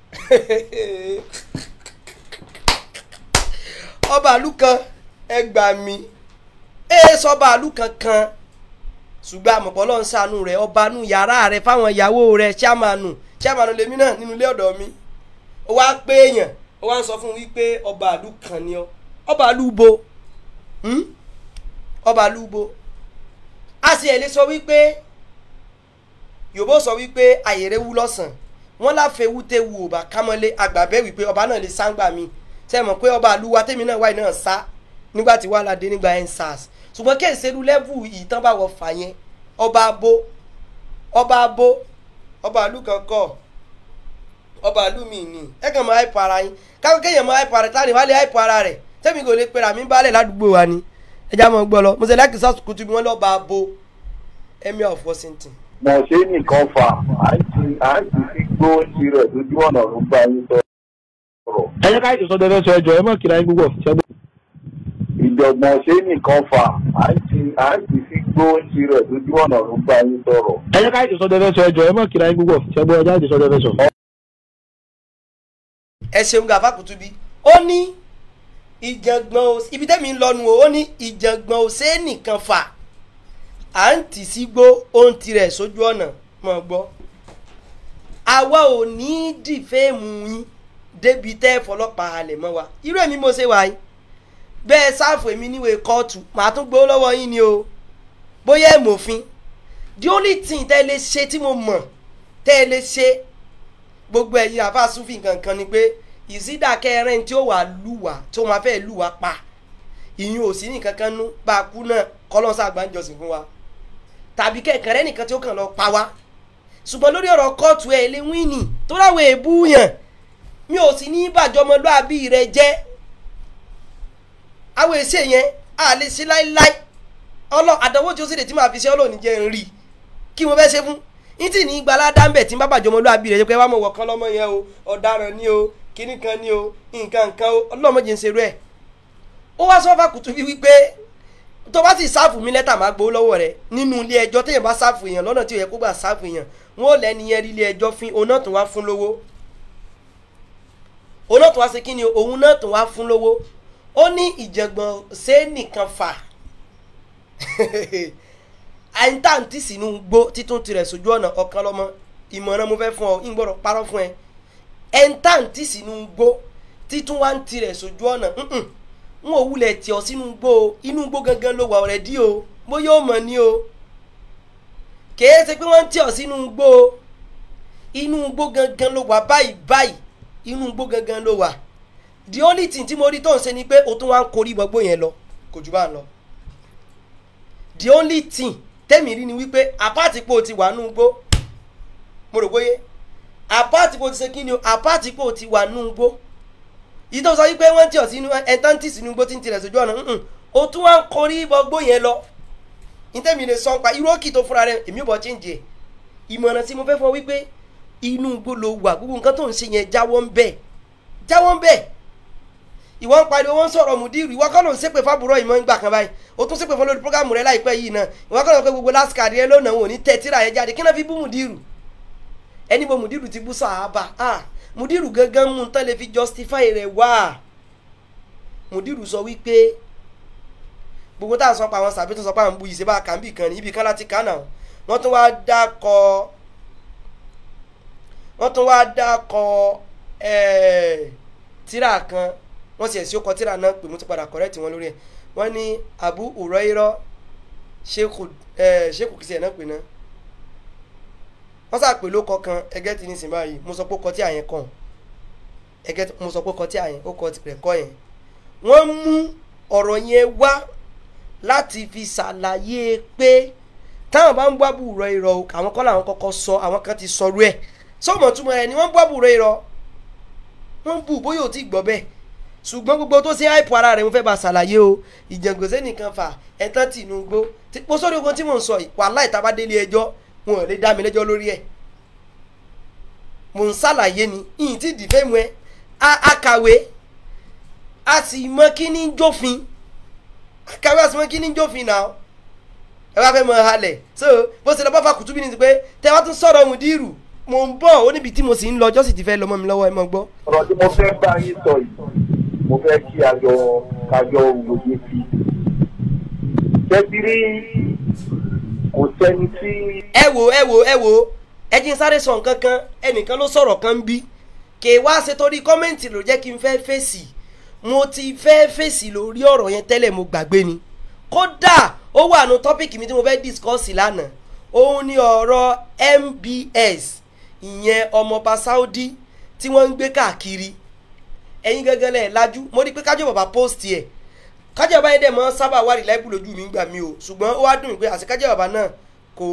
ọba àlù kan ẹ gbà mí ẹ sọba àlù kankan ṣùgbọ́n àmọ̀pọ̀ lọ́n ṣàánú rẹ̀ ọba nù yàrá rẹ̀ fáwọn ìyàwó rẹ̀ ṣàmánù ṣàmánù lèmi náà nínú ilé ọ̀dọ̀ mi ó wá pé èèyàn ó wá ń sọ fún un wípé ọba àlù kan ni ọ ọba àlù bo hmm? ọba àlù bo a sì ẹ̀ lè sọ wípé yòbó sọ wípé àyèrè wú lọ́sàn wọ́n láfẹ́ wúté wu ọba kámọ́lé àgbàbẹ́ wípé ọba náà lè sáńgbà mi ṣe mọ̀ pé ọba àlù wa tèmi náà wáyé náà sá nígbà tí wàhálà dé nígbà ẹ̀ ń sars ṣùgbọ́n kí èsèrú lẹ́vù ìtàn bá wọ fà yẹn ọba abo ọba abo ọba àlù kan kọ ọba àlù mi ni ẹ kàn máa hype ara yín káwọn kéèyàn máa hype ara rẹ táwọn ìwálé hype ara rẹ tẹ́mi kò lè pera mi balẹ̀ ládùúgbò wa ni ẹ já mọ́ gbọ́ lọ mo ṣe lẹ́kì sọ́ọ̀tù kutu bí wọ́n lọ́ọ́ bá abo emir of Washington. mọ̀ ṣe nìkan fà àìsí àìsí sí gbóhùnsí rẹ̀ lójú ọ̀nà ló bá yín sọ̀rọ̀. ẹ jẹ́ ká ètò sọ́dọ̀ fẹ́ sọ ẹjọ́ ẹ mọ̀ kíra yín púpọ̀ ṣẹ́gbọ́n. ìjọ̀gbọ̀n ṣe nìkan fà àìsí àìsí sí gbóhùnsí rẹ̀ lójú ọ̀nà ló bá yín sọ̀rọ̀. ẹ jẹ́ ká ètò sọ́dọ̀ fẹ́ sọ ẹjọ́ ẹ mọ̀ kíra yín púpọ̀ ṣẹ́gbọ́n ẹ jẹ́ ètò sọ́dọ̀ fẹ́ sọ. ẹ ṣeun gàfà kùtù bí ó ní ìjàngbọ̀n ò ibi tẹ́mi ń lọ́nu o ó ní ìjàngbọ̀n ò ṣe é nìkan fà à ń tì sí gbó ohun tirẹ̀ sójú ọ̀nà mọ̀ gbọ́ àwa ò ní í dìfẹ́ẹ̀mù yín débi tẹ́ ẹ fọlọ́pàá halẹ̀ mọ́ wa irú èmi mo ṣe wà yín bẹ́ẹ̀ sáàfù èmi níwèé kóòtù màá tún gbowó lọ́wọ́ yín ni o bóyá ẹ̀ mọ̀fin the only thing tẹ́ ẹ lè ṣe tí mo mọ̀ tẹ́ ẹ lè ṣe gbogbo ẹ̀yin àfa sufi kankan ni pé ìsídà kẹrin tí ó wà lùwà tí ó máa fẹ́ lùwà pa ìyún ò sí nìkan kan nú bá a kú náà kọ́lọ́sà àgbáńjọsìn fún wa tàbí kẹ̀kẹ́rẹ́ nìkan tí ó kàn lọ pa wá ṣùgbọ́n lórí ọ̀rọ̀ kóòtù ẹ̀ lé wíìnì tó láwọn èébú yàn mi ò sì ní bàjọ́mọlúàbí rẹ jẹ́ àwọn èsì yẹn a lè ṣe láíláí ọlọ́ àdánwò tí ó sì lè tí màá fi ṣe ọlọ́ọ̀ni jẹ́ ń rí kí mo fẹ́ ṣe fún ní tí ní gbalá dáńbẹ̀ tí ń bá bàjọ́mọlúàbí rẹ jẹ́ pé wàá mọ̀ wọ̀kan lọ́mọ yẹn o ọ̀daràn ni o kíní kan ni o nǹkan nǹkan o ọlọ́mọdé ń ṣerú ẹ̀ ó wá sọ́fà kùtù bí wípé tó bá sì sáàfù mi lẹ́tà máa gbowó lọ́wọ́ rẹ̀ nínú ilé ẹjọ́ téèyàn bá sáàfù èèyàn lọ́nà tí ò yẹ kó gbà sáàfù èèyàn wọn ò lẹ́ni yẹn rí ilé ẹjọ́ fín òun náà tún wá fún lówó òun náà tún wá ṣe kí ni òun náà tún wá fún lówó ó ní ìjàngbọ̀n ṣé nìkan fà àìntàǹtì sínú gbó títún tirẹ̀ sójú ọ̀nà ọ̀kan lọ́mọ ìmọ̀ràn mo fẹ́ fún ọ ìgbọ́dọ̀ parọ́ fún ẹ ẹ̀ńtàǹtì sínú gbó títún wá ń tirẹ̀ sójú ọ̀nà ǹǹ n ò wulẹ̀ tì ọ́ sínú gbó o inú gbó gangan ló wà ọ̀rẹ́ dí o bóyá ó mọ̀ ní o kèé ṣe pé wọ́n ń tì ọ́ sínú gbó o inú gbó gangan ló wà báyìí báyìí inú gbó gangan ló wà the only thing tí mo rí tó ń ṣe ni pé o tún wá ń korí gbogbo yẹn lọ kò jù bá ń lọ the only thing tẹ́mi rí ni wípé apáàtì pé o ti wà nù gbó mo rò bóyé apáàtì pé o ti ṣe kí ni o apáàtì pé o ti wà nù gbó yìí tó sọ wípé wọ́n ti ọ̀ sínú ẹ̀ńtántì sínú gbó tí ń tirẹ̀ sójú ọ̀nà ǹǹ o tún wá ń korí gbogbo yẹn lọ nítẹ̀mí lè sọ pa irú òkì tó fúnra rẹ èmi ò bọ̀ chíǹjì ẹ̀ ìmọ̀ràn tí mo fẹ́ fọ wípé inú igbó ló wà gbogbo nǹkan tó ń ṣe yẹn jáwọ́ ń bẹ̀ jáwọ́ ń bẹ̀ ìwọ ń pariwo wọn ń sọ̀rọ̀ mùdírù ìwọ kọ́ ló ń ṣépè fábùrọ̀ ìmọ̀ ń gbà kan báyìí o tún ṣépè fún lórí prógámù rẹ láìpẹ́ yìí náà ìwọ kọ́ ló ń pẹ́ gbogbo lásìkàdì ẹ lónà wọn ò ní tẹ́ tíra yẹn jáde kí náà fi bú mùdírù ẹni bo mùdírù ti bú sàábà ah mùdírù gangan mú un tán lè fi justify rẹ̀ wá mùdírù sọ wípé gbogbo tá à ń sọ pa àwọn sàbí tó sọ pa àwọn bu ìṣe bá kà ń bì kan ní ibì kan láti kà náà wọ́n tún wá dákọ wọ́n tún wá dákọ ẹ̀ẹ́ tíra kan wọ́n sì ẹ̀sìn ó kọ tíra náà pé mo ti padà kọ́rẹ́tì wọn lórí ẹ̀ wọ́n ní Abu Hurairah ṣéèkù ẹ̀ ṣéèkù kìsì ẹ̀ náà pè náà wọ́n sàpè ló kọ kan ẹgẹ́ ti ní sìn báyìí mo sọ pé ó kọ tí àyẹn kàn ẹgẹ́ mo sọ pé ó kọ tí àyẹn ó kọ rẹ̀ kọ́ yẹn wọ́n mú ọ̀rọ̀ yẹn wá láti fi ṣàlàyé pé táwọn bá ń bọ́ àbúrò irọ́ o àwọn kọ́ làwọn kọ́kọ́ sọ àwọn kan ti sọrú ẹ̀ sọ́mọ̀ túmọ̀ ẹ̀ ni wọ́n ń bọ́ àbúrò irọ́ wọ́n bù bóyá ò tí gbọ́ bẹ́ẹ̀ ṣùgbọ́n gbogbo tó ṣe àìpọ̀ ara rẹ̀ mo fẹ́ bá ṣàlàyé o ìjàngbọ̀nsẹ̀ nìkan fà ẹ̀tàn tìǹbù mo sọ́dọ̀ ogun tí mò ń sọ yìí wàhálà ìta bá délé ẹjọ́ wọn ò lè dá mi lẹ́jọ́ lórí ẹ̀ mò ń ṣàlàyé ni ìyìn tí dìfẹ́ mu ẹ akàwé a sì mọ kí ní jófin akàwé a sì mọ kí ní jófin náà ẹ bá fẹ́ mọ halẹ̀ so bó ṣe lọ bá fa kùtùbí ni ti pé tẹ wá tún sọ̀rọ̀ mùdírù mò ń bọ̀ ó níbi tí mo sì ń lọ ọjọ́ sì ti fẹ́ lọ mọ́ mi lọ́wọ́ ẹ mọ́ gbọ́. ọ̀rọ̀ tí mo fẹ́ bá yín sọ yìí mo fẹ́ kí àjọ kájọ òwòye sí i. tẹ́tìrí kò sẹ́ni tí. ẹ wo ẹ wo ẹ wo ẹ jí n sáré sọ nǹkan kan ẹnìkan ló sọ̀rọ̀ kan bí kè wá ṣe torí kọ́mẹ́ǹtì ló jẹ́ kí n fẹ́ fèsì mo ti fẹ́ fèsì lórí ọ̀rọ̀ yẹn tẹ́lẹ̀ mo gbàgbé ni kódà ó wà nù tọ́pìkì mi tí mo fẹ́ discuss lánàá òun ni ọ̀rọ̀ MBS ìyẹn ọmọọba Saudi tí wọ́n ń gbé káàkiri ẹ̀yin gẹ́gẹ́ lẹ̀ lajú mo rí pé kájọ bàbá post yẹ kájọ bàbá yẹn dẹ̀ mọ́ sábà wà rí láìpù lójú mi gbà mí o ṣùgbọ́n ó wá dùn mí pé àti kájọ bàbá náà kò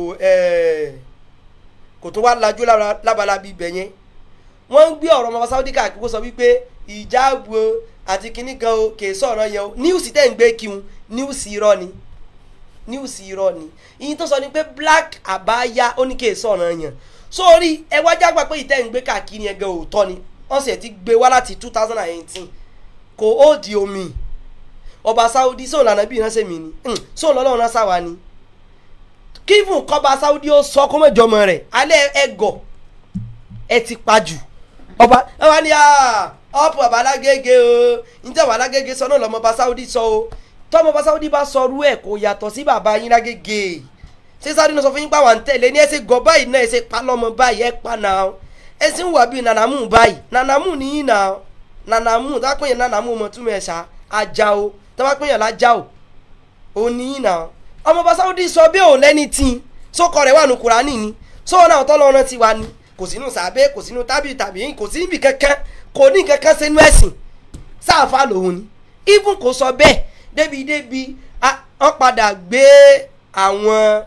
kò tó wá lajú lábala bí ibẹ̀ yẹn wọ́n ń gbé ọ̀rọ̀ ọmọọba Saudi káàkiri kó sọ wípé ìjáàbù àti kinní kan o kè sọ̀rọ̀ yẹn o níwùsì tẹ̀ ń gbé kíun níwùsì irọ́ ni níwùsì irọ́ ni ìyìn tó sọ ni pé black àbáyá ó ní kè sọ̀rọ̀ yẹn sórí ẹ wá jágbá pé ìtẹ́ ń gbé káàkiri yẹn gan òótọ́ ni wọ́n sì ti gbé wá láti two thousand and eighteen kò ó di omi ọba Saudi sóun lànà bí ìránṣẹ́ mi ni sóun lọ́lọ́run náà sáwa ni kífùn kọba Saudi ó sọ kó mẹ́jọ ọmọ rẹ̀ alẹ́ ẹ gọ̀ ẹ ti pa jù ọba ẹ wá ní ọ̀pọ̀ bàbá alágége o níta bàbá alágége sọ náà lọ́mọ ọba Saudi sọ o tọ́mọ ọba Saudi bá sọ rú ẹ̀ kò yàtọ̀ sí bàbá yín lágége ṣé Saudi náà sọ fún yín pàwọn à ń tẹ̀lé ní ẹ ṣe gọ báyìí náà ẹ ṣe pa lọ́mọ báyìí ẹ pa náà ẹ sì ń wà bíi nànàmú báyìí nànàmú nìyí náà nànàmú tá a pè yẹn nànàmú mọ̀ túmọ̀ ẹ̀ ṣá ajá o tá a pè yẹn lájá o ò nìyí náà ọmọ ọba Saudi sọ bí òun lẹ́ni tí sókọ rẹ̀ wà nù Kùránì ni sóhun náà tọ́lọ́ ọ̀ràn ti wà ní kò sínú sàbẹ́ kò sínú tábìlì tàbí kò sí níbi kankan kò ní kankan sínú ẹ̀sìn sáàfà lòun ni even kò sọ bẹ́ẹ̀ débi débi wọ́n padà gbé àwọn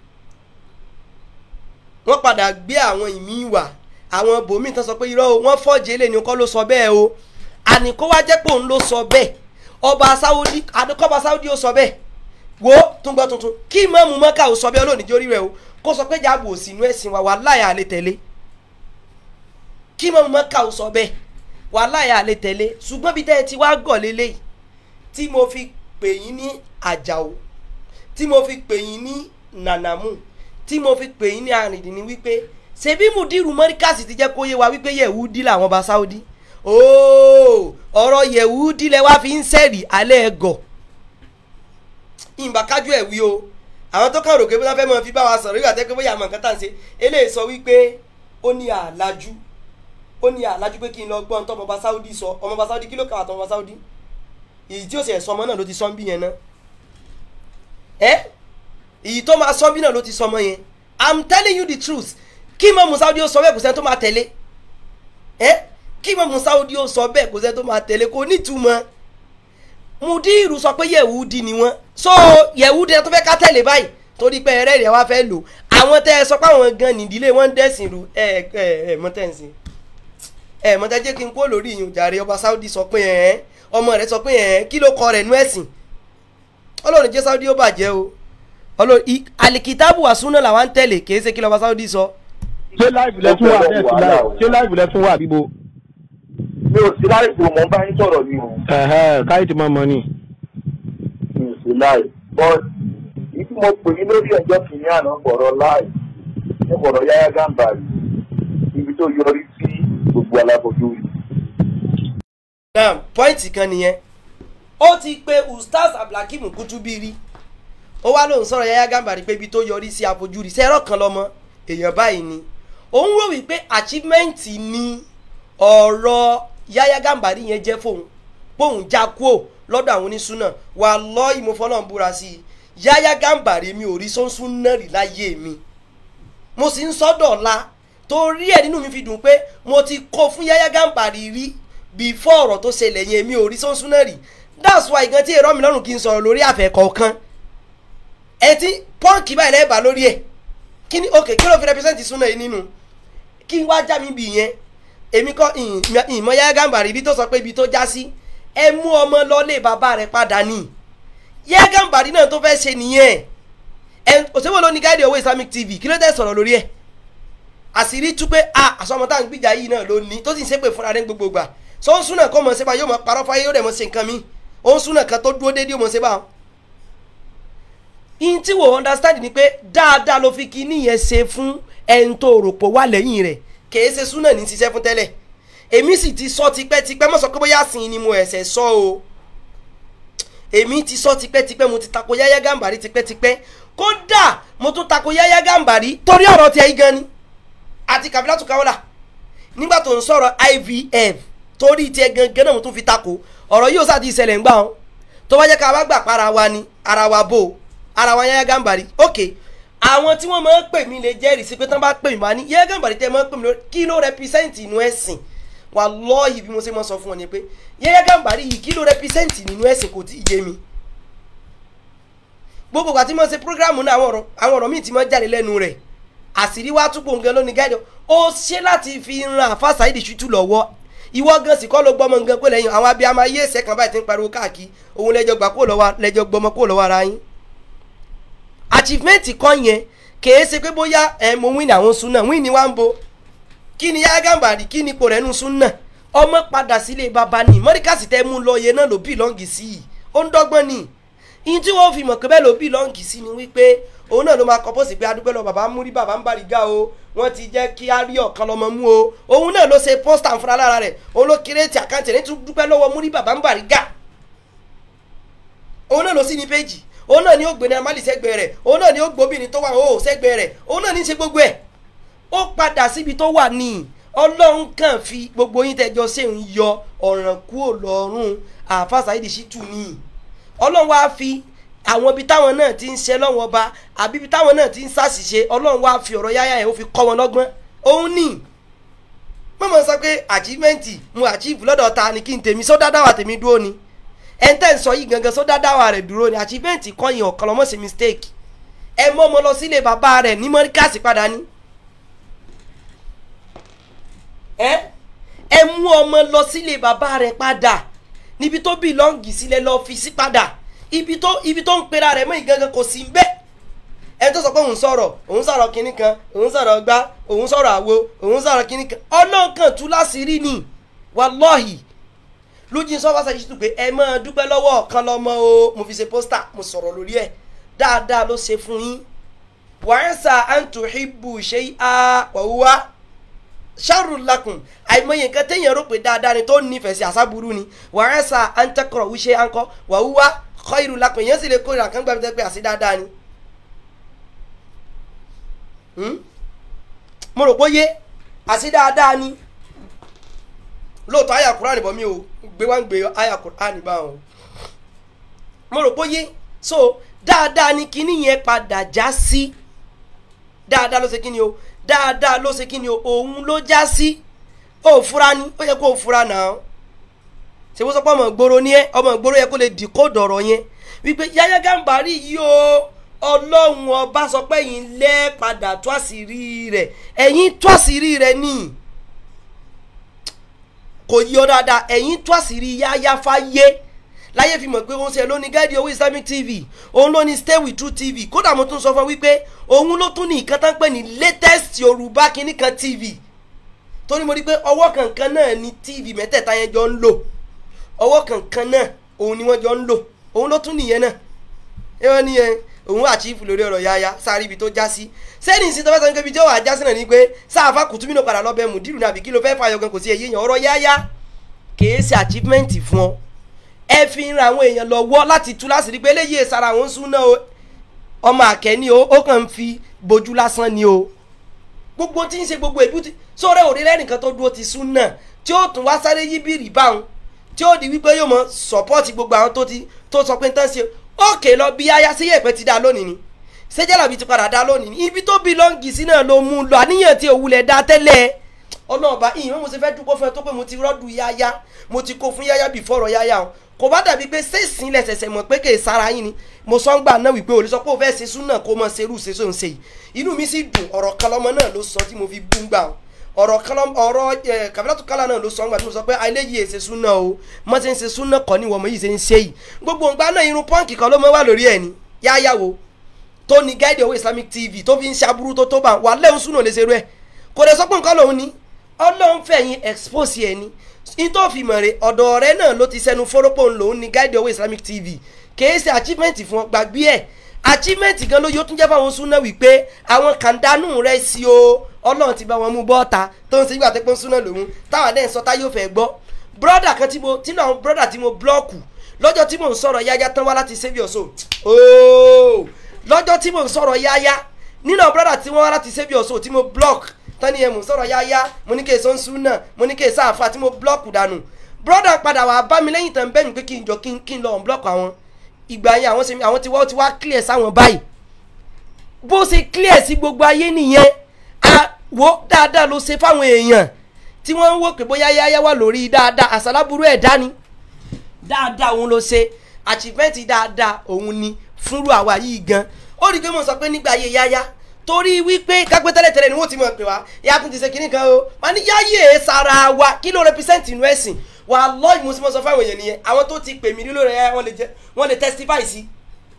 wọ́n padà gbé àwọn ìmí wà àwọn bòmí tán sọ pé irọ́ o wọ́n fọ́ọ̀jì eléyìí ni kọ́ ló sọ bẹ́ẹ̀ o àní kó wá jẹ́ pé òun ló sọ bẹ́ẹ̀ ọba Saudi àdókọ́ba Saudi ó sọ bẹ́ẹ̀ wo tún gbọ́ tuntun kí ìmáàmù Mọ́kà ò sọ bẹ́ẹ̀ olóòní jórí rẹ̀ o kó sọ pé jáàbù òsì inú ẹ̀sìn wa wàláhì àlè tẹ̀lé kí ìmáàmù Mọ́kà ò sọ bẹ́ẹ̀ wàláhì àlè tẹ̀lé ṣùgbọ́n bí tẹ́ ẹ ti wá gọ̀ lélẹ́yìí tí mo fi pè yín ní àjàó tí mo fi pè yín ní nànàmù tí mo fi pè yín ní àrìndìn ni wípé ṣebí mùdírù mọ́ríkàsì ti jẹ́ kó yé wa wípé yẹ̀wúdí làwọn ọba Saudi ooo ọ̀rọ̀ yẹ̀wúdí lẹ wá fi ń sẹ́rì alẹ́ ẹ̀gọ̀ ìgbà kájú ẹ̀ wí o àwọn tó kàn rò pé wọ́n fẹ́ mọ fi bá wa sọ̀rọ̀ yóò àtẹ́kọ́ bóyá àmọ̀ nǹkan tá à ń ṣe eléyìí sọ wípé ó ní àlájú ó ní àlájú pé kí n lọ gbọ́n tó ọmọọba Saudi sọ ọmọọba Saudi kí ló kà wá tó ọmọọba Saudi èyí tí ó sì ẹ̀ sọmọ náà ló ti sọ ń bí yẹn náà ẹ́ èyí tó máa sọ bí náà ló ti sọmọ yẹn i'm telling you the truth kí mọ musaudi ó sọ bẹ́ẹ̀ kò sẹ́ni tó máa tẹ̀lé ẹ́ kí mọ musaudi ó sọ bẹ́ẹ̀ kò sẹ́ni tó máa tẹ̀lé kò nítumọ̀ mudiru sọ pé yẹ̀wúdi ni wọ́n so yẹ̀wúdi ẹ tó fẹ́ ká tẹ̀lé báyìí torí pé ẹrẹ́ rẹ̀ wá fẹ́ lò àwọn tẹ́ ẹ sọ pé àwọn gan nìdílé wọn ń dẹ̀sìn ru ẹ ẹ ẹ mọ́tẹ́ǹsìn ẹ mọ́tẹ́ jẹ́ kí n kó lórí ìyún jàre ọba saudi sọ pé ẹ ọmọ rẹ̀ sọ pé ẹ kí ló kọ rẹ̀ nú ẹ̀sìn ọlọ́run jẹ́ saudi ó bàjẹ́ o ọlọ́run alikitabu wasuna làwọn ń tẹ̀lé kì í ṣe kí lọ́ba saudi sọ. ṣé láìpù lẹ tún wà bẹ́ẹ̀ sí láì ṣé láìpù lẹ tún wà bíbo. mi ò sí láì fò mọ́ bá yín sọ̀rọ̀ ni o. káyìí ti máa mọ ni. mi ò sí láì but ìdí mo pè ní lórí ẹjọ́ kìíní àná bọ̀rọ̀ láì ní bọ̀rọ̀ yáyá gàmbàrì ibi tó yọrí sí gbogbo alábojú yìí. náà pọ́ìntì kan nìyẹn ó ti pe ustaz abdulhakeem kutubiri ó wá lóun sọ̀rọ̀ yáyá gàmbàrí pé ibi tó yọrí sí àfojúrí sẹ́rọ̀ kan lọ́mọ èèyàn báyìí ni òun wò wípé achievement ni ọ̀rọ̀ yáyá gàmbàrí yẹn jẹ́ fóun póun já kúò lọ́dọ̀ àwọn onísúná wà lọ́ ìmọ̀fọ́nà búra sí i yáyá gàmbàrí mi ò rí sọ́nsún náà rí láyé mi mo sì ń sọ́dọ̀ la torí ẹ̀ nínú mi fi dùn pé mo ti kó fún yáyá gàmbàrí rí before ọ̀rọ̀ tó ṣẹlẹ̀ yẹn mi ò rí sọ́nsún náà rí that's why gan tí èrò mi lọ́rùn kí n sọ̀rọ̀ lórí àfẹ́ kọ̀ọ̀kan ẹ ti pọ́ǹkì báyìí lẹ́ẹ̀bà lórí ẹ̀ kí ni ok kí ló fi represent súnà yìí nínú kí wá já mi bì yẹn èmi kọ́ ìmọ̀ yáyá gàmbàrí ibi tó sọ pé ibi tó já sí ẹ mú ọmọ lọ́lé bàbá rẹ̀ padà ní yáyá gàmbàrí náà tó fẹ́ ṣe nìyẹn ẹ òṣèwọ́ ló ní gáàdì owó islamic tv kí ló dé sọ̀rọ̀ lórí ẹ̀ àṣírí tú pé a àsọmọ tá à ń gbìjà yìí náà ló ní tó sì ń ṣépè fúnra rẹ̀ gbogbo gbà so ń súnà kó mọ̀ ṣe bá yóò mọ̀ parọ́ fáyé yóò dẹ̀ mọ̀ ṣe nǹkan mi ó ń súnà kan tó dúró déédéé ó mọ̀ ṣe bá wọn. in tí wò understand ni pé dáadáa ló fi kíní yẹn ṣe fún ẹni tó rò pọ̀ wà lẹ́yìn rẹ̀ kìí ṣe súnà ní ṣiṣẹ́ fún tẹ́lẹ̀ èmi sì ti sọ tipẹ́tipẹ́ mọ̀ sọ pé bóyá sìn ni mo ẹ̀sẹ̀ sọ o èmi ti sọ tipẹ́tipẹ́ mo ti tako yáyá gàmbàrí tipẹ́tipẹ́ kódà mo tún tako yáyá gàmbàrí torí ọ̀rọ̀ tiẹ̀ yìí gan ni àti kàbílátù káwọ́là nígbà tó ń sọ̀rọ̀ ivf torí tiẹ̀ gangan náà mo tún fi tako ọ̀rọ̀ yìí ó sáà ti ṣẹlẹ̀ ń gbà wọn tó bá jẹ́ ká wá gbà pa ara wa ni ara wa bò ara wa yáyá gàmbàrí ok àwọn tí wọ́n máa ń pè mí lè jẹ́rìí sí pé tán bá pè mí máa ní yáyá gàmbàrí tẹ́ máa ń pè mí lórí kí ló rẹpísẹ́ǹtì inú ẹ̀sìn wà lọ́ọ̀yì bí mo ṣe máa sọ fún wọn ni pé yáyá gàmbàrí yìí kí ló rẹpísẹ́ǹtì nínú ẹ̀sìn kò tí ì yé mi gbogbo ìgbà tí mo ṣe programu náà àwọn ọ̀rọ̀ àwọn ọ̀rọ̀ míì ti máa jáde lẹ́nu rẹ̀ àṣírí wá túbọ̀ nǹkan lónìí gáàdì ó ṣe láti fi ran àfa Saheed Shittu lọ́wọ́ ìwọ gan sì kọ́ ló gbọ́mọ nǹkan pé lẹ́yìn àwọn abiyamọ ayé ẹ̀sẹ̀ kan báyìí ti ń pariwo káàkiri òun lẹ́jọ́ gbà kó lọ́wọ́ lẹ́jọ́ gbọ́mọ kó lọ́wọ́ ara yín. achievement kan yẹn kèé ṣe pé bóyá ẹ mo win àwọn súnà win ni wá ń bo kí ni Yahya Gambari kí ni ipò rẹ̀ nu súnà ọmọ padà sílé baba ni mọ́ríkàsì tẹ́ mú lọ yẹn náà ló bìlọ́ǹgì sí i ó ń dọ́gbọ́n ni ìyẹn tí wọ́n fi mọ̀ pé bẹ́ẹ̀ ló bìlọ́ǹgì sí ni wípé òun náà ló máa kọ́ pọ́sì pé adúpẹ́ lọ bàbá múrí bàbá ń bari ga o wọ́n ti jẹ́ kí á rí ọ̀kan lọ́mọ mú o òun náà ló ṣe pósítà fúnra lára rẹ̀ òun ló kírètì àkáǹtì rẹ̀ tún dúpẹ́ lọ́wọ́ múrí bàbá ń bari ga òun náà ló sí ní péjì òun náà ni ó gbé ní amálì sẹ́gbẹ̀ẹ́ rẹ̀ òun náà ni ó gbóbìnrin tó wà ó sẹ́gbẹ̀ẹ́ rẹ̀ òun náà ní í ṣe gbogbo ẹ̀ ó padà síbi tó wà ní ọlọ́run kàn fi gbogbo yín tẹ́jọ́ ṣe ń yọ ọ̀ràn kúrò lọ́rùn àáfà Saheed Shittu ní ọlọ́run wá fi àwọn ibi táwọn náà ti ń ṣe lọ́wọ́ ọba àbí ibi táwọn náà ti ń ṣàṣìṣe ọlọ́run wá fi ọ̀rọ̀ yáyà yẹn ó fi kọ́ wọn lọ́gbọ́n òun ní mọ̀mọ́ sọ pé àchívẹ́ǹtì mo àchíìfù lọ́dọ̀ ta ni kí n tèmi sọ́dá dáwà tèmi dúró ni ẹ̀ńtẹ́ ń sọ yìí gangan sọ́dá dáwà rẹ̀ dúró ni àchívẹ́ǹtì kọ́ yìí ọ̀kan lọ́mọ́ sí mistake ẹ mọ́ ọmọ lọ sílé bàbá rẹ̀ ní mọ́ríkàsì padà ní. ẹ ẹ mú ọmọ lọ sílé bàbá rẹ̀ padà níbi tó bìlọ́ǹgì sílẹ̀ lọ́ọ́ fi sí padà ibi tó ibi tó ń pera rẹ̀ mọ́ ìgangan kò sí bẹ́ẹ̀ ẹni tó sọ pé òun sọ̀rọ̀ òun sọ̀rọ̀ kinní kan òun sọ̀rọ̀ gbá òun sọ̀rọ̀ àwo òun sọ̀rọ̀ kinní kan ọlọ́ọ̀kan tú láṣìírí ni wàlọ́ọ̀hì lójú sọ́wọ́ Saheed Shittu pé ẹ máa dúpẹ́ lọ́wọ́ ọ̀kan lọ́mọ o mo fi ṣe pósítà mo sọ̀rọ̀ lórí ẹ̀ dáadáa ló ṣe fún yín wàhálà àǹtòhìbù ṣe á wàhùwà sharrun lakum àìmọye nǹkan téèyàn rò pé dáadáa ni tó nífẹ̀ẹ́ sí àṣàbùrú ni wàhálà àǹtẹ̀kọ̀rọ̀ wíṣẹ́ àǹkọ́ wàhùwà khairu lakum èèyàn sì lè kórìíra kan gbàgbé pé àṣì dáadáa ni mo rò pé yé àṣì dáadáa ni lóòótọ́ àyà Kùránì bọ̀ mí o gbé wá ń gbé àyà Kùránì bá wọn mo rò pé yé so dáadáa ni kíní yẹn padà já sí dáadáa ló ṣe kíni o dáadáa ló ṣe kíni o òun ló já sí ó fura ni ó yẹ kó o fura náà ṣe wọ́n sọ pé ọmọ ìgboro ni ẹ ọmọ ìgboro yẹ kó lè dìkóòdù ọ̀rọ̀ yẹn wípé Yahya Gambari yìí o ọlọ́run ọba sọ pé ẹ̀yin lẹ́ padà tó àṣírí rẹ̀ ẹ̀yin tó àṣírí rẹ̀ ní kò yí ọ dáadáa ẹ̀yin tó àṣírí Yahya fáyé láyé fi mọ̀ pé òun ṣe ló ní gáàdì owó Islamic TV òun ló ní stay with true TV kódà mo tún sọ fún wípé òun ló tún ní nǹkan tán pè ní latest Yorùbá kìíní kan TV torí mo rí pé ọwọ́ kankan náà ni TV mẹ́tẹ̀ẹ̀ta yẹn jọ ń lò ọwọ́ kankan náà òun ni wọ́n jọ ń lò òun ló tún nìyẹn náà ẹ wọ́n níyẹn òun àchífù lórí ọ̀rọ̀ Yahya sáré ibi tó já sí sẹ́ni ìsìn tó fẹ́ sọ nípa ibi tí ó wà já sí náà ni pé sáàfà kùtùmí náà padà lọ́bẹ̀ mùdírù nàbí kí ló fẹ́ fàyọ gan kò sí èyí yàn ọ̀rọ̀ Yahya kìí ṣe achievement fún ọ ẹ fi ń ra àwọn èèyàn lọ́wọ́ láti tú láṣìírí pé eléyìí èsàrà àwọn súnà o ọmọ àkẹ́ni o ó kàn ń fi bojú lásán ni o gbogbo tí ń ṣe gbogbo èbú tí sóòrè òde lẹ́nìkan tó dúró ti súnà tí ó tún wá sáré yí bìrì báwọn tí ó di wípé yóò mọ sọpọ́ọ̀tì gbogbo àwọn tó ti tó sọ pé ń tán ṣe òkè lọ bí aya sí yẹ̀pẹ̀ ti dá lónìí ni sẹ́jàlàbí ti padà dá lónìí ni ibi tó bí lọ́ǹgì sí náà ló mú un lọ àníyàn tí òwúlẹ̀ dá tẹ́lẹ̀ ọlọ́ọ̀bá ìyẹn mo ṣe fẹ́ dúpọ́ fún ẹ tó pé mo ti rọ́ọ̀dù yáyá mo ti kó fún yáyá bí fọ̀rọ̀ yáyá o kò bá dàbí pé sẹ́sìn lẹ́sẹ̀sẹ̀ mọ̀ pé kè é sára yín ni mo sọ ń gbà náà wípé olùsọ pé ó fẹ́ ṣe súnà kó mọ̀ ṣerú ṣe sóun ṣe yìí inú mi sì dùn ọ̀rọ̀ kan lọ́mọ náà ló sọ tí mo fi bú ń gbà o ọ̀rọ̀ kan lọ́mọ ọ̀rọ̀ ẹ̀ kàfílàtú kálá náà ló sọ ń gbà tí mo sọ pé eléyìí èsè súnà o mọ̀ ṣe ń ṣe súnà kọ́ ni wọ́n yìí ṣe ń ṣe yìí gbogbo nǹkan náà irun pọ́ǹkì kan ló mọ́ wà lórí ẹ̀ ni yáyàwó tó ní guide owó islamic tv tó fi ń ṣaburú tó tó bá wà lẹ́hùn súnà lè ṣerú ẹ̀ kò dẹ̀ sọ pé nǹkan lòun ni ọlọ́run fẹ̀yìn expose ẹ̀ ni nítòfin mọ̀rẹ́ ọ̀dọ̀ ọ̀rẹ́ náà ló ti sẹ́nu fọ́rọ́pọ̀ lòun ní guide owó islamic tv kìí ṣe achievement fún ọ gbàgbé ẹ̀ achievement gan ló yóò tún jẹ́ fáwọn súnà wípé àwọn kàndánù rẹ̀ sí o ọlọ́run ti bá wọn mú bọ́ọ̀ta tó ń ṣe ìgbà tó pé ń súnà lòun táwọn adẹ́ ń sọ táyọ̀ fẹ́ gbọ́ brọ́dà kan tí mo tí náà brọ́dà tí mo blọ́ọ̀kù lọ́jọ́ tí mò ń sọ̀rọ̀ yáyá tán wá láti saviour so ooo lọ́jọ́ tí mò ń sọ̀rọ̀ yáyá nínú brọ́dà tí wọ́n wá láti saviour so tí mo block tani ẹ̀ mò ń sọ̀rọ̀ yáyá mo ní kí èso ń sún náà mo ní kí èso àfa tí mo block dànù brọ́dà padà wà bá mi lẹ́yìn tán bẹ́ẹ̀ mi pé kí n jọ kí n kí n lọ unblock àwọn ìgbà yẹn àwọn sẹ́mi àwọn ti wá ti wá clear sáwọn báyìí bó ṣe clear sí gbogbo ayé nìyẹn àwo dáadáa ló ṣe fáwọn èèyàn tí wọ́n ń wò pé bóyá yáyá wà lórí dáadáa àṣàlábùrú ẹ̀ dání dáadáa òun ló ṣe achievement dáadáa òun ni fúnrú àwa yìí gan ó rí i pé mo sọ pé nígbà ayé yáyá torí wípé kápẹ́ tẹ́lẹ̀tẹ́lẹ̀ ni wọ́n ti mọ̀ pé wá ìyá tún ti ṣe kinní kan o wọ́n ní yáyé sara wa kí ló represent inú ẹ̀sìn wà lọ́ọ̀yì mo sì mọ̀ sọ fáwọn èèyàn nìyẹn àwọn tó ti pè mí nílò rẹ̀ wọ́n lè jẹ́ wọ́n lè testify sí.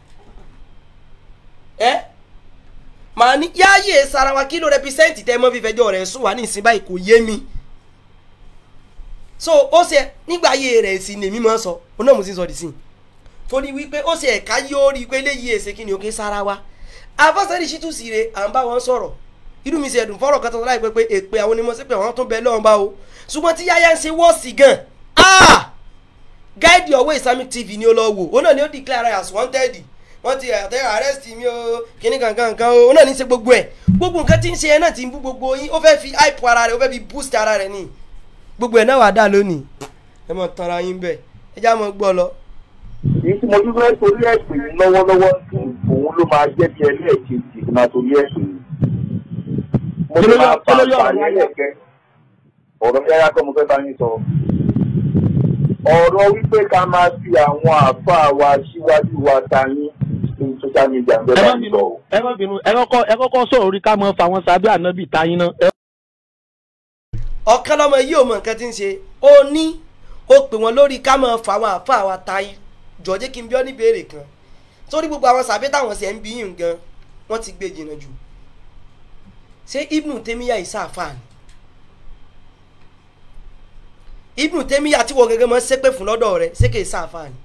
ẹ màá ní yáyé sara wa kí ló represent tẹ́ mọ́ fífẹjọ́ rẹ̀ sùn wá ní ìsìn báyìí kò yé mi. so ó ṣe nígbà ayé rẹ̀ sì ni èmi máa ń sọ ó náà mo sì sọ dì sí torí wípé ó ṣe ẹ̀ka yóò rí i pé léyìí èsè kí ni òkè sara wa afásẹ́rì ṣítù sí re à ń bá wọn sọ̀rọ̀ irú mi ṣe ẹ̀dùn fọ́rọ̀ kan tó láì pé pé èpè àwọn onímọ̀ sí pé àwọn tó bẹ lọ́wọ́n bá o ṣùgbọ́n tí yáyá ń ṣe wọ́ọ̀sì gan ah guide your way islamic tv ni ó lọ wò ó náà ni ó declare as wanted wọ́n ti àtẹ arrest mi o kíní kankan kan o ó náà ní ṣe gbogbo ẹ̀ gbogbo nǹkan tí ń ṣe ẹ náà ti ń bú gbogbo yín ó fẹ́ fi hype ara rẹ̀ ó fẹ́ fi boost ara rẹ̀ ni gbogbo ẹ̀ náà wà dá lónìí ẹ mọ̀ tanra yín bẹ́ẹ̀ ẹ já mọ̀ gbọ́ lọ. èyí tí mo dúró torí ẹ̀ pè ní lọ́wọ́lọ́wọ́ sí òun ló máa jẹ́ bí ẹlẹ́ẹ̀kejì tí máa torí ẹ̀ pè ní. mo ti máa fa àǹfààní ẹ̀kẹ́ ọ̀rọ̀ yára kọ́ mo fẹ́ bá yín sọ. ọ̀rọ̀ wípé ká máa fi àwọn àáfàá wa síwájú wa ta yín ní social media ń bẹ́ ẹ bá má yín bínú sọ. o. ẹ má bínú ẹ kọ́kọ́ ẹ kọ́kọ́ sọ̀rọ̀ orí ká mọ fáwọn sábẹ́ ànábì táyín náà. ẹ- ọ̀kan lọ́mọ yìí ò mọ nǹkan tí ń ṣe ó ní ó pè wọ́n lórí ká máa fà àwọn àfa àwa ta jọ̀ọ́jẹ́ kí n bí ọ́ ní béèrè kan sórí gbogbo àwọn sàbẹ́ táwọn ṣe ń bí yìí gan wọ́n ti gbé jìnnà jù ṣé ibnu temiya ìsáàfà ni ibnu temiya tí wọ́n gẹ́gẹ́ mọ́ ṣépè fún lọ́dọ̀ rẹ̀ ṣé kì í sáàfà ni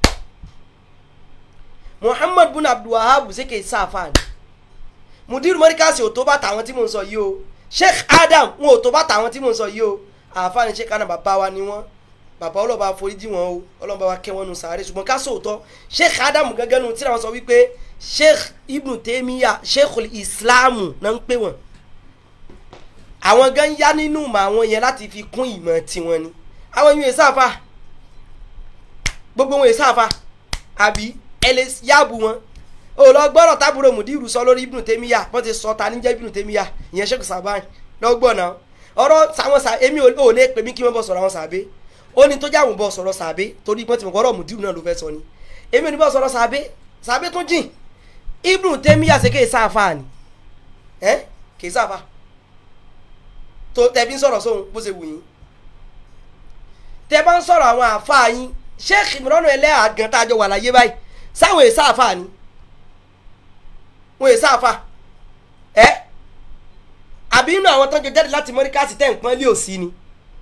muhammad bin abdulwahab ṣé kì í sáàfà ni mudiru mọ́ríkàsì ò tó bàtà àwọn tí mò ń sọ yìí o sheikh adam wọn ò tó bàtà àwọn tí mò ń sọ yìí o àáfàá sheikh adam bàbá wa ni wọn bàbá ọlọ́ba àforíjì wọn o ọlọ́ba wa kẹ́ wọn nù sàárè ṣùgbọ́n ká sòótọ́ sheikh adam gẹ́gẹ́ nu tí wọ́n sọ wípé sheikh ibnu temiya sheikh islam náà ń pè wọ́n àwọn gan yá nínú ìmọ̀ àwọn yẹn láti fi kún ìmọ̀ tiwọn ni àwọn yìí sáfà gbogbo wọn yìí sáfà àbí ẹ lè yáàbù wọn o lọ gbọ́dọ̀ tábúrò mùdírù sọ lórí ibùnú tèmíyà wọ́n ti sọ ta ní jẹ́ ibùnú tèmíyà ìyẹn ṣẹ́kù sàbáyìn lọ́gbọ̀n náà ọ̀rọ̀ sàwọn sà èmi ò lè pè mí kí wọ́n bọ̀ sọ̀rọ̀ àwọn sàbẹ́ ó ní tó jẹ́ àwọn bọ̀ sọ̀rọ̀ sàbẹ́ torí pọ́n ti mọ̀ kọ́rọ̀ mùdírù náà ló fẹ́ sọ ni èmi ò ní bọ̀ sọ̀rọ̀ sàbẹ́ sàbẹ́ tún jìn ibùnú tèmíyà ṣe kéè sáfà ni ẹ́ kéè sáfà tó tẹ̀bí ń sọ̀rọ̀ sóhun bó ṣe wù yín tẹ bá ń sọ̀rọ̀ àwọn àáfàá yín sheikh imran ẹlẹ́yà gan tá a jọ wà láyé báyìí sáwọn èsà àáfàá ni wọn èsà àáfàá ẹ àbí inú àwọn tọ́jú jáde láti mọ́ríkàsì tẹ̀ ń pọ́n lé òsì ni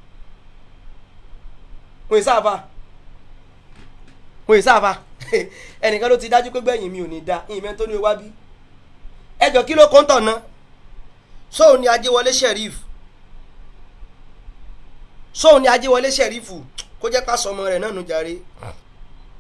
wọn èsà àáfàá wọn èsà àáfàá ẹnìkan ló ti dájú pé gbẹ̀yìn mi ò ní da ìyìn mẹ́tọ́ ní wá bí ẹjọ́ kí ló kọ́ńtọ̀ ná sóun ni ajéwọlé sheriff sóun ni ajéwọlé sheriff kó jẹ́ ká sọmọ rẹ̀ náà nù jàre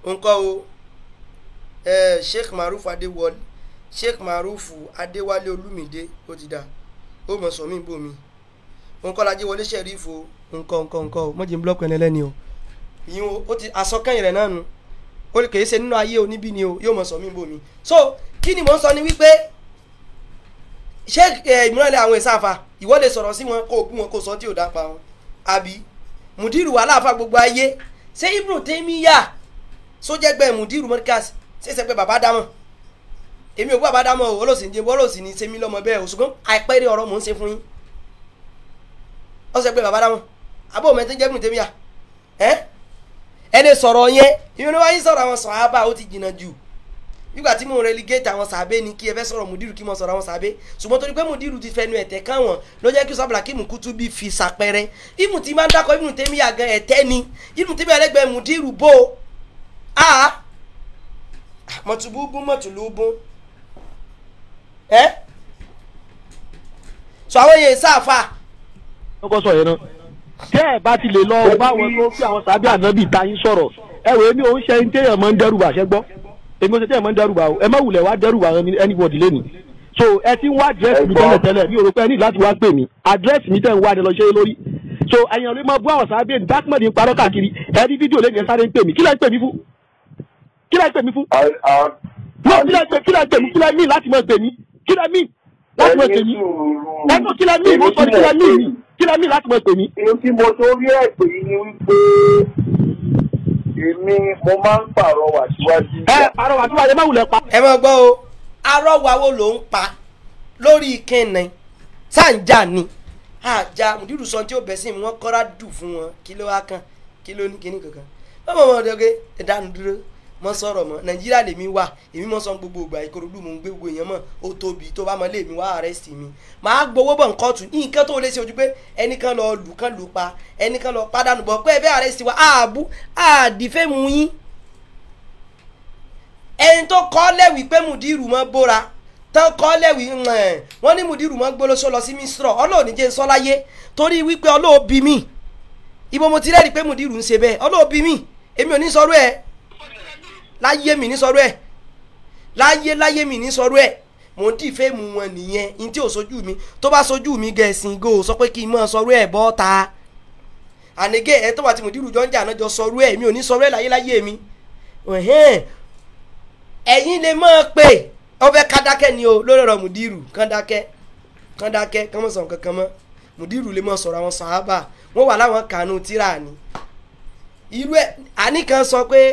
nǹkan o ẹ sheikh maruf adéwọlé sheikh maruf adéwálé olúmídé ó ti dà ó mọ̀ sọ mí bò mí nǹkan lajẹ́ wọlé sheriff o nǹkan nǹkan nǹkan o mọ̀jẹ̀ ń blọ́ọ̀kì ẹni ẹlẹ́ni o ìyẹn o ó ti àsọkẹ́yìn rẹ̀ náà nu ó lè kèé ṣe nínú ayé oníbí ni o yóò mọ̀ sọ mí bò mí so kí ni mò ń sọ ni wípé ṣé ìmúrànlẹ̀ àwọn ìsáfà ìwọ lè sọ̀rọ̀ sí wọn kó o bú wọn kó o sọ tí ò dá pa wọn àbí mùdírù aláàfà gbogbo ayé ṣé ibùdó tẹ́míyà sójẹ́gbẹ́ mùdírù mọ́ríkàsì ṣẹ̀ṣẹ̀ pé bàbá dámọ̀ èmi ò gbọ́ bàbá dámọ̀ o olóòsì ní olóòsì ní sẹ́mi lọ́mọ bẹ́ẹ̀ o ṣùgbọ́n àìpẹ́rẹ́ ọ̀rọ̀ mò ń ṣe fún yín ó ṣe pé bàbá dámọ̀ àbó mẹ́tẹ́ jẹ́ ibùdó tẹ́míyà ẹ́ ẹni sọ̀rọ̀ yẹn ìyẹn wáyé sọ̀rọ̀ àwọn sọ̀hábà ó ti jìnnà jù nígbà tí mo relegate àwọn sàbẹ ni kí ẹ fẹ́ sọ̀rọ̀ mùdírù kí mo sọ̀rọ̀ àwọn sàbẹ ṣùgbọ́n torí pé mùdírù ti fẹnu ẹ̀tẹ̀ káwọn ló jẹ́ kí sábàlá kí mùkútù bí fi sàpẹrẹ ìmù tí máa ń dákọ̀ ìmù tẹ́mi àgàn ẹ̀tẹ́ ni ìmù tẹ́mi ẹlẹ́gbẹ̀ẹ́ mùdírù bò á mọ̀tùbúbú mọ̀tùlúbú ẹ́ sọ àwọn yẹn sáfà. ó kọ́ sọ yẹn náà tẹ́ ẹ̀ bá ti lè lọ bá wọn tó fi àwọn sábẹ́ ànábì ta yín sọ̀rọ̀ ẹ wò èmi ò ń ṣe ẹni téèyàn máa ń dẹ́rù bà ṣẹ́ gbọ́ èmi ò ṣe téèyàn máa ń dẹ́rù bà o ẹ má wulẹ̀ wá dẹ́rù bà anybody lẹ́nu so ẹ ti ń wá àdírẹ́sì mi tẹ́lẹ̀ tẹ́lẹ̀ mi ò rò pé ẹ ní láti wá pè mí àdírẹ́sì mi tẹ́ ń wá ni lọ ṣe é lórí so ẹ̀yàn lè máa bú àwọn sábẹ́ dákúmọ̀dì ń parọ́ káàkiri ẹ rí fídíò lẹ́yìn ẹ sáré ń pè mí kí lẹ́ ń pè mí fún kí lẹ́ ń pè mí fún no kí lẹ́ ń pè kí lẹ́ ń pè mí kí lẹ́ mí láti máa pè mí kí lẹ́ mí láti máa pè mí ẹ tó kí lẹ́ mí mo sọ ní kí lẹ́ mí mi kí lẹ́ mí láti máa pè mí. èyí tí mo torí ẹ̀ pè yín ni wípé èmi mo máa ń pàrọwà síwájú. ẹ pàrọwà síwájú ẹ má wulẹ̀ pa. ẹ máa gbọ́ o arọ́wà wo ló ń pa lórí kẹ́nẹ̀ sáǹjà ni àjà mùdírù sọ tí ó bẹ̀ sí mi wọ́n kọ́ra dù fún wọn kí ló wá kàn kí ló ní kíní kankan wọ́n mọ̀ mọ́ ọ̀dọ́gẹ́ ẹ̀dánu dúró mọ́ sọ̀rọ̀ mọ́ nàìjíríà lèmi wà èmi mọ́ sọ gbogbo ìgbà ìkòròdú mò ń gbé gbogbo èèyàn mọ́ ó tóbi tó bá mọ́ lé mi wá àrẹ́sì mi màá gbowó bọ̀ nǹkan tù nǹkan tó lè ṣe ojú pé ẹnìkan lọ lù kán lù pa ẹnìkan lọ pàdánù bọ̀ pé ẹ bẹ́ àrẹ́sì wa àbú àdìfẹ́ mu yín ẹni tó kọ́ lẹ́wìí pé mùdírù mọ́ bóra tán kọ́ lẹ́wìí wọ́n ní mùdírù mọ́ gbólóṣó lọ sí mísírọ̀ ọlọ́ọ̀ni jẹ́ sọ́láyé torí wípé ọlọ́ọ̀bí mi ibo mo ti rẹ́ẹ̀rí pé mùdírù ń ṣe bẹ́ẹ̀ ọlọ́ọ̀bí mi èmi ò ní sọ̀rọ̀ ẹ̀ láyé mi ní sọ̀rọ̀ ẹ̀ láyé láyé mi ní sọ̀rọ̀ ẹ̀ mò ń dìfẹ́ mu wọn nìyẹn ní tí ò sojú mi tó bá sojú mi gẹ̀ẹ́sìn go sọ pé kí n mọ̀ sọ̀rọ̀ ẹ̀ bọ́ ta ànigé ẹ̀ tó wà tí mùdírù jọ ń jà náà jọ sọ̀rọ̀ ẹ̀ mi ò ní sọ̀rọ̀ ẹ̀ láyé láyé mi ẹ̀yin lè máa pè ọbẹ̀ kádákẹ́ ni o lórí ọ̀rọ̀ mùdírù kádákẹ́ kádákẹ́ kán mọ̀ sọ̀rọ̀ kankan mọ́ mùdírù lè mọ̀ sọ̀rọ̀ àwọn sàhábà wọ́n wà láwọn kànú tíra ni irú ẹ̀ àníkan sọ pé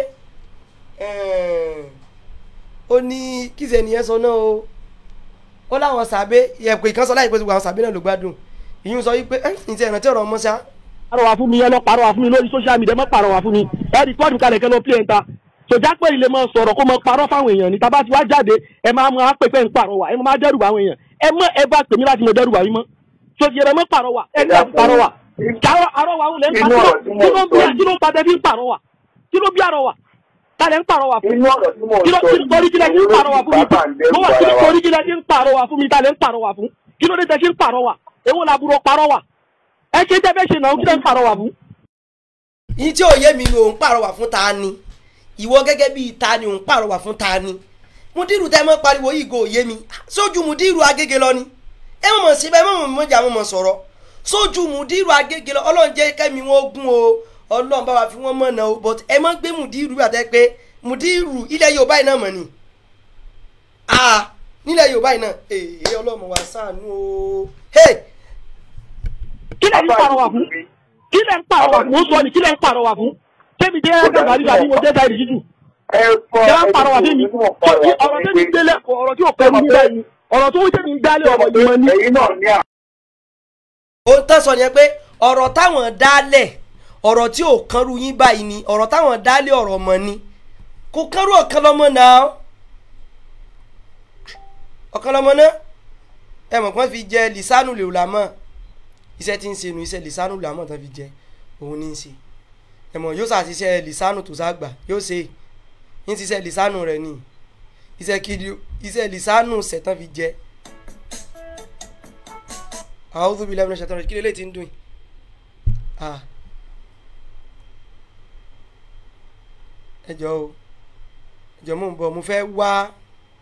ó ní kíṣe nìyẹn sọ náà o ó láwọn sàbẹ yẹpẹ ìkan sọ láì pé gbogbo àwọn sàbẹ náà ló gbádùn ìyún sọ wípé ẹ ǹjẹ́ ìrántí ọ̀rọ̀ ọmọ ṣá. pàrọwà fún mi ẹ lọ pàrọwà fún mi lórí social media mọ pàrọwà fún mi ẹ rí pọ́ọ̀dù kalẹ̀ kẹ́ lọ pí ẹ̀ ń ta sọjá pé ilé máa sọ̀rọ̀ kó máa parọ́ fáwọn èèyàn ní tábà tí wàá jáde ẹ máa máa pè pé ń pàrọwà ẹ máa dẹ́rù àwọn èèyàn ẹ mọ ẹ bá pè mí láti mọ dẹ́rù àwọn mọ́ sọjá ẹ mọ pàrọwà ẹ ní láti pàrọwà àrọwà wọn lẹ ń pa kí ló ń bí kí ló ń padà bí ń pàrọwà kí ló bí àrọwà tálẹ̀ ń pàrọwà fún mi kí ló torí kí lẹ ti ń pàrọwà fún mi mo wà kí ló torí kí lẹ ti ń pàrọwà fún mi tálẹ̀ ń pàrọwà fún kí ló dé tẹ ṣe ń pàrọwà èwo làbúrò pàrọwà ẹ ṣe tẹ fẹ́ ṣe náà kí lẹ ń pàrọwà fún. yín tí òye mi ni òun pàrọwà fún ta ni ìwọ gẹ́gẹ́ bíi ta ni òun pàrọwà fún ta ni mudiru tẹ mọ́ pariwo yìí go òye mi sójú mudiru agége lọ ni ẹ mọ̀ mọ̀ síbẹ̀ ẹ mọ̀ mọ̀ mọ̀jà mọ̀ mọ̀ sọ̀rọ̀ sójú mudiru agége lọ ọlọ́run jẹ́ kẹ́mi wọn gún o ọlọ́run bá wa fi wọ́n mọ̀nà o but ẹ mọ̀ gbé mudiru àtẹ pé mudiru ilẹ̀ yorùbá yìí náà mọ̀ ni ah nílẹ̀ yorùbá yìí náà èyí ọlọ́run wa ṣàánú o hey kí lẹ ń pàrọwà fún kí lẹ ń pàrọwà fún ó sọ ni kí lẹ ń pàrọwà fún kémi jẹ́ ẹgbẹ́ gàdúrà ní mo jẹ́ sáyẹ̀dì jíjù ṣé wọ́n pàrọwà fún mi ọ̀rọ̀ tó ti délé ọ̀rọ̀ tí ò pẹ́ mi bẹ́ẹ̀ ni ọ̀rọ̀ tó ń jẹ́ mi dálé ọ̀rọ̀ ìmọ̀ ni. ohun tán sọ yẹn pé ọ̀rọ̀ táwọn dálẹ̀ ọ̀rọ̀ tí ò kánrú yín báyìí ni ọ̀rọ̀ táwọn dálẹ̀ ọ̀rọ̀ mọ̀ ni kò kánrú ọ̀kan lọ́mọ náà ọ̀kan lọ́mọ náà ẹ mọ̀ kí wọ́n fi jẹ lisanu lèwùlámọ̀ iṣẹ́ tí ń ṣe nu iṣẹ́ lisanu lèwùlámọ̀ tán fi jẹ òun ní í ṣe ẹ mọ̀ yóò ṣàṣìṣe lisanu tó ságbà yóò ṣe ń ṣiṣẹ́ lisanu rẹ̀ ni iṣẹ́ kiri iṣẹ́ lisanu ṣẹ̀tàn fi jẹ a'udhu billahi minash shaitani rajim kí lélẹ́yìí ti ń dùn yìí ẹ jọ o ìjọ mò ń bọ̀ mo fẹ́ wá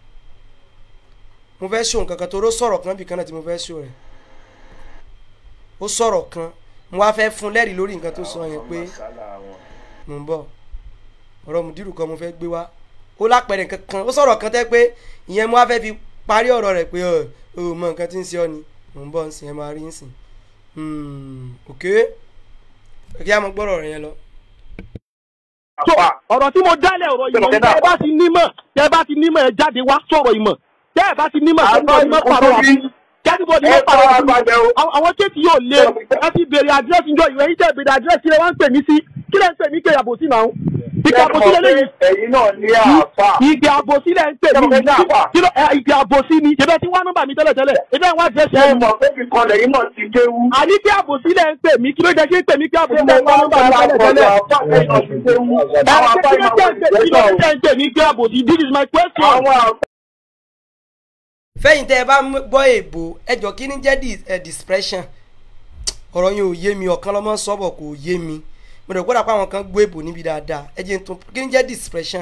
mo fẹ́ ṣó nǹkan kan tó ró sọ̀rọ̀ kan bí kan náà tí mo fẹ́ ṣó rẹ̀ ó sọ̀rọ̀ kan mo wá fẹ́ fún lẹ́rìí lórí nǹkan tó sọ yẹn pé mò ń bọ̀ ọ̀rọ̀ mùdírù kan mo fẹ́ gbé wá ó lápẹ̀rẹ̀ kankan ó sọ̀rọ̀ kan tẹ́ pé ìyẹn mo wá fẹ́ fi parí ọ̀rọ̀ rẹ̀ pé ọ̀ ò mọ nǹkan tí ń ṣe ọ́ ni mò ń bọ̀ ń sìn ẹ máa rí ń sìn ok kí á mọ gbọ́rọ̀ rẹ̀ yẹn lọ. so ọ̀rọ̀ tí mo dálẹ̀ ọ̀rọ̀ ìmọ̀ tẹ́ ẹ bá ti nímọ̀ tẹ́ ẹ bá ti nímọ̀ ẹ jáde wá sọ̀rọ̀ ìmọ̀ tẹ́ ẹ bá ti nímọ̀ kẹ́tìbọ̀dì mọ̀ pàrọ̀ wá fún kẹ́tìbọ̀dì mọ̀ pàrọ̀ wá fún Àwọn- àwọn kéèkì yóò lé ẹ ti béèrè àdírẹ́sì njọ ìwé yìí tẹ́ béèrè àdírẹ́sì kí lẹ wá ń pè mí sí kí lẹ ń pè mí pé àbòsí náà ìgbà àbòsí lẹ lẹ́yìn ẹ̀yin náà ní àáfà. ìgbà àbòsí lẹ ń pè mí Ṣé mo fẹ́ ní àfà? kí ló ẹ, ìgbà àbòsí ni ìbẹ́ tí wọ́n nọ́mbà mi tẹ́lẹ̀ tẹ́lẹ̀ ìbẹ́ wọ́n àdírẹ́sì ṣé ẹ̀ mọ̀ pé fi kan lẹ́yìn náà ti kéwú. àní kí àbòsí lẹ ń pè mí kí ló jẹ́ kí ń pè mí kí ṣé àbòsí mo lẹ ń máa ń nọ́mbà bá mi tẹ́lẹ̀ àpọ̀jù tẹ́lẹ̀ àáfà lẹ́yìn náà ti kéwú. àwọn àfà kí ló ìmọ̀ jẹ́ kí ló jẹ́ ń pè mí kí àbòsí this is my question. àwọn àfà fẹ́yìn tẹ́ ẹ bá mú- gbọ́ èèbò ẹjọ́ kí ni jẹ́ dis- eh, dispersion ọ̀rọ̀ yẹn ò yé mi ọ̀kan lọ́mọ sọ́bọ̀ kò yé mi mo rẹ̀ gbọ́dọ̀ pé àwọn kan gbọ́ èèbò níbi dáadáa ẹ jẹ́ n tún kí ni jẹ́ dispersion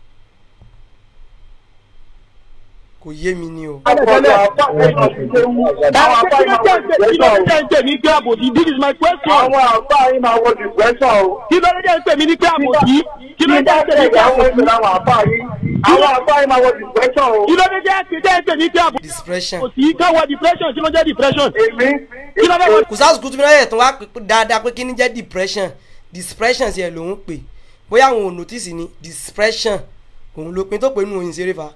kò yé mi ni o. àpọ̀jù àáfà lẹ́yìn náà ti kéwú. àwọn àfà kí ló ìmọ̀ jẹ́ ń pè- kí ló jẹ́ ń pè mí kí àbòsí this is my question. àwọn àfà yìí máa wọ dìgbẹ́sọ̀ o. kí ló jẹ́ ń pè mí ní kí àbòsí kí ló Kí jẹ́ ń pè mí kí àwọn àbòsí ìpínlẹ̀ àwọn àfà yìí. àwọn àfà yìí máa wọ dìgbẹ́sọ̀ o. kí ló jẹ́ jẹ́ ń pè mí kí àbòsí dispersion. káwọ́ depression kí ló jẹ́ depression. èmi kí ló fẹ́ wọ́n kùsàsù kùtùmí náà yẹ tó wá pè pé dáadáa pé kí ni jẹ́ depression dispersion sí ẹ lòún pè bóyá àwọn ò notice ni dispersion òun ló pin tó pè nínú oyin ṣeré fa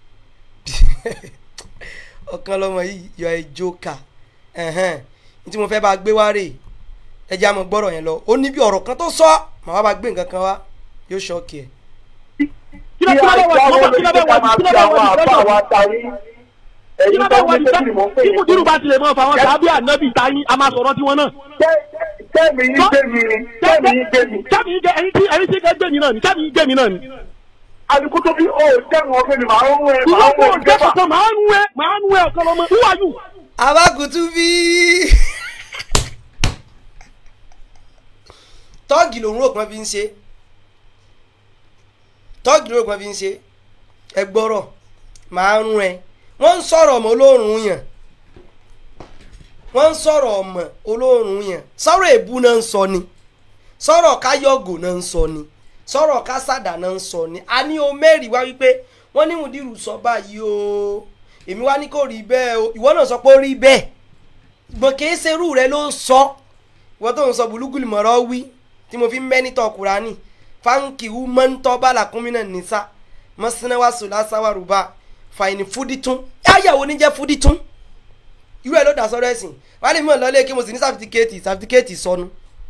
ọ̀kan lọ́mọ yìí yọ ẹ jókà ẹ̀hẹ́n ní tí mo fẹ́ bá gbé wá rè ẹ jẹ́ àmọ́ gbọ́rọ̀ yẹn lọ ó ní bí ọ̀rọ̀ kan tó sọ màá wá bá gbé nǹkan kan wá yóò ṣọ́ọ̀kì ẹ̀. kí ló kí ló fẹ́ wọ́n kí ló fẹ́ wọ́n kí ló fẹ́ wọ́n depression kí ló fẹ́ wọ́n depression kí mùdírù bá tilẹ̀ mọ́ fáwọn sábẹ́ ànábì táyín a máa sọ̀rọ̀ tiwọn náà. Tẹ́mi yín gbẹ̀mí ni, tẹ́mi yín gbẹ̀mí. sábì yín jẹ ẹyin tí ẹyin tí kẹ́ gbẹ̀mí náà ni sábì yín gbẹ̀mí náà ni. Àdìkú tó bí ó tẹ̀wọ̀n ọ̀gbẹ́ ni màá ń wẹ̀ ìwọ màá ń kò wẹ̀ jẹ́ ìjọba. kankan màá ń wẹ màá ń wẹ ọ̀kan lọ́mọ who are you. abakutu bí tọ́ọ̀gì lòun rò pọ́n fi ń ṣe tọ́ọ̀gì lòun rò pọ́n fi ń ṣe ẹ gbọ́rọ̀ màá rún ẹ wọ́n ń sọ̀rọ̀ ọmọ olóòrùn yàn wọ́n ń sọ̀rọ̀ ọmọ olóòrùn yàn sọ̀rọ̀ èbú náà ń sọ ni sọ̀rọ̀ káyọ̀gò náà ń sọ ni sọ̀rọ̀ kásádà náà ń sọ ni a ní o mẹ́rìí wá wípé wọ́n ní mùdírù sọ báyìí o èmi wá ní kò rí bẹ́ẹ̀ o ìwọ náà sọ pé ó rí bẹ́ẹ̀ gbọ̀n kì í ṣerú rẹ ló ń sọ ìwọ tó ń sọ bùlúgùlù mọ̀rọ̀ wí tí mo fi ń mẹ́nitọ̀ kúránì fáńkì wú mọ́ńtọ́ bàlàkúnmínà nìsa mọ́sínáwá sùlásàwà rúbà fàìní fúdítún yáyàwó níjẹ́ fúdítún irú ẹ̀ ló dà sọ́rọ́ ẹ̀sìn wà á lè mọ̀ lọ́lé kí mo sì ní sàfitíkẹ́ẹ̀tì sàfitíkẹ́ẹ̀tì sọnù.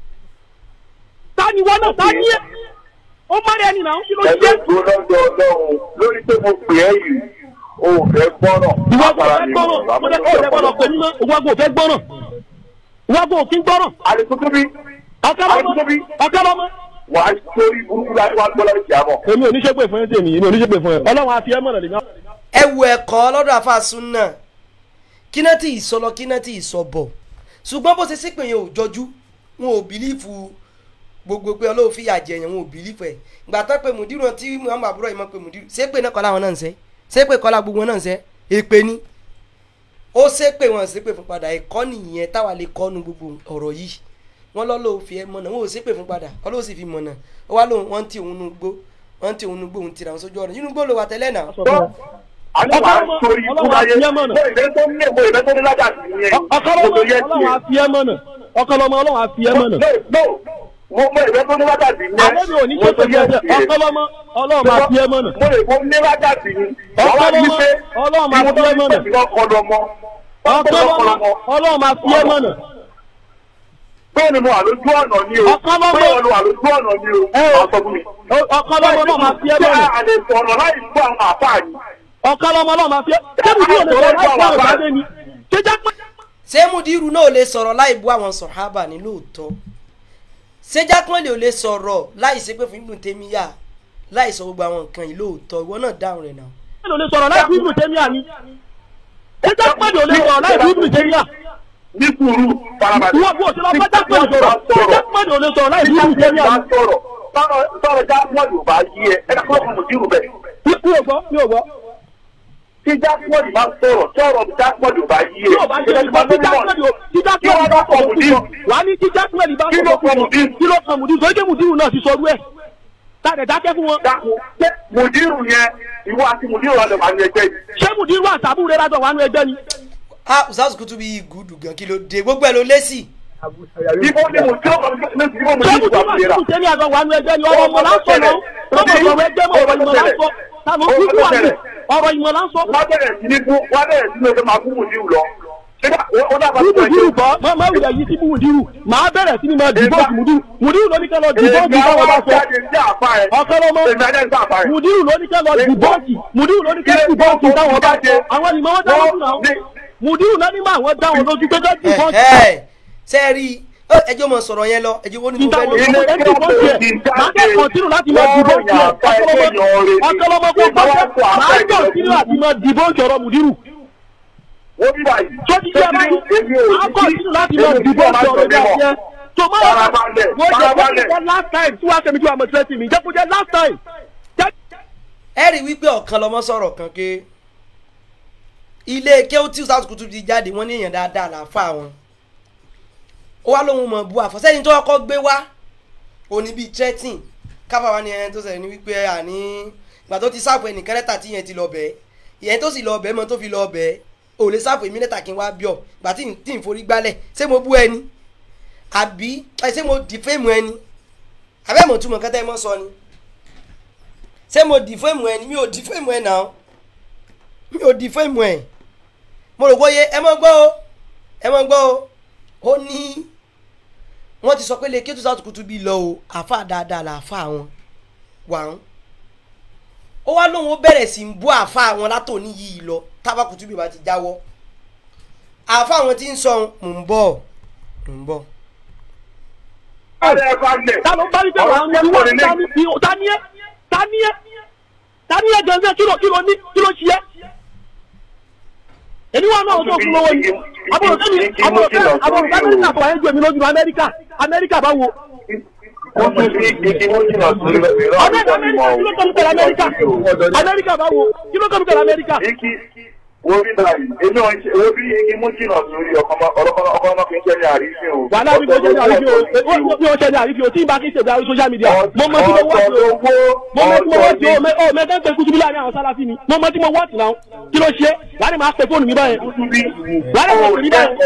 ta ni wọ́n náà ta ni ẹ́ ó má rẹ̀ nìyà kí ló Ẹgbẹ́ jẹ́. tó lọ́dọ̀ ọlọ́run lórí pé mo pè é yìí, o ò fẹ́ gbọ́rọ̀. ìwọ kò fẹ́ gbọ́rọ̀ mo fẹ́ kó o fẹ́ gbọ́rọ̀ pé mímọ́ ìwọ kò fẹ́ gbọ́rọ̀ ìwọ kò kí ń gbọ́rọ̀ Àdìkú tó bí ọ̀kálọ́mọ ọ̀kálọ́mọ. wà á sórí burúkú láti wá gbọ́ lọ́dọ̀ ìjà mọ̀. èmi ò ní ṣépè fún ẹ tèmi èmi ò ní ṣépè fún ẹ ọlọ́run á fi ẹ́ mọ̀nà lèmi. ẹ wo ẹ̀kọ́ lọ́dọ̀ àfàsùn náà kíná tí ì sọ lọ kíná tí ì sọ bọ̀ ṣùgbọ́n bó ṣe sípè yẹn ò jọjú wọn ò bìlífù gbogbo pé ọlọ́run fìyà jẹ yẹn wọn ò bìlífù ẹ̀ gbà tán pé mùdírù tí muhammed àbúrò yìí mọ̀ pé mùdírù ṣépè náà kọ́lá wọn náà ń sẹ́ ṣépè kọ́lá gbogbo wọn náà ń sẹ́ èpè ni ó ṣépè wọn ṣépè fún padà ẹ̀kọ́ nìyẹn táwa lè kọ́nu gbogbo ọ̀rọ̀ yìí wọ́n lọ́ lóun fi ẹ mọ̀nà wọn ò ṣépè fún padà ọlọ́run sì fi mọ̀nà ó wá lóun wọ́n ti òun nu gbó wọ́n ti òun nu gbó òun tira òun sójú ọ̀rọ̀ inú gbó ló wà tẹ́lẹ̀ náà Àní wà á sórí ikú láyé. Mo ìfẹ́ tó ní mo ìfẹ́ tó ní lájà sí yẹn. ọ̀kálọ́mọ Mo yẹ sí ọlọ́run á yẹn. fi ẹ́ mọ̀nà ọ̀kálọ́mọ ọlọ́run á fi ẹ́ mọ̀nà. No, no, mo mo ìfẹ́ tó ní lájà sí yẹn. àlẹ́ mi ò ní Mo ṣépè tó fún yẹ ẹ sí yẹn. ọ̀kálọ́mọ ọlọ́run á fi ẹ́ mọ̀nà. Mo lè mo ní lájà sí yẹn. Wàá wá ní pé Ọlọ́run máa fi ẹ́ mọ̀nà. ọ̀kọ́lọ́mọ. ọ̀kálọ́mọ ọlọ́run á fi ẹ́ mọ̀nà. Bẹ́ẹ̀ni mo wà lójú ọ̀nà ni o. Ọ̀kọ́lọ́mọ. Bẹ́ẹ̀ni mo wà lójú ọ̀nà ni o. Ẹ o. Wàá sọ fún mi. ọ̀kálọ́mọ ọlọ́run á fi ẹ́ Ṣé mọ̀nà. a lè sọ̀rọ̀ láì gbọ́ àwọn àfáà yìí? ọ̀kálọ́mọ ọlọ́run á fi ẹ́ kébù tí ò lè sọ láì gbọ́ ọ̀rọ̀ jáde ni. ṣé jẹ́ pé ṣé mudiru náà ò lè sọ̀rọ̀ láì bú àwọn sọ̀hábà ní lóòótọ́ ṣé jákànlè ò lè sọ̀rọ̀ láì ṣe pé fún ibùdó tèmíyà láì sọ gbogbo àwọn nǹkan yìí lóòótọ́ ìwọ náà dáhùn rẹ̀ náà. ẹ lò lè sọ̀rọ̀ láì bí ibùdó tẹ́míà ni. ṣé jẹ́ pé ò lè sọ̀rọ̀ láì bí ibùdó tẹ́míà. Ní sùúrù farabalẹ̀. ìwọ bó o ṣe lọ bá jápẹ́ sọ̀rọ̀ ṣé jẹ́ pé ò lè sọ̀rọ̀ láì bí ibùdó tẹ́míà ni. sọ̀rọ̀ sọ̀rọ̀ jápọ̀ yóò bá yí ẹ ẹ kọ́ fún mùdírù bẹ́ẹ̀ mi ò gbọ́ mi ò gbọ́. tí jákèmọ́dì máa ń sọ̀rọ̀ tí ọ̀rọ̀ jákèmọ́dì ò bá yí tí ò bá yẹ ìgbà tí jákèmọ́dì ò tí jákèmọ́dì bá sọ̀rọ̀ púpọ̀ wà á ní tí jákèmọ́dì bá sọ̀rọ̀ púpọ̀ kí ló kan mùdírù tó yẹ mùdírù náà ti sọrú ẹ̀ tàdé dákẹ́ fún wọn. ṣé mùdírù yẹn ìwọ àti mùdírù ọ̀dọ̀ wà ní ẹgbẹ́ yìí. ṣé mùdírù àtàbù rẹ lájọ wà nù ẹgbẹ́ ni. ah usas kutu bí gùdù gan kí ló dé gbogbo ẹ ló lé sí. ibo ni mùdírù ọ̀dọ̀ ibo ṣé mùdírù mùdírù ọ̀dọ̀ àti mùsẹ́ni àjọ wà nù ẹgbẹ́ ni ọ̀rọ̀ ìmọ̀ láńsọ̀ náà ọ̀rọ̀ ìmọ̀ ẹgbẹ́ mọ̀ ọ̀rọ̀ ìmọ̀ láńsọ̀ táwọn kúkú wà ní ọ̀rọ̀ ìmọ̀ láńsọ̀. wọ́n bẹ̀rẹ̀ sí ní fún wọ́n bẹ̀rẹ̀ sí ní ọjọ́ máa fún mùdírù lọ. Ṣé dá- ó- ó dábàá bí fún mùdírù ẹgbẹ́? bọ́ mọ mọ wùdà yìí sí mùdírù màá bẹ̀rẹ̀ sí ni mo dìbọ́ọ̀tì mùdírù mùdírù ló ní kẹ́ lọ dìbọ́ọ̀tì Èmi báwọn bá àwọn sọ jáde ní àpá ẹ̀. ọ̀kọ́lọ́mọ Èmi ajá ní àpá ẹ̀. mùdírù ló ní kẹ́ lọ dìbọ́ọ̀tì mùdírù ló ní kẹ́ dìbọ́ọ̀tì táwọn bá sọ àwọn ìmọ̀ wọn dáwọn fún náà mùdírù náà ní mọ àwọn dáwọn lójú pé kẹ́ dìbọ́ọ̀tì ṣe é rí ẹjọ́ mọ̀ sọ̀rọ̀ yẹn lọ ẹjọ́ wo ni mo níta fẹ́ wọn lò. sọ pé dìbọ́ọ̀tì ẹ̀ máa kẹ́ kọ̀ntínú láti mọ dìbọ́ọ̀tì ẹ̀ ọ̀kọ́lọ́mọ ọ̀kọ́lọ́mọ kó gbọ́dọ̀ máa kọ̀ntínú láti mọ dìbọ́ọ̀tì ọ̀rọ̀ mùdírù Wọ́n bí báyìí. tó ti jẹ́ báyìí máa kọ̀ntínú láti mọ dìbọ́ọ̀tì ọ̀rọ̀ ìgbà yẹn tó máa wà Farabalẹ̀, wọ́n jẹ́ farabalẹ̀. jẹ́ last time tí wàá tẹ̀mí tí wàá mọ̀ tẹ́tì mi jẹ́ kó jẹ́ last time ẹ rí wípé ọ̀kan lọmọ sọ̀rọ̀ kan ké ilé kéwú tí usas kutu ti jáde wọ́n ní èèyàn dáadáa làáfà wọn ó wá lóhun mọ̀ bu àfọ̀sẹ́yìn tó kọ́kọ́ gbé wá òní bíi threatening káfà wá ní ẹni tó sẹ̀rẹ̀ ní wípé àní ìgbà tó ti sáàpù ẹnìkan lẹ́tà tí yẹn ti lọ bẹ́ẹ̀ ìyẹn tó sì lọ bẹ́ẹ̀ mọ́ tó fi lọ bẹ́ẹ̀ ò lè sáàpù èmi lẹ́tà kí n wá bíọ̀ ìgbà tí n- tí n forí gbálẹ̀ ṣé mo bú ẹni àbí ẹ, ṣé mo dìfẹ́mù ẹni àbẹ́mọ̀ túmọ̀ kẹ́tẹ́ mọ́ sọ ni ṣé mo dìfẹ́mù ẹni mi ò dìfẹ́mù ẹ náà mi ò dìfẹ́mù ẹ mo rò bóyá ẹ mọ́ gbọ́ o ẹ mọ́ gbọ́ o ó ní wọ́n ti sọ pé lè kí tó sàtúkùtù bí lọ o àáfà dáadáa làáfà wọn wà ń ó wá lóun ó bẹ̀rẹ̀ sí í bú àáfà wọn látòní yìí lọ tábàkùtù bí ba ti jáwọ́ àáfà wọn ti ń sọ mò ń bọ̀ mò ń bọ̀. ta ló bá wípé wàá ń wọlé wá tani tani ẹ tani ẹ tani ẹ gẹ́gẹ́ kí ló kí ló ní kí ló ṣiyẹ. èmi wà náà tó fún lọ́wọ́ ni àbúrò kẹ́mi àbúrò kẹ́mi àbúrò kẹ́mi amẹ́ríkà bọ̀ ẹ́ ju èmi lójú amẹ́ríkà amẹ́ríkà bá wo. Wọ́n tún fi igi mú jìnnà sí ìrọ̀ amẹ́ríkà amẹ́ríkà kí ló kẹ́mi pẹ̀lú amẹ́ríkà amẹ́ríkà bá wo kí ló kẹ́mi pẹ̀lú amẹ́ríkà. Igi wo bí báyìí, èmi ò ń ṣe wo bí igi mú jìnnà sórí ọkọ̀ ọmọ fi ń ṣe ní àrífín o. wàhálà mi kò ṣe ní àrífi o mi ò ṣe ní àrífi o tí n bá kí n ṣe bí i social media mo mọ tí mo wá sí o mo mọ tí mo wá sí o mẹ ọ mẹtẹ ń pe kutubi láàrin àwọn sálàfí ni mo mọ tí mo wá sí náà kí ló ṣe wàá ní máa pe fóònù mi báyẹn wàá ní máa pè mí báyẹn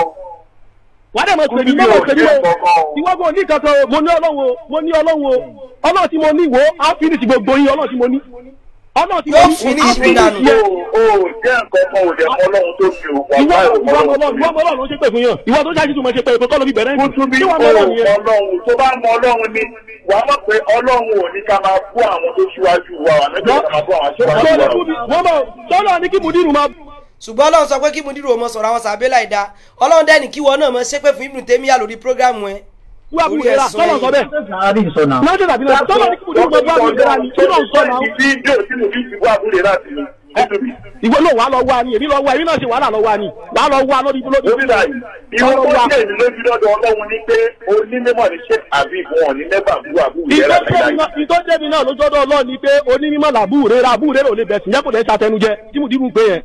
wàá dẹ̀ mọ̀ pè mí mọ̀ pè mí o ìwọ́gbọ̀n ní kankan o mo ní ọlọ́run o mo ní ọlọ́run o ọlọ́run tí mo ní wo á finish gbogbo yín ọlọ́run tí mo ní ọlọ́run tí mo ní á finish yẹ O jẹ́ nǹkan kan ò dẹ̀ mọ́ ọlọ́run tó fi òkú ìwọ àgbáyé ìwọ ọmọ ọlọ́run ìwọ ọmọ ọlọ́run ló ṣe pè fún yàn ìwọ tó ṣáàṣì tó mọ̀ ṣe pé èkó kọ́ ló fi bẹ̀rẹ̀ ní Kútúbí tí o wọ́n mọ̀ ọlọ́run yẹn. ọlọ́run tó bá mọ ọlọ́run ni wàá mọ̀ pé ọlọ́run ò ní ká máa bú àwọn tó ṣíwájú wa wà nígbà ká máa bú àwọn aṣíwájú wa. wọ́n mọ̀ sọ́lọ́ ní kí mudiru máa ṣùgbọ́n ọlọ́run sọ pé kí mudiru ọmọ sọ̀rọ̀ àwọn sàbẹ́ láì da ọlọ́run dẹ́ni kí wọn náà mọ ṣépè fún ibùdó tẹ́míyà lórí prógrámù ẹ. wú àbúrò rẹ̀ sọ́lọ́ sọ bẹ́ẹ̀. náà ṣe tàbí náà sọ́lọ́ ní kí mudiru máa bú àbúrò rẹ̀ ni kí ló ń sọ náà. Fídíò tí mo fi ti bú àbúrò láti ní. ìwọ ló wà á lọ wá ni èmi lọ wá èmi náà ṣe wàhálà lọ wá ni wà á lọ wá lórí lórí. Lórílà yìí, ìwọ tó jẹ́ ìlú lójú lọ́dọ̀ ọlọ́run ni pé onímọ̀ ní ṣé àbí ìwọ̀n ní mẹ́fà bú àbúrò yẹn láti láyé. ìtọ́jẹ́mi náà lójọ́dọ̀ ọlọ́ọ̀ ni pé onímọ̀ làbúrò rẹ̀ àbúrò rẹ̀ ò lè bẹ̀sìn jẹ́ kò lè ṣàtẹnujẹ tí mudiru ń pè yẹn.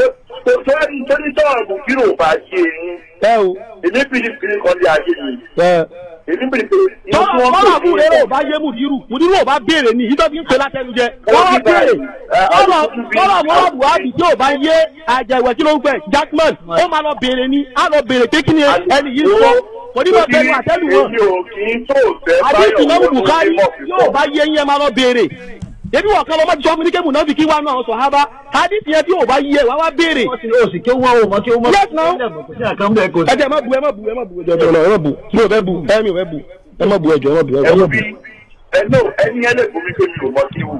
tó ní tọ́wọ́ ìbò kí ló bá ṣe yín. ẹ o. èmi bìrì bìrì kan lé ayé mi. ẹ èmi bìrì bìrì. tọ́lá àbúrò rẹ̀ ò bá yé mudiru mudiru ò bá béèrè ni ìtọ́ fi ń pè látẹnujẹ. tọ́lá béèrè tọ́lá tọ́lá mọ́lá buhari tí ò bá yé àjẹwẹ̀ tí ló ń gbẹ jackman ó máa lọ béèrè ni á lọ béèrè pé kí ni ẹni yìí sọ kò ní bá bẹnu àtẹ́lù wọn. èmi ò kì í tó fẹ́ àdéhùn náà bukari yóò bá yé yẹn máa lọ béèrè ebi wọ̀ kan lọ́mọ tí sọ́mu ní kébù náà fi kí wá náà sọ hábà àdéhùn yẹn tí yóò bá yé wá wá béèrè. o sì kí wọ́n o mọ kí wọ́n. yes now ẹ jẹ́ ẹ má bu ẹ má bu ẹ má bu ẹjọ́ ẹ má bu mi ò fẹ́ bu ẹ mi ò fẹ́ bu ẹ má bu ẹjọ́ ẹ má bu ẹ má bu. ẹnu ẹni ẹlẹ bomi pé mi ò mọ kí wù.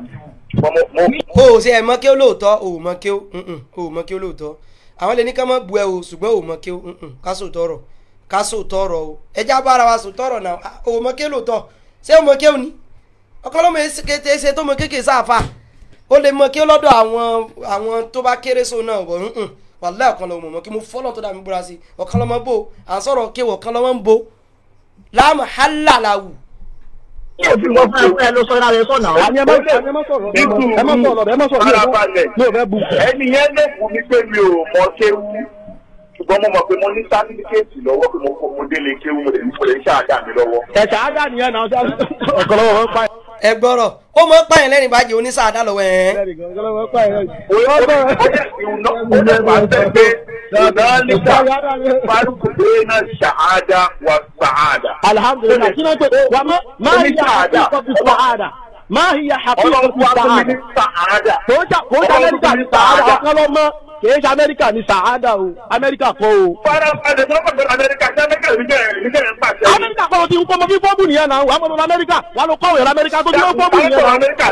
o ò ṣe ẹ mọ kí ó lóòótọ́ o ò mọ kí ó o ò mọ kí ó lóòótọ́ àwọn lè ní ká má bu ẹ o ṣùgbọ́n o ò mọ kí ó ká sòótọ́ rọ̀ ká sòótọ́ rọ̀ o ẹ já bára wa sòótọ́ rọ̀ náà o ò mọ kí ó lóòótọ́ ṣé o mọ kí ó ní ọkọ ló mọ kété ṣe tó mọ kéèké sáfà ó lè mọ kí ó lọ́dọ̀ àwọn àwọn tó bá kéré so náà wọ̀ wàlẹ́ ọ̀kan lọ́mọ mọ́ kí mo fọ́lọ́ tó dà mí búra sí ọ̀kan lọ́mọ bò à ń sọ̀rọ̀ kéwọ̀ ọ̀kan lọ́mọ ń bò láàmú hálàláwù Ṣé òfin wọn fún ẹ lọ sọ́ra rẹ sọ̀nà? àní ẹ má àní ẹ má sọ̀rọ̀ ẹ má ẹ má sọ̀rọ̀ ẹ má sọ̀rọ̀ mi ò fẹ́- Farabalẹ̀. mi ò fẹ́ bu. ẹni yẹn lè fún mi pé mi ò mọ kéwú ṣùgbọ́n mo mọ̀ pé mo ní sátífíkẹ́ẹ̀tì lọ́wọ́ pé mo kọ́ mo délé kéwú mo lè ní mo lè ṣáàdá mi lọ́wọ́. ẹ̀ṣẹ̀ á dà nìyẹn náà ọ̀kọ̀lọ́wọ́ wọn pa ẹ̀. ẹ gbọ́rọ̀ ó mọ pààyàn lẹ́rìn bàjẹ́ onísàádá lọ́wọ́ ẹ̀ ọ̀kọ̀lọ́wọ́ wọn pa ẹ̀. ó yẹ ó yẹ ìwúná ó yẹ wà bẹ́ẹ̀ pé ìdánilẹ́sà farukú bẹ́ẹ̀ náà ṣàádá wà sàádà. alhamdulilayi kí ló ń pè wà má má Oní hiya sàádà. hakikatu sàádà má hiya hakikatu ọlọ́run wá fún mi ní sàádà. sàádà. kò ń ṣe kò ń ṣe amẹ́ríkà ní sàádà ọ̀kọ́lọ́mọ kì í ṣe amẹ́ríkà ní sàádà o amẹ́ríkà kọ́ o. farabalẹ̀ tó kọ̀ bẹ́ẹ̀ amẹ́ríkà ṣé amẹ́ríkà ló jẹ́ ẹ̀rí jẹ́ ẹ̀ ń pàṣẹ. amẹ́ríkà kọ́ ló ti ń kọ́ ọmọ bí fọ́ọ̀mù nìyẹn náà wà á mọ̀ lọ amẹ́ríkà wà á lọ kọ́ òyìnbó amẹ́ríkà tó ti mọ́ fọ́ọ̀mù nìyẹn náà. amẹ́ríkà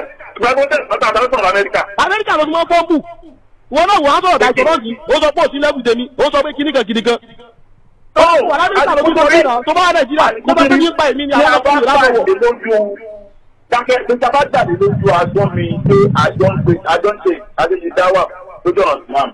amẹ́ríkà amẹ́ríkà ló ti mọ́ fọ́ọ̀mù wọn náà wọ́n á sọ̀rọ̀ dájọ́ náà sí ó sọ pé òsín lẹ́bù tèmi ó sọ pé kíníkan kíníkan. wà amẹ́ríkà ló ti mọ́ fọ́ọ̀mù náà tó bá wà nàìjíríà tó bá ti ní pa èmi ni àwọn ọkùnrin lábọ̀wọ̀. dákẹ́ níta bá jáde lójú àjọ mi pé àjọ ń pè àjọ ń ṣe àjọṣe dáwà lójú ọ̀nà islam.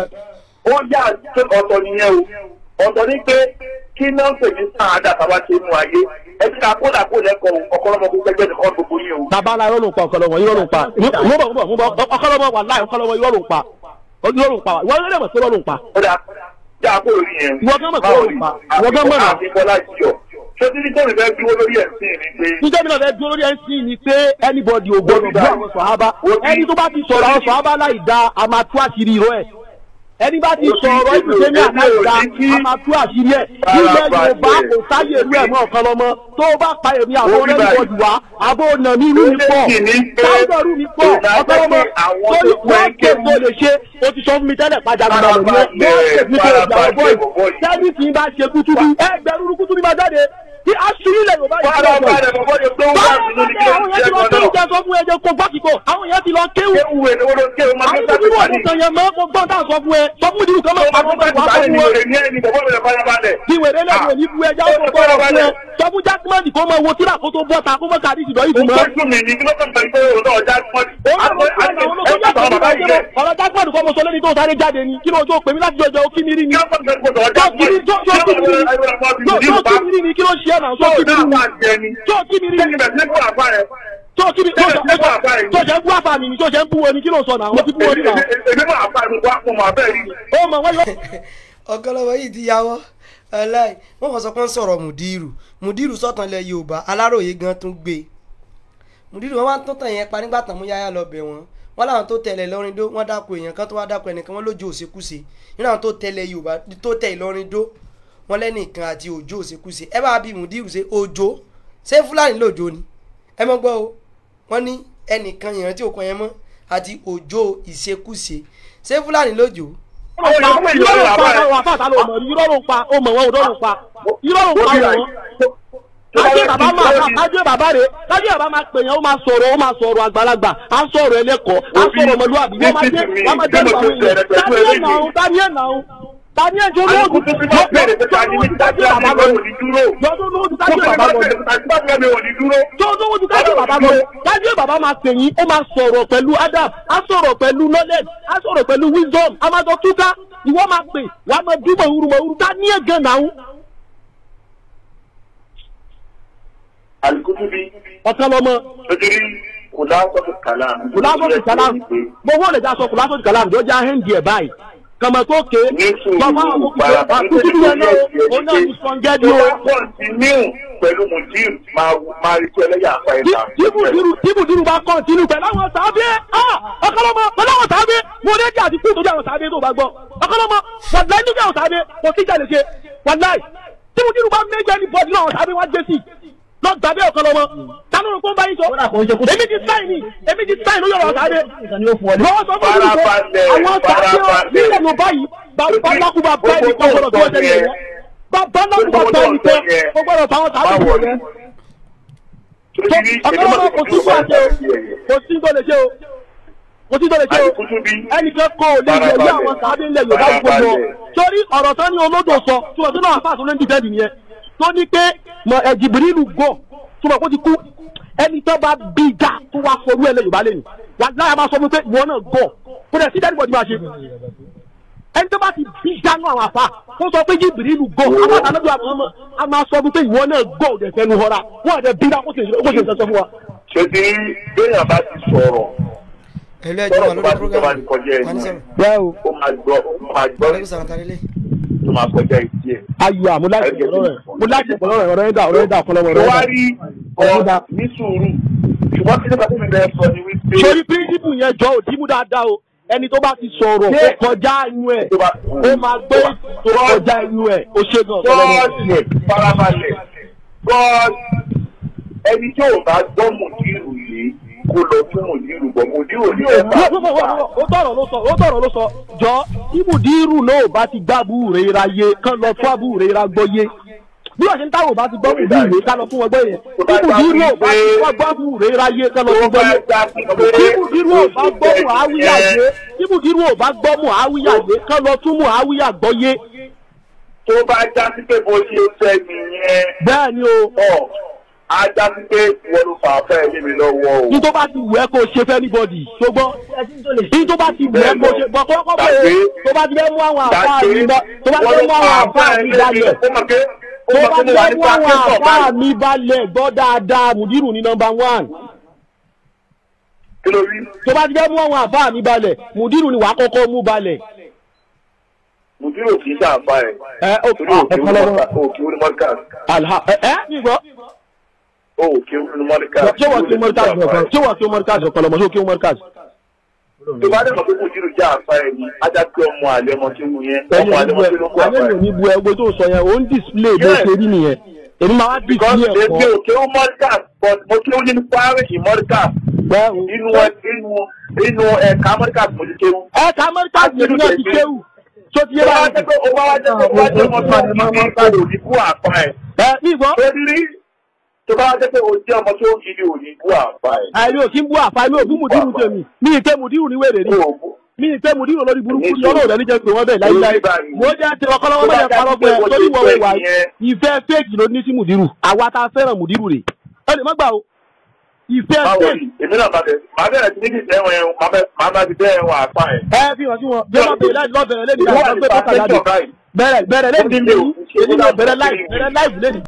ó yà ṣe ọ̀tọ̀ nìyẹn o ọ̀tọ̀ ní pé kí náà ń pè ní sáàdà tàbá ṣe inú ayé ẹ ti ká kódà kó lẹ́kọ̀ọ́ ọ̀kọ́lọ́mọ gbogbo ẹgbẹ́ nìkan gbogbo yín o. bàbá la irọ́ ló ń pa ọ̀kọ́lọ́mọ irọ́ ló ń pa mo bọ̀ mo bọ̀ mo bọ̀ ọ̀kọ́lọ́mọ wà láì ọ̀kọ́lọ́mọ irọ́ ló ń pa irọ́ ló ń pa ìwọ ló mọ̀ sí irọ́ ló ń pa. ó dà já kó lórí yẹn. Ìwọ gán mọ̀ pé ó ń pa. Ìwọ gán mọ̀ náà. àti bọ́lá jiyọ̀ ṣé títí tó mi fẹ́ dúró lórí ẹ̀sìn mi pé níjẹ́ mi náà fẹ́ dúró lórí ẹ̀sìn ni pé anybody ò gbọdọ̀ bú àwọn sọ̀hábà ẹni tó bá ti sọ̀rọ̀ àwọn sọ̀hábà láì da a máa tú àṣírí irọ́ ẹ̀ ẹni bá ti sọ̀rọ̀ ìdíje ní àláì da a máa tú àṣírí ẹ̀ nílẹ̀ yorùbá kò sáyè irú ẹ̀ mọ́ ọ̀kan lọ́mọ tó o bá pa èmi àwọn anybody wá àbó nà mí irú mi pọ̀ sáyẹ̀rù mi pọ̀ ọ̀kan lọ́mọ torí wọ́n ké tó lè ṣe o ti sọ fún mi tẹ́lẹ̀ pàjáwìrì lọ ní ẹ̀ wọ́n ké mi tó ìjà ọ̀bọ̀ yìí sẹ́ni tí n bá ṣe kútúbí ẹgbẹ̀rún kútúbí máa jáde tí aṣírí lẹ̀ yorùbá yìí fara balẹ̀ bọ̀ bọ́dé tó wà nínú ní kí àwọn yẹn ti lọ kéwù jẹ sọ fún ẹ jẹ kó gbàkíkọ àwọn yẹn ti lọ kéwù. kéwù ẹ̀ lówó ló kéwù máa àwọn ń ibi wọn kò sàn yẹn mọ kó gbọ́n tá à ń sọ fún ẹ sọ fún ìdílù kan mọ̀ tó àwọn bá ọmọ ti ìwà bàálẹ̀ fún ní ẹ. òrè ní ẹni bọ̀ bọ́dé fara balẹ̀. kí wèrè lẹ́nu òní fún ẹja ó kọ́ ọ̀rọ̀ fún ẹ sọ fún jákèmọ́nì kó máa wo tíra kó tó bọ́ta kó mọ̀ káàdì ìdìbò ìdùnnú. ó dùn mí ní kí ló kàn fẹ́ pé òun náà já pọ́n. ọ̀rọ̀ jákèmọ́nì kọ́ mo sọ lẹ́ni tó sáré jáde ni kí ló tó pè mí láti jọjọ ó kí mi rí ni. tó kí mi rí ni kí ló ṣe é náà tó kí mi rí ni tó kí mi rí ni tó kí mi tó ṣe ń bú àfà mi ni tó ṣe ń bú wọn ni kí ló sọ náà wọ́n ti bú wọn nígbà. ó mọ̀ wọ́n yọ. ọ̀gọ́lọ́wọ́ yìí ti yàwọ́ aláì wọ́n kàn sọ pé ń sọ̀rọ̀ mùdírù mùdírù sọ̀tàn ilẹ̀ yorùbá aláròye gan tún gbé mùdírù wọn wá tó tàn yẹn pa nígbà tàn mú yáyà lọ bẹ̀ wọ́n wọ́n láwọn tó tẹ̀lé lọ́rin dó wọ́n dáko èèyàn kan tó wá dáko ẹnìkan wọ́n lójú òṣèkúṣe nínú àwọn tó tẹ̀lé yorùbá tó tẹ̀ ìlọrin dó wọ́n lẹ́nìkan àti òjò òṣèkúṣe ẹ bá bí mùdírù ṣe òjò ṣé fúlàní lòjò ni ẹ mọ́ gbọ́ o wọ́n ní ẹnìkan yẹn tí òkan yẹn mọ́ àti òjò ìṣekúṣe ṣé fúlàní lòjò irọ́ ló ń pa àwọn àfáàtà ló mọ̀ rí irọ́ ló ń pa ó mọ̀ wọ́n ò ló ń pa irọ́ ló ń pa wọ́n. kájú bàbá máa kájú bàbá rè kájú bàbá máa pè yẹn ó máa sọ̀rọ̀ ó máa sọ̀rọ̀ àgbàlagbà á sọ̀rọ̀ ẹlẹ́kọ̀ọ́ á sọ̀rọ̀ ọmọlúwàbí wọ́n máa dé wọ́n máa dé ìgbà wọn yẹn daniel náà daniel náà daniel tó lóògùn tó lóògùn tájú bàbá lọ lọ́dún lóògùn tájú bàbá lọ tó lóògùn tájú bàbá lọ tájú bàbá máa pè yín ó máa sọ̀rọ̀ pẹ̀lú adam á sọ̀rọ̀ pẹ̀lú knowledge á sọ̀rọ̀ pẹ̀lú wisdom á máa sọ túká ìwọ máa pè wàá máa dúró mọ̀wúrú mọ̀wúrú daniel gan náà alikutubi ọ̀kan lọ́mọ sojiri kòlásọ̀tò kàlám. kùlásọ̀tì kàlám gbogbo lè já sọ kùlásọ̀tì kàlám tó já hẹ́ndì ẹ̀ báyìí kàmá tó ké bàbá àwọn òkùnkùn àkútù yẹn náà ó náà ti sọ gẹ́dí o. tó bá kọ́ntínú pẹ̀lú mudir máa rí tó ẹlẹ́yà apá ẹ̀ ta. tíbù dúró bá kọ́ntínú pẹ̀lú àwọn sàábẹ́ ọ̀kan lọ́mọ pẹ̀lú àwọn sàábẹ́ mo ní ẹ̀jẹ̀ àti kúrò tó àwọn sàábẹ́ tó bá gbọ́ ọ̀kan lọ́mọ wàláì nígbà àwọn sàábẹ́ kò sí ìjà lè ṣe wàláì tíbù dúró bá méjì ẹni bọ́ọ̀dù náà àwọn sàábẹ́ wá jẹ́ sí lọ gbàgbé ọ̀kan lọ́mọ tánú ló kó ń bá yín sọ èmi ti sáì ní èmi ti sáì lórí ọ̀rọ̀ sàábẹ́ lọ́wọ́ sọ fún mi pé àwọn sàábẹ́ nílẹ̀ ló báyìí bàbá lákùbà bá ẹnì kan gbọdọ̀ tó ọjọ́ nìyẹn bàbá lákùbà bá ẹnì kan ó gbọdọ̀ fáwọn sàábẹ́ tó yẹn ọ̀kan lọ́mọ kò sí fún àṣẹ o kò sí tó lè ṣe o kò sí tó lè ṣe o ẹnìkan kọ́ ò lè yẹ ní àwọn sàábẹ́ ńlẹ̀ Yorùbá gbogbo torí ọ̀rọ̀ tán ní olódò sọ tí wọ́n tún náà fà tó lé ní dìbẹ́ẹ̀dì nìyẹn tó ní pé jìbìrìlù gọ̀ tó mọ̀ kó ti kú ẹni tó bá bí ìjà tó wá forú ẹ̀ lẹ́ Yorùbá lẹ́nu wà láyà máa sọ fún mi pé ìwọ náà gọ̀ kó dẹ̀ sí dẹ́nìbọ̀dì máa ṣe ẹni tó bá ti bí dánú àwọn àfa kó sọ pé jìbìrì ìlú gọ àwọn àtàlọ́dọ̀ àmọ́ ọmọ a máa sọ fún pé ìwọ náà gọ òde fẹnu họra wọn àti bí dá kó ṣe kó ṣe sọ fún wa. ṣe ti béèyàn bá ti sọ̀rọ̀ ẹ̀lú ẹ̀jẹ̀ wà sọ̀rọ̀ tó bá lórí ti tó bá program ti kọjá ẹ̀ wani ní sọ̀rọ̀ bẹ́ẹ̀ o ó máa gbọ́ ó máa gbọ́ aleykum salaam tari lé tó máa kọjá ìdí ẹ̀. ayọ̀ àmúláṣẹ ọ̀rọ̀ rẹ̀ múláṣẹ ọ̀rọ̀ rẹ̀ ọ̀rọ̀ ẹ̀dá ọ̀rọ̀ ẹ̀dá ọ̀pọ̀lọpọ̀ tó ọ̀rọ̀ wá ẹ̀dá. rí ọ ní sùúrù ṣùgbọ́n kí nípa tí mi bẹ́ẹ̀ sọ ni wípé sori píríncípù yẹn jọ òdì mú dáadáa o ẹni tó bá ti sọ̀rọ̀ ó kọjá inú ẹ̀ tó bá ó máa gbé tó kọjá inú ẹ̀ ó ṣe gan gọ́ọ̀dì farabalẹ̀ gọ́ọ̀dì ẹni tí ò bá gbọ́ mùdírù yìí kó lọ fún mùdírù bọ̀ mùdírù ní ẹ̀ bá ó tọrọ ló sọ ó tọrọ ló sọ jọ ibùdírù náà bá ti gbá àbúrò ra yé kán lọ fún àbúrò ra gbọ́ yé bí wọ́n ṣe ń táwọn ò bá ti gbọ́ mùdírù yé ká lọ fún wọn gbọ́ yẹn ibùdírù náà bá ti wọ́n gbọ́ àbúrò ra yé kán lọ fún gbọ́ yé ibùdírù ò bá gbọ́ muhawiya yé ibùdírù ò bá gbọ́ muhawiya yé kán lọ tún muhawiya gbọ́ yé tó bá já sí pé bó ṣe fẹ́ nìyẹn bẹ́ẹ̀ ni o ọ̀ á já sí pé wọ́n ló fà á fẹ́ lé mi lọ́wọ́ o. ní tó bá ti wù ẹ́ kó ṣe fẹ́ anybody ṣùgbọ́n ní tó bá ti wù ẹ́ kó ṣe bọ̀ kọ́kọ́ pé tó bá ti fẹ́ mú àwọn àfáà mi bá tó bá ti fẹ́ mú àwọn àfáà mi balẹ̀ tó bá ti fẹ́ mú àwọn àfáà mi balẹ̀ gbọ́ dáadáa mùdírù ní nọmba one kí ló rí tó bá ti fẹ́ mú àwọn àfáà mi balẹ̀ mùdírù ni wàá kọ́kọ́ mú balẹ̀. mùdírù kì í ṣàǹfà ẹ̀ ẹ ó torí òkè òkè onímọ̀ọ́kà alha ẹ ẹ nígbọ́ òkè onímọ̀ọ́kà. ṣé wọ́n ti mọ́ríkàsì ọ̀kan ṣé wọ́n ti mọ́ríkàsì ọ̀kan lọ́mọ ṣé ó kí mọ́ríkàsì. tó bá dẹ̀mọ̀ pé mùdírù jẹ́ àǹfà ẹ̀ ni ajá pé ọmọ àlẹ́ ọmọ tí wù yẹn ẹni ọmọ àlẹ́ ọmọ tí ló kó àǹfà ò ẹ̀. ní bu ẹgbẹ́ tó sọ yẹn ó ń display bó ṣe rí nìyẹn èmi máa wá because display èmi ẹ̀kọ́ òkè onímọ̀ọ́kà but mo kí ó ní pàrọ̀kì mọ́ríkà inú inú inú ẹ̀ka mọ́ríkà mo ti kéwù. ẹ̀ka mọ́ríkàsì èmi náà ti kéwù tó ti yé tó bá wa jẹ́ pé ó bá wá jẹ́ pé ó bá jẹ́ ọmọ tó ń bí ní òní kú àpá ẹ̀. ẹ nígbọ́ Torí tó bá jẹ́ pé o jẹ́ ọmọ tó ń gidi òní kú àpá ẹ̀. àìrí òkín bú àfa mi ò bú mùdírù tèmi mi ì ké mùdírù ní wèrè rí mi ì ké mùdírù lórí burúkú ní ọlọ́run rẹ̀ níjẹ́ pé wọ́n bẹ̀ láíláí mo jẹ́ ti ọkọlọ́wọ́ mẹ́jẹ parọ́ pé torí wọ́n wà ìfẹ́ fẹ́ẹ̀kì ló ní sí mùdírù àwa ta fẹ́ràn mùdírù rè ẹ lè má gbà o ìfẹ́ Báwo fẹ́ẹ̀kì ni èmi náà bá bẹ̀ máa bẹ̀rẹ̀ sí níbi ìtẹ́wọ̀n ẹ̀ máa bá ti tẹ́ ẹ̀wọ̀n àpá ẹ̀. ẹ fi hàn sí wọn bí wọ́n bẹ̀rẹ̀ láì lọ́bẹ̀rẹ̀ lẹ́nu Ìwọ àwọn àti ọgbẹ́ tó kàdá pàṣẹ báyìí. bẹ̀rẹ̀ bẹ̀rẹ̀ lẹ́nu Ó ti lé o. èyí náà bẹ̀rẹ̀ láì bẹ̀rẹ̀ láì lẹ́nu.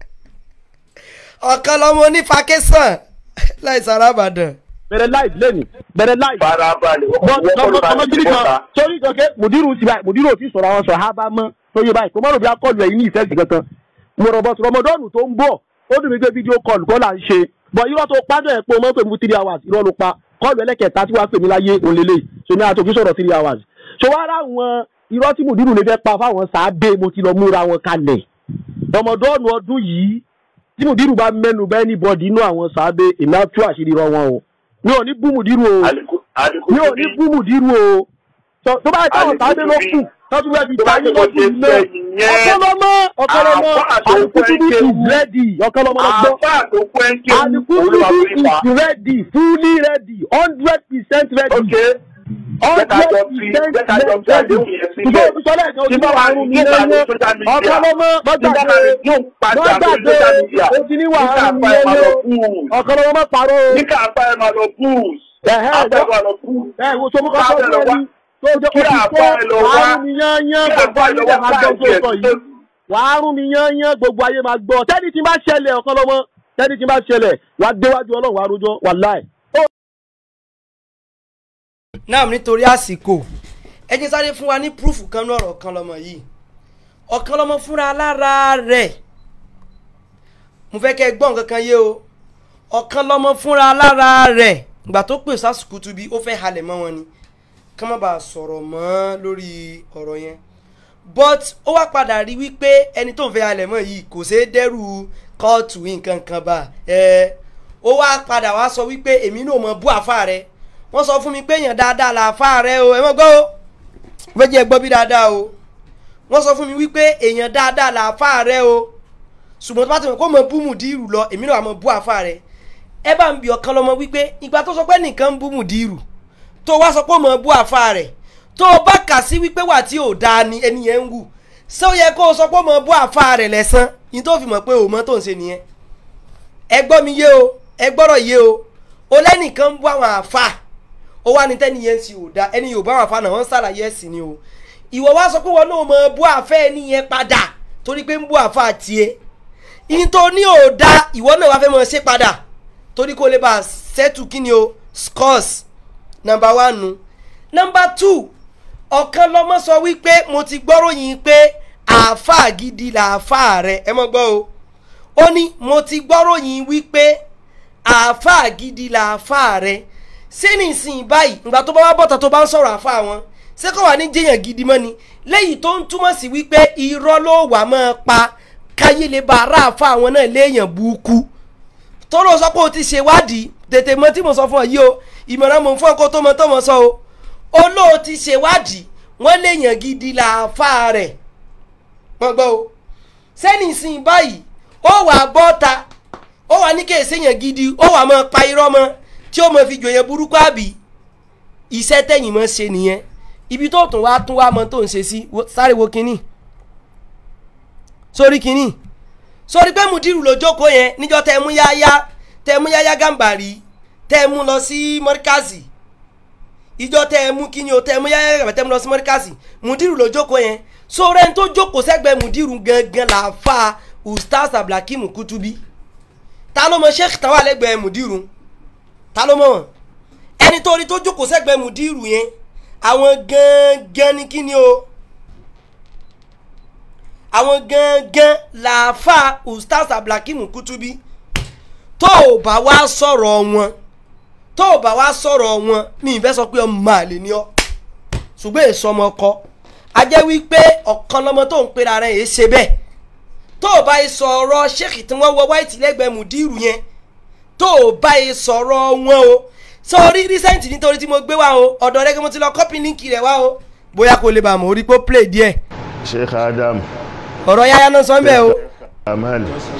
ọ̀kan lọ́mọ onífàkẹ́sàn láì sára àbàdàn. bẹ̀rẹ̀ láì lẹ́nu bẹ̀rẹ̀ láì. Farabalẹ̀ Bọ́- wọ́n kọ́ ló lọ́mọ máa ọmọ ti gidi bọ́ta. kan sórí ìjọkẹ́ mùdírù ti báyìí mùdírù ò ti sọ̀rọ̀ àwọn sọ̀hábà mọ́ tó yé báyìí kò mọ́rò bí akọlù ẹ̀yìn ní ìfẹ́ sí kankan mo rọ̀ bọ́sù rọmọdọ́ọ̀nù tó ń bọ̀ ó dùn mí pé fídíò kọlù kọ́ là ń ṣe bọ̀ irọ́ tó pàdé ẹ̀ pé o mọ̀ pé mo three hours irọ́ ló pa kọlù ẹlẹ́kẹ̀ẹ́ta tí wàá pè mí láyé òǹlẹ̀lẹ̀ so ní àtòkí sọ̀rọ̀ three hours so wá rà wọn irọ́ tí mùdírù lè fẹ́ pa fáwọn sàábé mo ti lọ múra wọn kalẹ̀ rọmọdọ́ọ̀nù ọdún yìí tí mùdírù bá mẹ́nu bá anybody inú àwọn sàábé èmi á tú àṣírí rọ wọn o mi ò ní bú mùdírù o mi ò ní bú mùdírù o Sọ- tó bá yẹ káwọn sàábé ló kù tọ́jú bẹ́ẹ̀ fi Tó bá táyé jẹ́ kó lọ́kùn ṣe ilé fẹ́ nìyẹn. ọ̀kọ́lọ́mọ ọ̀kọ́lọ́mọ Àfáà tó alukutubi fẹ́ is ready ọ̀kọ́lọ́mọ lọ gbọ́ Àfáà tó kú ẹ́ ń ké òun ló máa alukutubi fi is fa. ready fully ready hundred percent ready Okay. Jẹ́ka jọ fi jẹ́ka jọ fi àdéhùn yẹn sílẹ̀. ṣùgbọ́n òbísọ́lẹ̀ kan Tí ojú bá wà àrùn mi ní ìgbà lẹ́yìn ní social media. ọ̀kọ́lọ́mọ Tí bá wà gbọ́gbàgbé ní yóò padà lórí gbọ́gbàgbé social media. o ti ní wà Níkà àrùn mi apá ẹ̀ máa lọ lẹ́yìn búùs. ọ̀kọ́lọ́mọ má parọ́ o. Níkà apá ẹ̀ máa lọ búùs. Ẹ̀hẹ́, Apá ẹ̀ máa lọ búùs. ẹ wo tó mú Bá kọ́kọ́ bẹ̀ lọ fún wá. ẹni tó jẹ́ Kí oṣù àpá ẹ̀ lọ tó wá. wàá rún mi yányán Kí gbogbo àpá ẹ̀ ayé lọ lè wá máa gbọ́ tó káàkiri sọ ẹ̀ yìí wàá rún mi yányán gbogbo ayé máa gbọ́ tẹ́ni tí bá ṣẹlẹ̀ ọ̀kan lọ́mọ tẹ́ni tí bá ṣẹlẹ̀ wàá déwájú ọlọ́run wàá rojọ́ wàláì. náà nítorí àsìkò ẹ jẹ́ sáré fún wa ní púrúfù kan ní ọ̀rọ̀ ọ̀kan lọ́mọ yìí ọ̀kan lọ́mọ fúnra lára rẹ̀ mo fẹ́ kẹ́ ẹ gbọ́ nǹkan kan yé o ọ̀kan lọ́mọ fúnra lára rẹ̀ ìgbà tó pè sásùkú tubi ó fẹ́ halẹ̀ mọ́ wọn ni ká má bàa sọ̀rọ̀ mọ́ lórí ọ̀rọ̀ yẹn but ó wá padà rí wípé ẹni tó ń fẹ́ halẹ̀ mọ́ yìí kò ṣeé dẹ́rù kóòtù nǹkan kan bá ẹ ó wá padà wá sọ wípé èmi náà mọ bú àfa rẹ wọ́n sọ fún mi pé èèyàn dáadáa là àfa rẹ o ẹ mọ̀ gbọ́ o fẹ́ jẹ́ gbọ́ bí dáadáa o wọ́n sọ fún mi wípé èèyàn dáadáa là àfa rẹ o ṣùgbọ́n tó bá ti mọ̀ kó mọ bú mùdírù lọ èmi náà mọ bú àfa rẹ ẹ bá ń bi ọ̀kan lọ́mọ wípé ìgbà tó sọ pé nìkan ń bú mùdírù tó wá sọ pé mọ bú àfa rẹ tó o bá kà sí wípé wà tí ò dáa ni ẹni yẹn ń wù ṣé ó yẹ kó o sọ pé mọ bú àfa rẹ lẹ́sàn yìí tó fi mọ̀ pé òun mọ́ tó ń ṣe nìyẹn ẹ gbọ́ mi yé o ẹ gbọ́rọ̀ yé o o lẹ́nìkan ń bú àwọn àfa ó wá ní tẹ́ni yẹn ń ṣe ò dáa ẹni yóò bá àwọn àfa náà wọ́n ń ṣàlàyé ẹ̀sìn ni o ìwọ wá sọ pé wọn náà mọ bú àfẹ́ nìyẹn padà torí pé ń bú àfa tiẹ̀ ìyẹn tó ní ò da ìwọ náà wá fẹ́ mọ ṣe padà torí kó lè bá settle kí ni o scores number one nu number two ọ̀kan lọ́mọ sọ wípé mo ti gbọ́ròyìn pé àáfàá gidi làáfàá rẹ ẹ mọ̀ gbọ́ o ó ní mo ti gbọ́ròyìn wípé àáfàá gidi làáfàá rẹ ṣé nísìnyí báyìí ìgbà tó bá wá bọ̀tà tó bá ń sọ̀rọ̀ àáfàá wọn ṣé kò wà ní jẹ́yàn gidi mọ́ ni lẹ́yìn tó ń túmọ̀ sí wípé irọ́ ló wà máa pa káyé lè bá ara àáfàá wọn náà léèyàn burúkú tọ́lọ́ sọ pé o ti ṣèwádìí tètè mọ tí mo sọ fún ọ yìí o ìmọ̀ràn mò ń fún ọ kó tó mọ tó mọ sọ o olóò ti ṣèwádìí wọ́n léèyàn gidi làáfàá rẹ̀ wọ́n gbọ́ o sẹ́ni sìn báyìí ó wà bọ́ta ó wà ní kéèsì yẹn gidi ó wà mọ́ pa irọ́ mọ́ tí ó mọ̀ fi jòyè burúkú àbí iṣẹ́ tẹ̀yìn mọ́ ṣe nìyẹn ibi tó tún wá tún wá mọ́ tó ń ṣe sí sáré wo kínní sórí kínní sórí pé mudiru ló jókòó yẹn níjọ́ tẹ́ mú yáyá tẹ́ mú yáyá gàmbàrí tẹ́ mú lọ sí mọ́ríkàsì ìjọ tẹ́ mú kíni o tẹ́ mú yáyá gàmbàrí tẹ́ mú lọ sí mọ́ríkàsì mudiru ló jókòó yẹn sórí ẹni tó jókòó sẹ́gbẹ̀ẹ́ mudiru gangan là fa ustaz abdulhakeem kutubi ta ló mọ sheikh tán wà lẹ́gbẹ̀ẹ́ mudiru ta ló mọ wọn ẹni tó rí tó jókòó sẹ́gbẹ̀ẹ́ mudiru yẹn àwọn gangan ni kíni o àwọn gangan làáfà ustaz abdulhakeem kutubi tó o bá wá sọ̀rọ̀ wọn tó o bá wá sọ̀rọ̀ wọn mi ì fẹ́ sọ pé ọmọ àlè ni ọ́ ṣùgbọ́n èso ọmọ ọkọ a jẹ́ wípé ọ̀kan lọ́mọ tó ń pera rẹ̀ yìí ṣe bẹ́ẹ̀ tó o bá yẹ sọ̀rọ̀ sheikh tí wọ́n wọ white lẹ́gbẹ̀ẹ́ mudiru yẹn tó o bá yẹ sọ̀rọ̀ wọn o sọrí recent nítorí tí mo gbé wá o ọ̀dọ̀ rẹ kí mo ti lọ copy link rẹ̀ wá o bóyá kò lè bá mọ̀ orí pé ó play díẹ̀ sheikh adam ọ̀rọ̀ yáyá náà sọ ń bẹ̀ o amal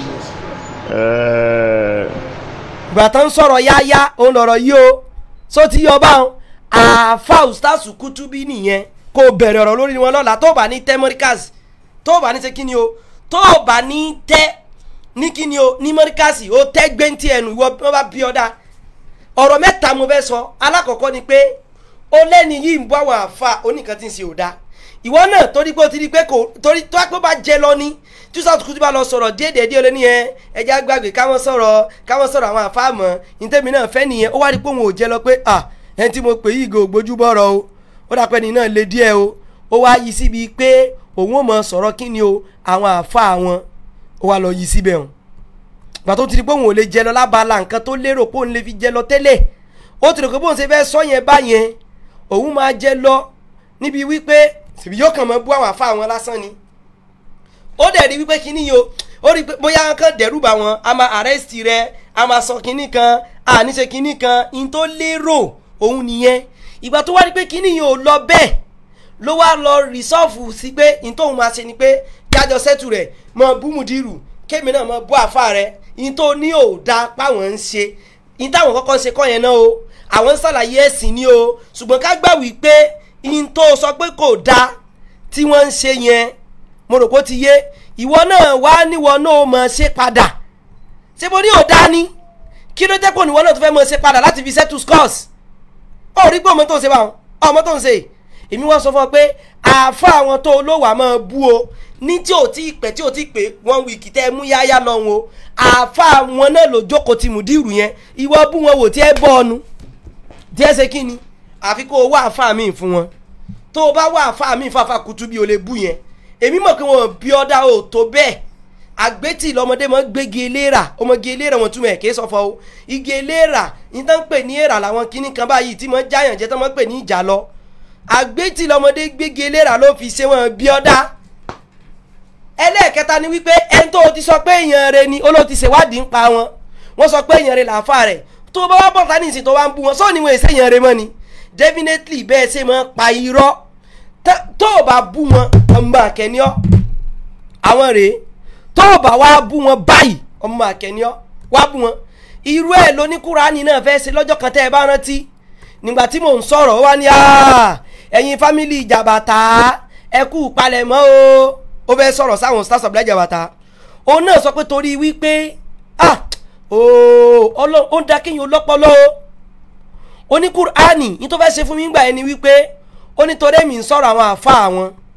ẹẹ ìgbà tó ń sọ̀rọ̀ yáyá òun lọ̀rọ̀ yìí o só ti yọ báwọn àáfà ustaz kutubi nìyẹn kó o bẹ̀rẹ̀ ọ̀rọ̀ lórí wọn lọ́la tó o bá ní tẹ́ mọ́ríkàsì tó o bá ní ṣe kí ni o tó o bá ní tẹ́ ní kí ni o ní mọ́ríkàsì o tẹ́ gbẹ́ntì ẹnu ìwọ wọn bá bí ọ dáa ọ̀rọ̀ mẹ́ta mo fẹ́ sọ alákọ̀ọ́kọ́ ni pé ó lẹ́ni yìí ń bọ́ àwọn àáfà oníkan tí ń ṣe ò dáa ìwọ náà torí pé o ti di pé kò torí tó wá pé ó bá jẹ lọ ní tí sọ́ọ̀tù kùtù bá lọ sọ̀rọ̀ díẹ̀ díẹ̀ lé ní ẹ ẹja gbàgbé káwọn sọ̀rọ̀ káwọn sọ̀rọ̀ àwọn àfáàmọ́ ìtẹ́mi náà fẹ́ nìyẹn ó wá rí pé òun ò jẹ lọ pé à ẹni tí mo pè yí ìgò ògbójú bọ̀rọ̀ o ó dà pé ní náà lé díẹ̀ o ó wá yí síbi pé òun ò mọ sọ̀rọ̀ kí ni o àwọn àfáà wọn ó wá lọ yí síbẹ̀ hàn gbà tó ti di pé òun ò lè jẹ lọ lábala nǹkan tó lérò pé òun lè fi jẹ lọ tẹ́lẹ̀ ó ti rò pé bóun ṣe fẹ́ sọ yẹn báyẹn òun máa jẹ lọ níbi wípé tìbí yóò kàn mọ́ bú àwọn àfa àwọn lásán ni ó dẹ̀ rí wípé kíní yo ó rí pé bóyá kàn dẹ́rù bá wọn a máa arrest rẹ a máa sọ kíní kan a ní ṣe kíní kan in tó lérò òun nìyẹn ìgbà tó wá rí pé kíní yóò lọ bẹ́ẹ̀ ló wá lọ rìsọ́ọ̀fù sí pé in tóun máa ṣe ni pé jájọ sẹ́tù rẹ̀ mọ búmùdírù kémi náà mọ bú àfa rẹ in tó ní ò da páwọn ń ṣe in táwọn kọ́kọ́ ń ṣe kọ́ yẹn náà o àwọn ń ṣàlàyé ẹ̀sìn ni o ṣùgbọ́n ká gbà wípé in tó sọ pé kò da tí wọ́n ń ṣe yẹn mo rò pé ó ti yé ìwọ náà wá níwọ náà mọ̀ ṣe padà ṣé mo ní ò dá ní kí ló jẹ́ pé òníwọ náà tó fẹ́ mọ̀ ṣe padà láti fi settle scores ó rí pé ọmọ tó ń ṣe báwọn ọmọ tó ń ṣe èmi wọ́n sọ fún ọ pé àáfà àwọn tó olówó àmọ́ bú o ní tí ò tí ì pẹ́ tí ò tí ì pé one week tẹ́ ẹ mú yáyá lọ́hùn o àáfà wọn náà ló jókòó ti mùdírù yẹn ìwọ bú wọn wò tí ẹ bọ́ ọnu tí ẹ ṣe kí ni àfi kó o wá àáfà míì fún wọn tó o bá wá àáfà míì fáfà kutu bí o lè bú yẹn èmi mọ̀ pé wọn bí ọ́dá ò tó bẹ́ẹ̀ àgbétì lọmọdé mọ gbégi eléra ọmọge eléra wọn túmọ̀ ẹ̀ kí sọ̀fọ̀ o igi eléra yìí tán ń pè ní èrà làwọn kinní kan báyìí tí mo jáyàn jẹ́ tán mọ́ pè ní ìjà lọ àgbétì lọmọdé gbégi eléra ló fi ṣe wọn bí ọ́dá ẹlẹ́ẹ̀kẹta ni wípé ẹni tó o ti sọ pé èèyàn rẹ ni olóò ti ṣèwádìí ń pa wọn wọ́n sọ pé èèyàn rẹ làáfà rẹ̀ tó o bá wá bọ̀ tani ìsìn tó wá ń bú wọn sọ́ọ̀ ni wọn èsè èèyàn rẹ mọ́ ni definitely bẹ́ẹ̀ ṣe máa pa irọ́ tó o bá bú wọn ọmọ àkẹ́niọ́ àwọn rèé tó o bá wá bú wọn báyìí ọmọ àkẹ́niọ́ wá bú wọn irú ẹ̀ lóní kúránì náà fẹ́ ṣe lọ́jọ́ kan tẹ́ ẹ bá rántí nígbà tí mò ń sọ̀rọ̀ ó wá ní ẹ̀yin fámìlì ìjàbàtà ẹ kú palẹ̀mọ́ o ó fẹ́ sọ̀rọ̀ sáwọn stars of the ìjàbàtà òun náà sọ pé torí wípé ah ooo ó ń da kéèyàn lọ́pọ̀lọ́ o oní kúránì ní tó fẹ́ ṣe fún mi gbà ẹni wípé ó ní torí èmi ń sọ̀rọ̀ àwọn àfa àwọn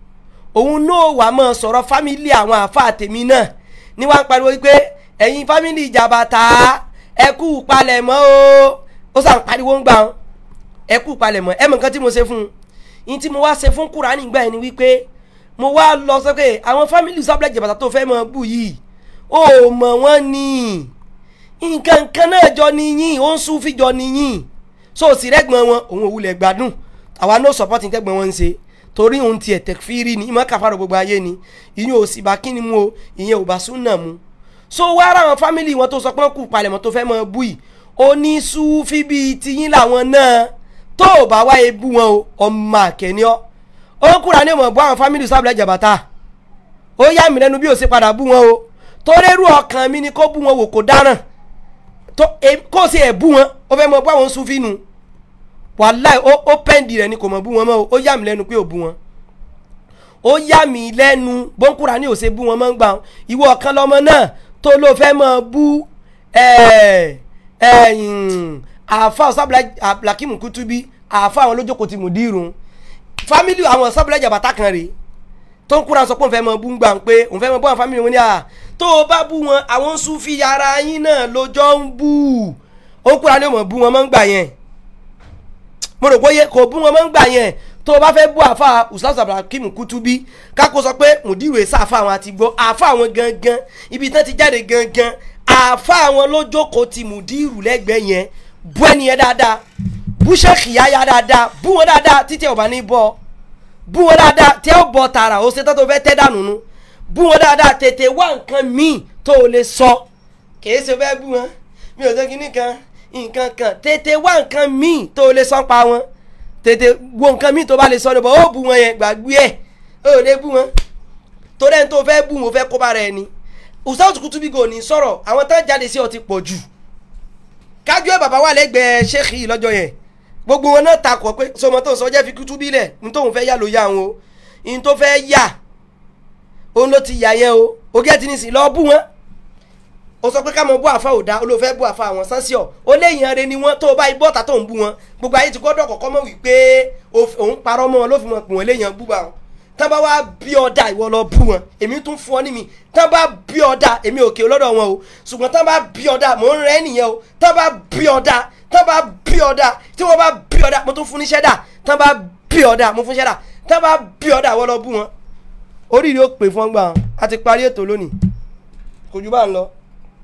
òun náà wà mọ́ sọ̀rọ̀ fámìlì àwọn àáfàá tèmi náà ní wàá ń pariwo wípé ẹ̀yin fámìlì ìjàbàtà ẹ kú palẹ̀mọ́ o ó sàn pariwo ń gbà wọn ẹ kú palẹ̀mọ́ ẹ mọ̀ nǹkan tí mo ṣe fún un yín tí mo wá ṣe fún kúránì gbà yẹn ni wípé mo wá lọ sọ pé àwọn fámìlì sábẹ́lẹ̀ ìjàbàtà tó fẹ́ mọ bù yìí ó mọ̀ wọ́n ni nǹkan kan náà jọ níyìn ó ń sún fíjọ níyìn so sì rẹ́gbọ̀n wọn òun òwúlẹ̀ gbádùn àwa no support ní tẹ́gbọ̀n wọn ń ṣe torí òun tiẹ̀ tẹ̀fírí ni ìmọ̀ kàfàrọ̀ gbogbo ayé ni ìyẹn ò sì bá kíni mu o ìyẹn ò bá súnà mu so wá ara àwọn fámìlì wọn tó sọ pé wọn kù palẹ̀mọ́ tó fẹ́ mọ bú yìí onísúfí bíi tiyín làwọn náà tó ò bá wáyé bú wọn o ọmọ àkẹ́ni ọ́ ó kúra ní ìmọ̀ bú àwọn fámìlì sábìlẹ̀ jàbàtà ó yá mi lẹ́nu bí ó ṣe padà bú wọn o torí irú ọkàn mi ni kó bú wọn wò kó dáràn tó kó o ṣe ẹ̀ bú wọn ó fẹ́ mọ bú àwọn súfí nu wàláì ó ó pẹ́ǹdì rẹ̀ ni kò mọ̀ bú wọn mọ́ o ó yà mí lẹ́nu pé ò bú wọn ó yà mí lẹ́nu bọ́ńkúra ní òṣè bú wọn mọ́ ń gbà wọn ìwọ ọ̀kan lọ́mọ náà tó ló fẹ́ mọ bú àáfà sábìlà abdulhakeem kutubi àáfà àwọn olójókòó ti mùdírun fámìlì àwọn sábìlà jàbátà kan rèé tó ń kúra sọ pé òun fẹ́ mọ bú ń gbà ń pé òun fẹ́ mọ bú àwọn fámìlì wọn ní à tó o bá bú wọn àwọn sufi ara yín náà lójọ́ ń bú ó kúra ní òun bú wọn mọ́ ń gbà yẹn mo rò pé kò bú wọn mọ́ ń gbà yẹn tó o bá fẹ́ bú àfa ustaz abdulhakeem kutubi kákó sọ pé mùdírù èsà àfa àwọn àti gbọ́ àfa àwọn gangan ibi tán ti jáde gangan àfa àwọn lójókòó ti mùdírù lẹ́gbẹ̀ẹ́ yẹn bú ẹni yẹn dáadáa bú sẹ́ẹ̀kì yáyá dáadáa bú wọn dáadáa títí ẹ̀ ò bá ní bọ́ bú wọn dáadáa tí ẹ̀ ò bọ̀ tààrà ó ṣe tó tó fẹ́ tẹ́ dànù nu bú wọn dáadáa tètè wá nǹkan míì tó o lè sọ kìí ṣe fẹ́ bú wọn mi ò ṣe kíní kan nǹkan kan tètè wá nǹkan míì tó o lè sọ pa wọn tètè wo nǹkan míì tó bá lè sọ ní bọ̀ ó bú wọn yẹn gbàgbé ẹ̀ ó lè bú wọn torí ẹni tó fẹ́ bú wọn fẹ́ kó bá rẹ ni Ustaz Kutubi kò ní sọ̀rọ̀ àwọn tán jáde sí ọ ti pọ̀ jù kájú ẹ̀ bàbá wà lẹ́gbẹ̀ẹ́ sheikh yìí lọ́jọ́ yẹn gbogbo wọn náà takọ̀ pé sọmọ tó ń sọ jẹ́ fi Kutubi lẹ̀ ní tóun fẹ́ yà ló yà wọn o ní tó fẹ́ yà òun ló ti yà yẹn o ogé ti ní sìn lọ́ọ́ bú wọn o sọ pé ká mọ bú àfa òda olóòfẹ́ bú àfa àwọn sánsíọ̀ ó léyìn arẹ ni wọn tó o bá ibọ́ ta tó ń bú wọn gbogbo ayé ti gbọ́dọ̀ kọ́kọ́ mọ̀ wípé òun parọ́ mọ́ wọn ló fi mọ̀ pé wọ́n léyìn bú bá wọn tán bá wá bí ọ̀dà ìwọ lọ bú wọn èmi tún fún ọ ní mi tán bá bí ọ̀dà èmi òkè lọ́dọ̀ wọn o ṣùgbọ́n tán bá bí ọ̀dà mò ń rẹ́ nìyẹn o tán bá bí ọ̀dà tán bá bí ọ̀dà tí wọ́n bá bí ọ̀dà mo tún fún níṣẹ́ dà tán bá bí ọ̀dà mo fún níṣẹ́ dà tán bá bí ọ̀dà ìwọ lọ bú wọn oríire ó pè fún ọgbà wọn a ti parí ètò lónìí kò jù bá ń lọ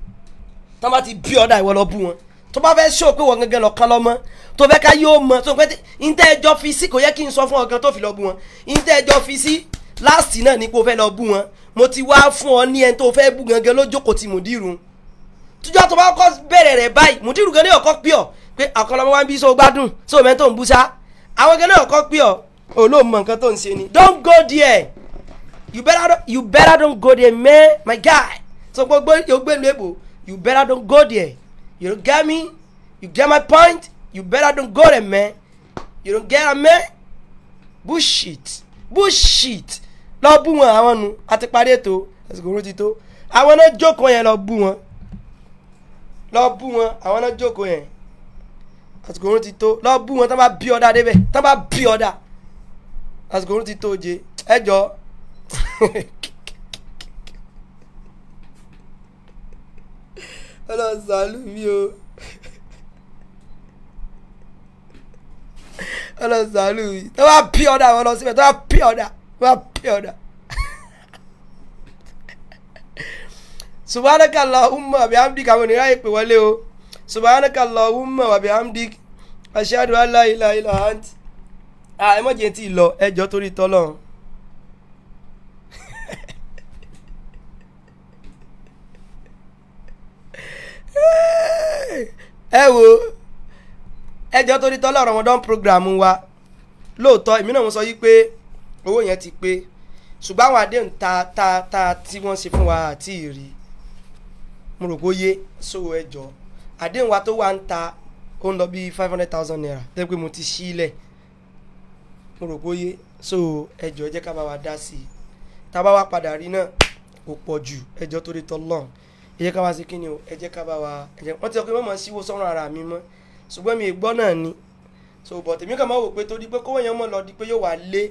tán bá ti bí ọ̀dà ìwọ lọ bú wọn tó bá fẹ́ ṣó pé wọ́n gẹ́gẹ́ lọ kán lọ́mọ tó fẹ́ ká yóò mọ tó fẹ́ ntẹ́ ẹjọ́ fi sí kò yẹ kí n sọ fún ọ̀gán tó fi lọ bú wọn ntẹ́ ẹjọ́ fi sí láàsì náà ni pé o fẹ́ lọ bú wọn mo ti wá fún ọ ní ẹni tó fẹ́ bú gangan lójókòó ti mùdírù tíjọ́ tó bá kọ́ bẹ̀rẹ̀ rẹ̀ báyìí mùdírù gan ní ọ̀kọ́ pí ọ pé àkọlọmọ wa ń bí so gbádùn so mẹ́ tó ń bú sá àwọn gan ní ọ̀kọ́ pí ọ olóòmọ nǹkan tó ń ṣe ni don't go there you better you better don't go there man my guy so gbogbo yóò gbé lu èbò you better don't go there you don't get me you get my point you better don't go there man you don't get am man bullshit bullshit lọ bú wọn àwọn nu àti parí ètò àsìkò oró ti tó àwọn náà jókòó yẹn lọ bú wọn lọ bú wọn àwọn náà jókòó yẹn àsìkò oró ti tó lọ bú wọn tán bá bí ọ̀dà débẹ̀ tán bá bí ọ̀dà àsìkò oró ti tó je ẹ jọ ọlọ́run ṣàánú mi o ọlọ́run ṣàánú mi tán bá bí ọ̀dà wọn lọ síbẹ̀ tán bá bí ọ̀dà wá pè ọ̀dà. subhanaka allahumma wa bihamdika àwọn ènìyàn ìpè wọlé o subhanaka allahumma wa bihamdika ashhadu an la ilaha illa ant. ẹ mọ̀ jẹ́ tí ì lọ ẹjọ́ torí tọ́lọ́run. ẹ wo ẹjọ́ torí tọ́lọ́run Ramadan program wa lóòótọ́ èmi náà mo sọ yí pé owó yẹn ti pé ṣùgbọ́n àwọn àdéhùn ta ta ta tí wọ́n ṣe fún wa àti ìrì mo rò pé ó yé so ẹjọ́ àdéhùn wa tó wà ń ta ó ń lọ bí five hundred thousand naira tẹ́ pé mo ti ṣí ilẹ̀ mo rò pé ó yé so ẹjọ́ ẹ jẹ́ ká bá wa dá sí i tá a bá wa padà rí náà kò pọ̀ jù ẹjọ́ tó rí tọ́lọ́n ẹ jẹ́ ká wá sí kíni o ẹ jẹ́ ká bá wa ẹ jẹ́ wọ́n ti sọ pé mọ̀mọ́ síwó sọ́run ara mi mọ́ ṣùgbọ́n mi ì gbọ́ náà ni so but èmi kàn máa wò pé torí pé kówó yẹn mọ̀ lọ di pé yóò wá lé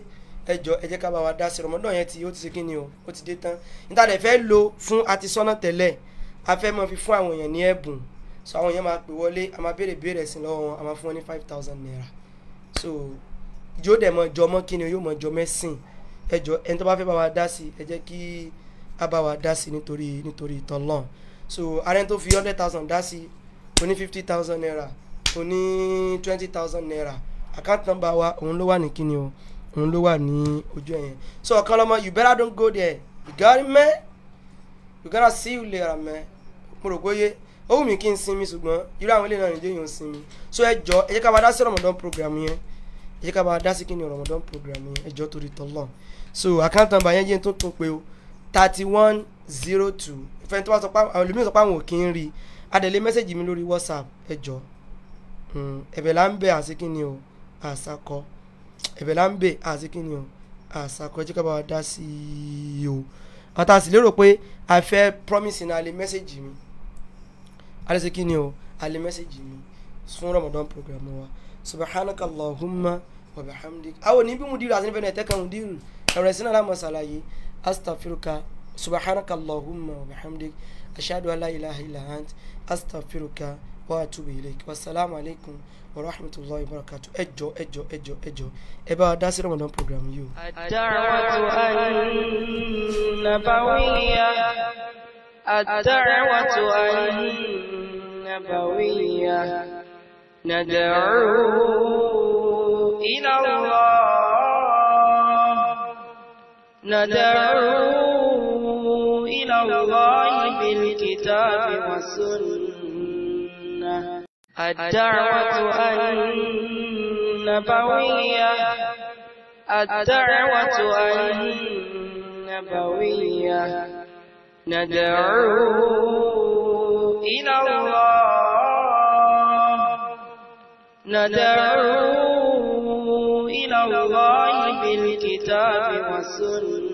ẹ jọ ẹ jẹ́ ká bá wa dá sí rọmọdán yẹn tí ó ti ṣe kí ni o ó ti dé tán níta dẹ̀ fẹ́ lo fún àti sọ́nà tẹ́lẹ̀ a fẹ́ mọ fi fún àwọn èèyàn ní ẹ̀bùn so àwọn èèyàn máa pè wọlé a máa béèrè béèrè sí lọ́wọ́ wọn a máa fún wọn ní five thousand naira so yóò dẹ̀ mọ jọmọ́ kí ni o yóò mọ jọ mẹ́sìn ẹ jọ ẹni tó bá fẹ́ bá wa dá sí ẹ jẹ́ kí a bá wa dá sí nítorí nítorí tọ́lọ́n so arẹ́ni tó fi hundred thousand dá sí oní fifty thousand naira oní twenty thousand naira account number wa òun ló wà ní kíni o òun ló wà ní ojú ẹ̀yẹn so ọ̀kan lọ́mọ you better don't go there you got it man you gotta see you later man mo rò pé ó wù mí kí n sinmi ṣùgbọ́n irú àwọn ilé náà nìjẹ́ yóò sinmi so ẹ jọ ẹ jẹ́ ká bá dá sí ramadan program yẹn ẹ jẹ́ ká bá dá sí kíni ramadan program yẹn ẹ jọ torí tọ́lọ̀ so account number yẹn jẹ́ tó tó pé o thirty one zero two ìfẹ́ tó bá sọ pé àwọn olùmíràn sọ pé àwọn ò kí ń rí adẹ̀lé mẹ́sẹ̀gì mi lórí whatsapp ẹ jọ ẹ̀bẹ̀ là ń bẹ̀ àti kíni o àṣàkọ ẹ̀bẹ̀ là ń bẹ̀ àti kíni o àṣàkọ ẹ jẹ́ ká bá wa dá sí i o àtà sì lérò pé a fẹ́ promise ní alẹ́ mẹ́sẹ̀gì mi alẹ́ sí kíni o alẹ́ mẹ́sẹ̀gì mi fún ramadan program wa subhanaka allahumma wa bihamdik àwọn oníbí mu dìrò àti níbẹ̀ náà ẹ̀tẹ́kàn mu dìrò ẹ̀rọ ẹ̀sìn náà lámọ̀ ṣàlàyé astaghfiruka subhanaka allahumma wa bihamdik ashhadu an la ilaha illa ant astaghfiruka wa atubu ilayk wasalaamu alaykum wa rahmatulahi wa barakatu ẹjọ ẹjọ ẹjọ ẹjọ ẹ bá wa dá sí ramadan program yìí o. الدعوة النبوية الدعوة النبوية ندعو إلى الله ندعو إلى الله بالكتاب والسنة الدعوة النبوية الدعوة النبوية ندعو إلى الله ندعو إلى الله بالكتاب والسنة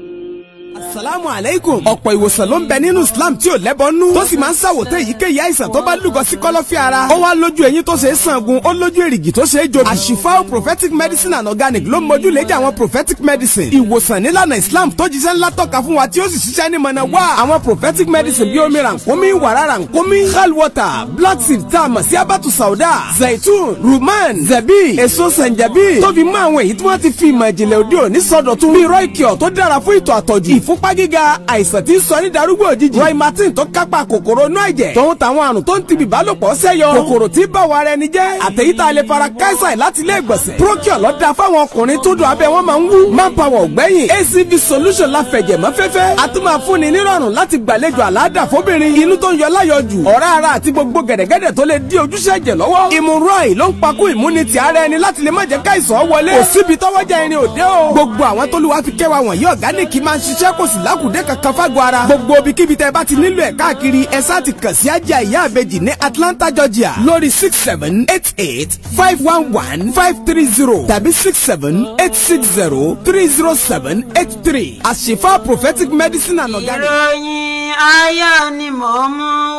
asalaamu aleykum ọ̀pọ̀ ìwòsàn ló ń bẹ nínú islam tí ò lẹ́bọ̀nú tó sì máa ń ṣàwòtẹ́ èyíkéyìí àìsàn tó bá lúgọ sí kọ́lọ́fín ara ó wá lójú eyín tó ṣe é sangun ó lójú èrìgì tó ṣe é jobi àṣìfáò prophetic medicine and organic ló ń mójú léjà àwọn prophetic medicine ìwòsàn nílànà islam tó jíṣẹ́ ńlá tọ́ka fún wa tí ó sì ṣiṣẹ́ ní mọ̀nà wá àwọn prophetic medicine bíi omi rànkómi wàrà rànkómi hal water black seed tá a mọ̀ sí abatu sauda zaitun ruman zabi èso sanjabi tó fi mọ́ àwọn èyí tí wọ́n ti fi ìmọ̀ ìjìnlẹ̀ òde òní sọdọ̀tun bíi roikio tó dára fún ìtọ̀ àtọ̀jù ìfúnpá gíga àìsàn tí ń sọ ní darúgbò òjijì roy martin tó kápá kòkòrò inú ẹ̀jẹ̀ tòun táwọn àrùn tó ń ti bìbálòpọ̀ sẹ́yọ kòkòrò tí bá wa rẹ ni jẹ́ àtẹ̀yítà lè fara káísà láti ilé ìgbọ̀nsẹ̀ procure ló dáa fáwọn ọkùnrin tó dùn abẹ́ wọn máa ń wú manpower ògbẹ́yìn acv solution la fẹ̀jẹ̀ mọ́ fẹ́fẹ́ a tún máa fúnni nírọ̀rùn láti gbàlejò àlàáda fóbìnrin inú tó ń yọ láyọjù ọ̀rá ara àti gbogbo gẹ̀dẹ̀gẹ̀dẹ̀ tó lè dí ojúṣe ẹ̀jẹ̀ lọ́wọ́ ìmúrọ̀ì ló ń pakú ìmúnitì ara ẹni láti lè má jẹ́ káìsàn wọlé kò síbi tọ́wọ́jà irin òde o gbogbo àwọn tó lù wá fi kẹwàá wọ̀nyí ọ̀gáníìkì máa ń ṣiṣẹ́ kò sì lákùdé kankan fágọ̀ ara gbogbo ibikíbi tẹ́ bá ti nílò ẹ̀ káàkiri ẹ sáà ti kàn sí ajá ìyá àbejì ní Atlanta Georgia lórí six seven eight eight five one one five three zero tàbí six seven eight six zero three zero seven eight three àṣìfà prophetic medicine and organic. ìròyìn ayọ̀ ni mò ń mú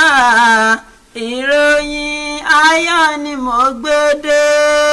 wá ìròyìn ayọ̀ ni mò ń gbé dé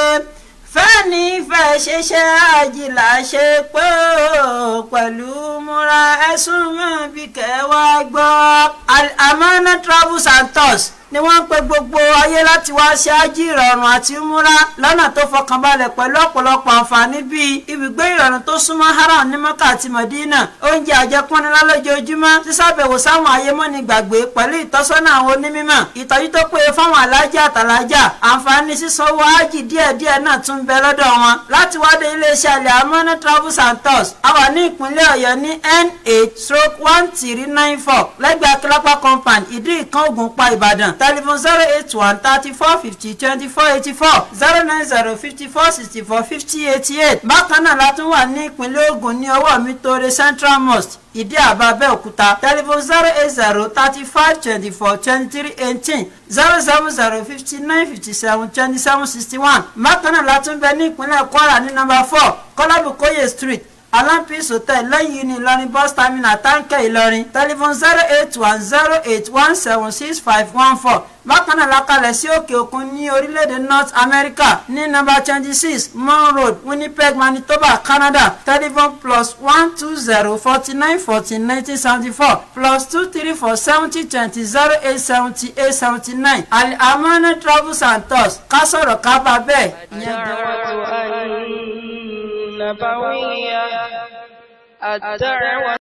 fẹ́ni fẹ́ ṣiṣẹ́ àjìlá ṣe pé ó pẹ̀lú múra ẹ̀sùn mọ́ bí kẹwàá gbọ́. Amana travels and tours ni wọ́n ń pe gbogbo ayé láti wá ṣe ájì ìrọ̀rùn àti múra lọ́nà tó fọkànbalẹ̀ pẹ̀lú ọ̀pọ̀lọpọ̀ àǹfààní bíi ibùgbé ìrọ̀rùn tó súnmọ́ haram ní mọ́kà àti mọ̀dínà oúnjẹ àjẹpọ́nilá lójoojúmọ́ sísàbẹ̀wò sáwọn ayémọ́ni gbàgbé pẹ̀lú ìtọ́sọ́nà àwọn onímọ̀ ìtọ́jú tó péye fáwọn alájà àtàlájà àǹfààní sísanwó ájì díẹ̀díẹ̀ náà tún bẹ lọ́dọ̀ wọn láti wádé iléeṣẹ́ alẹ́ amọ́nà travels and tours a wà ní ìpínlẹ̀ ọ̀yọ́ ní n8 stroke one three nine four lẹ́gbẹ̀ẹ́ akílápá compound ìdí ìkan ògùnpá ìbàdàn telephone zero eight one thirty four fifty twenty four eighty four zero nine zero fifty four sixty four fifty eighty eight bákan náà la tún wà ní ìpínlẹ̀ ògùn ní ọwọ́ mi tóore central mosque ìdí àbá abẹ́òkúta telephone zero eight zero thirty five twenty four twenty three eighteen zero seven zero fifty nine fifty seven twenty seven sixty one bákan náà la tún bẹ ní ìpínlẹ̀ kwara ní nọ́mbà four kọ́lábùkóyè street alampis hotel lẹ́yìn ní ìlọrin bus terminal táǹkẹ́ ìlọrin telephone zero eight one zero eight one seven six five one four bákan náà lakalẹ̀ sí òkè òkun ní orílẹ̀-èdè north america ní nọ́mbà twenty six mon road winnipeg manitoba canada telephone plus one two zero forty nine fourteen nineteen seventy four plus two three four seventy twenty zero eight seventy eight seventy nine alamana travels and tours ká sọ̀rọ̀ ká bá bẹ́ẹ̀. الدعوة النبوية الدعوة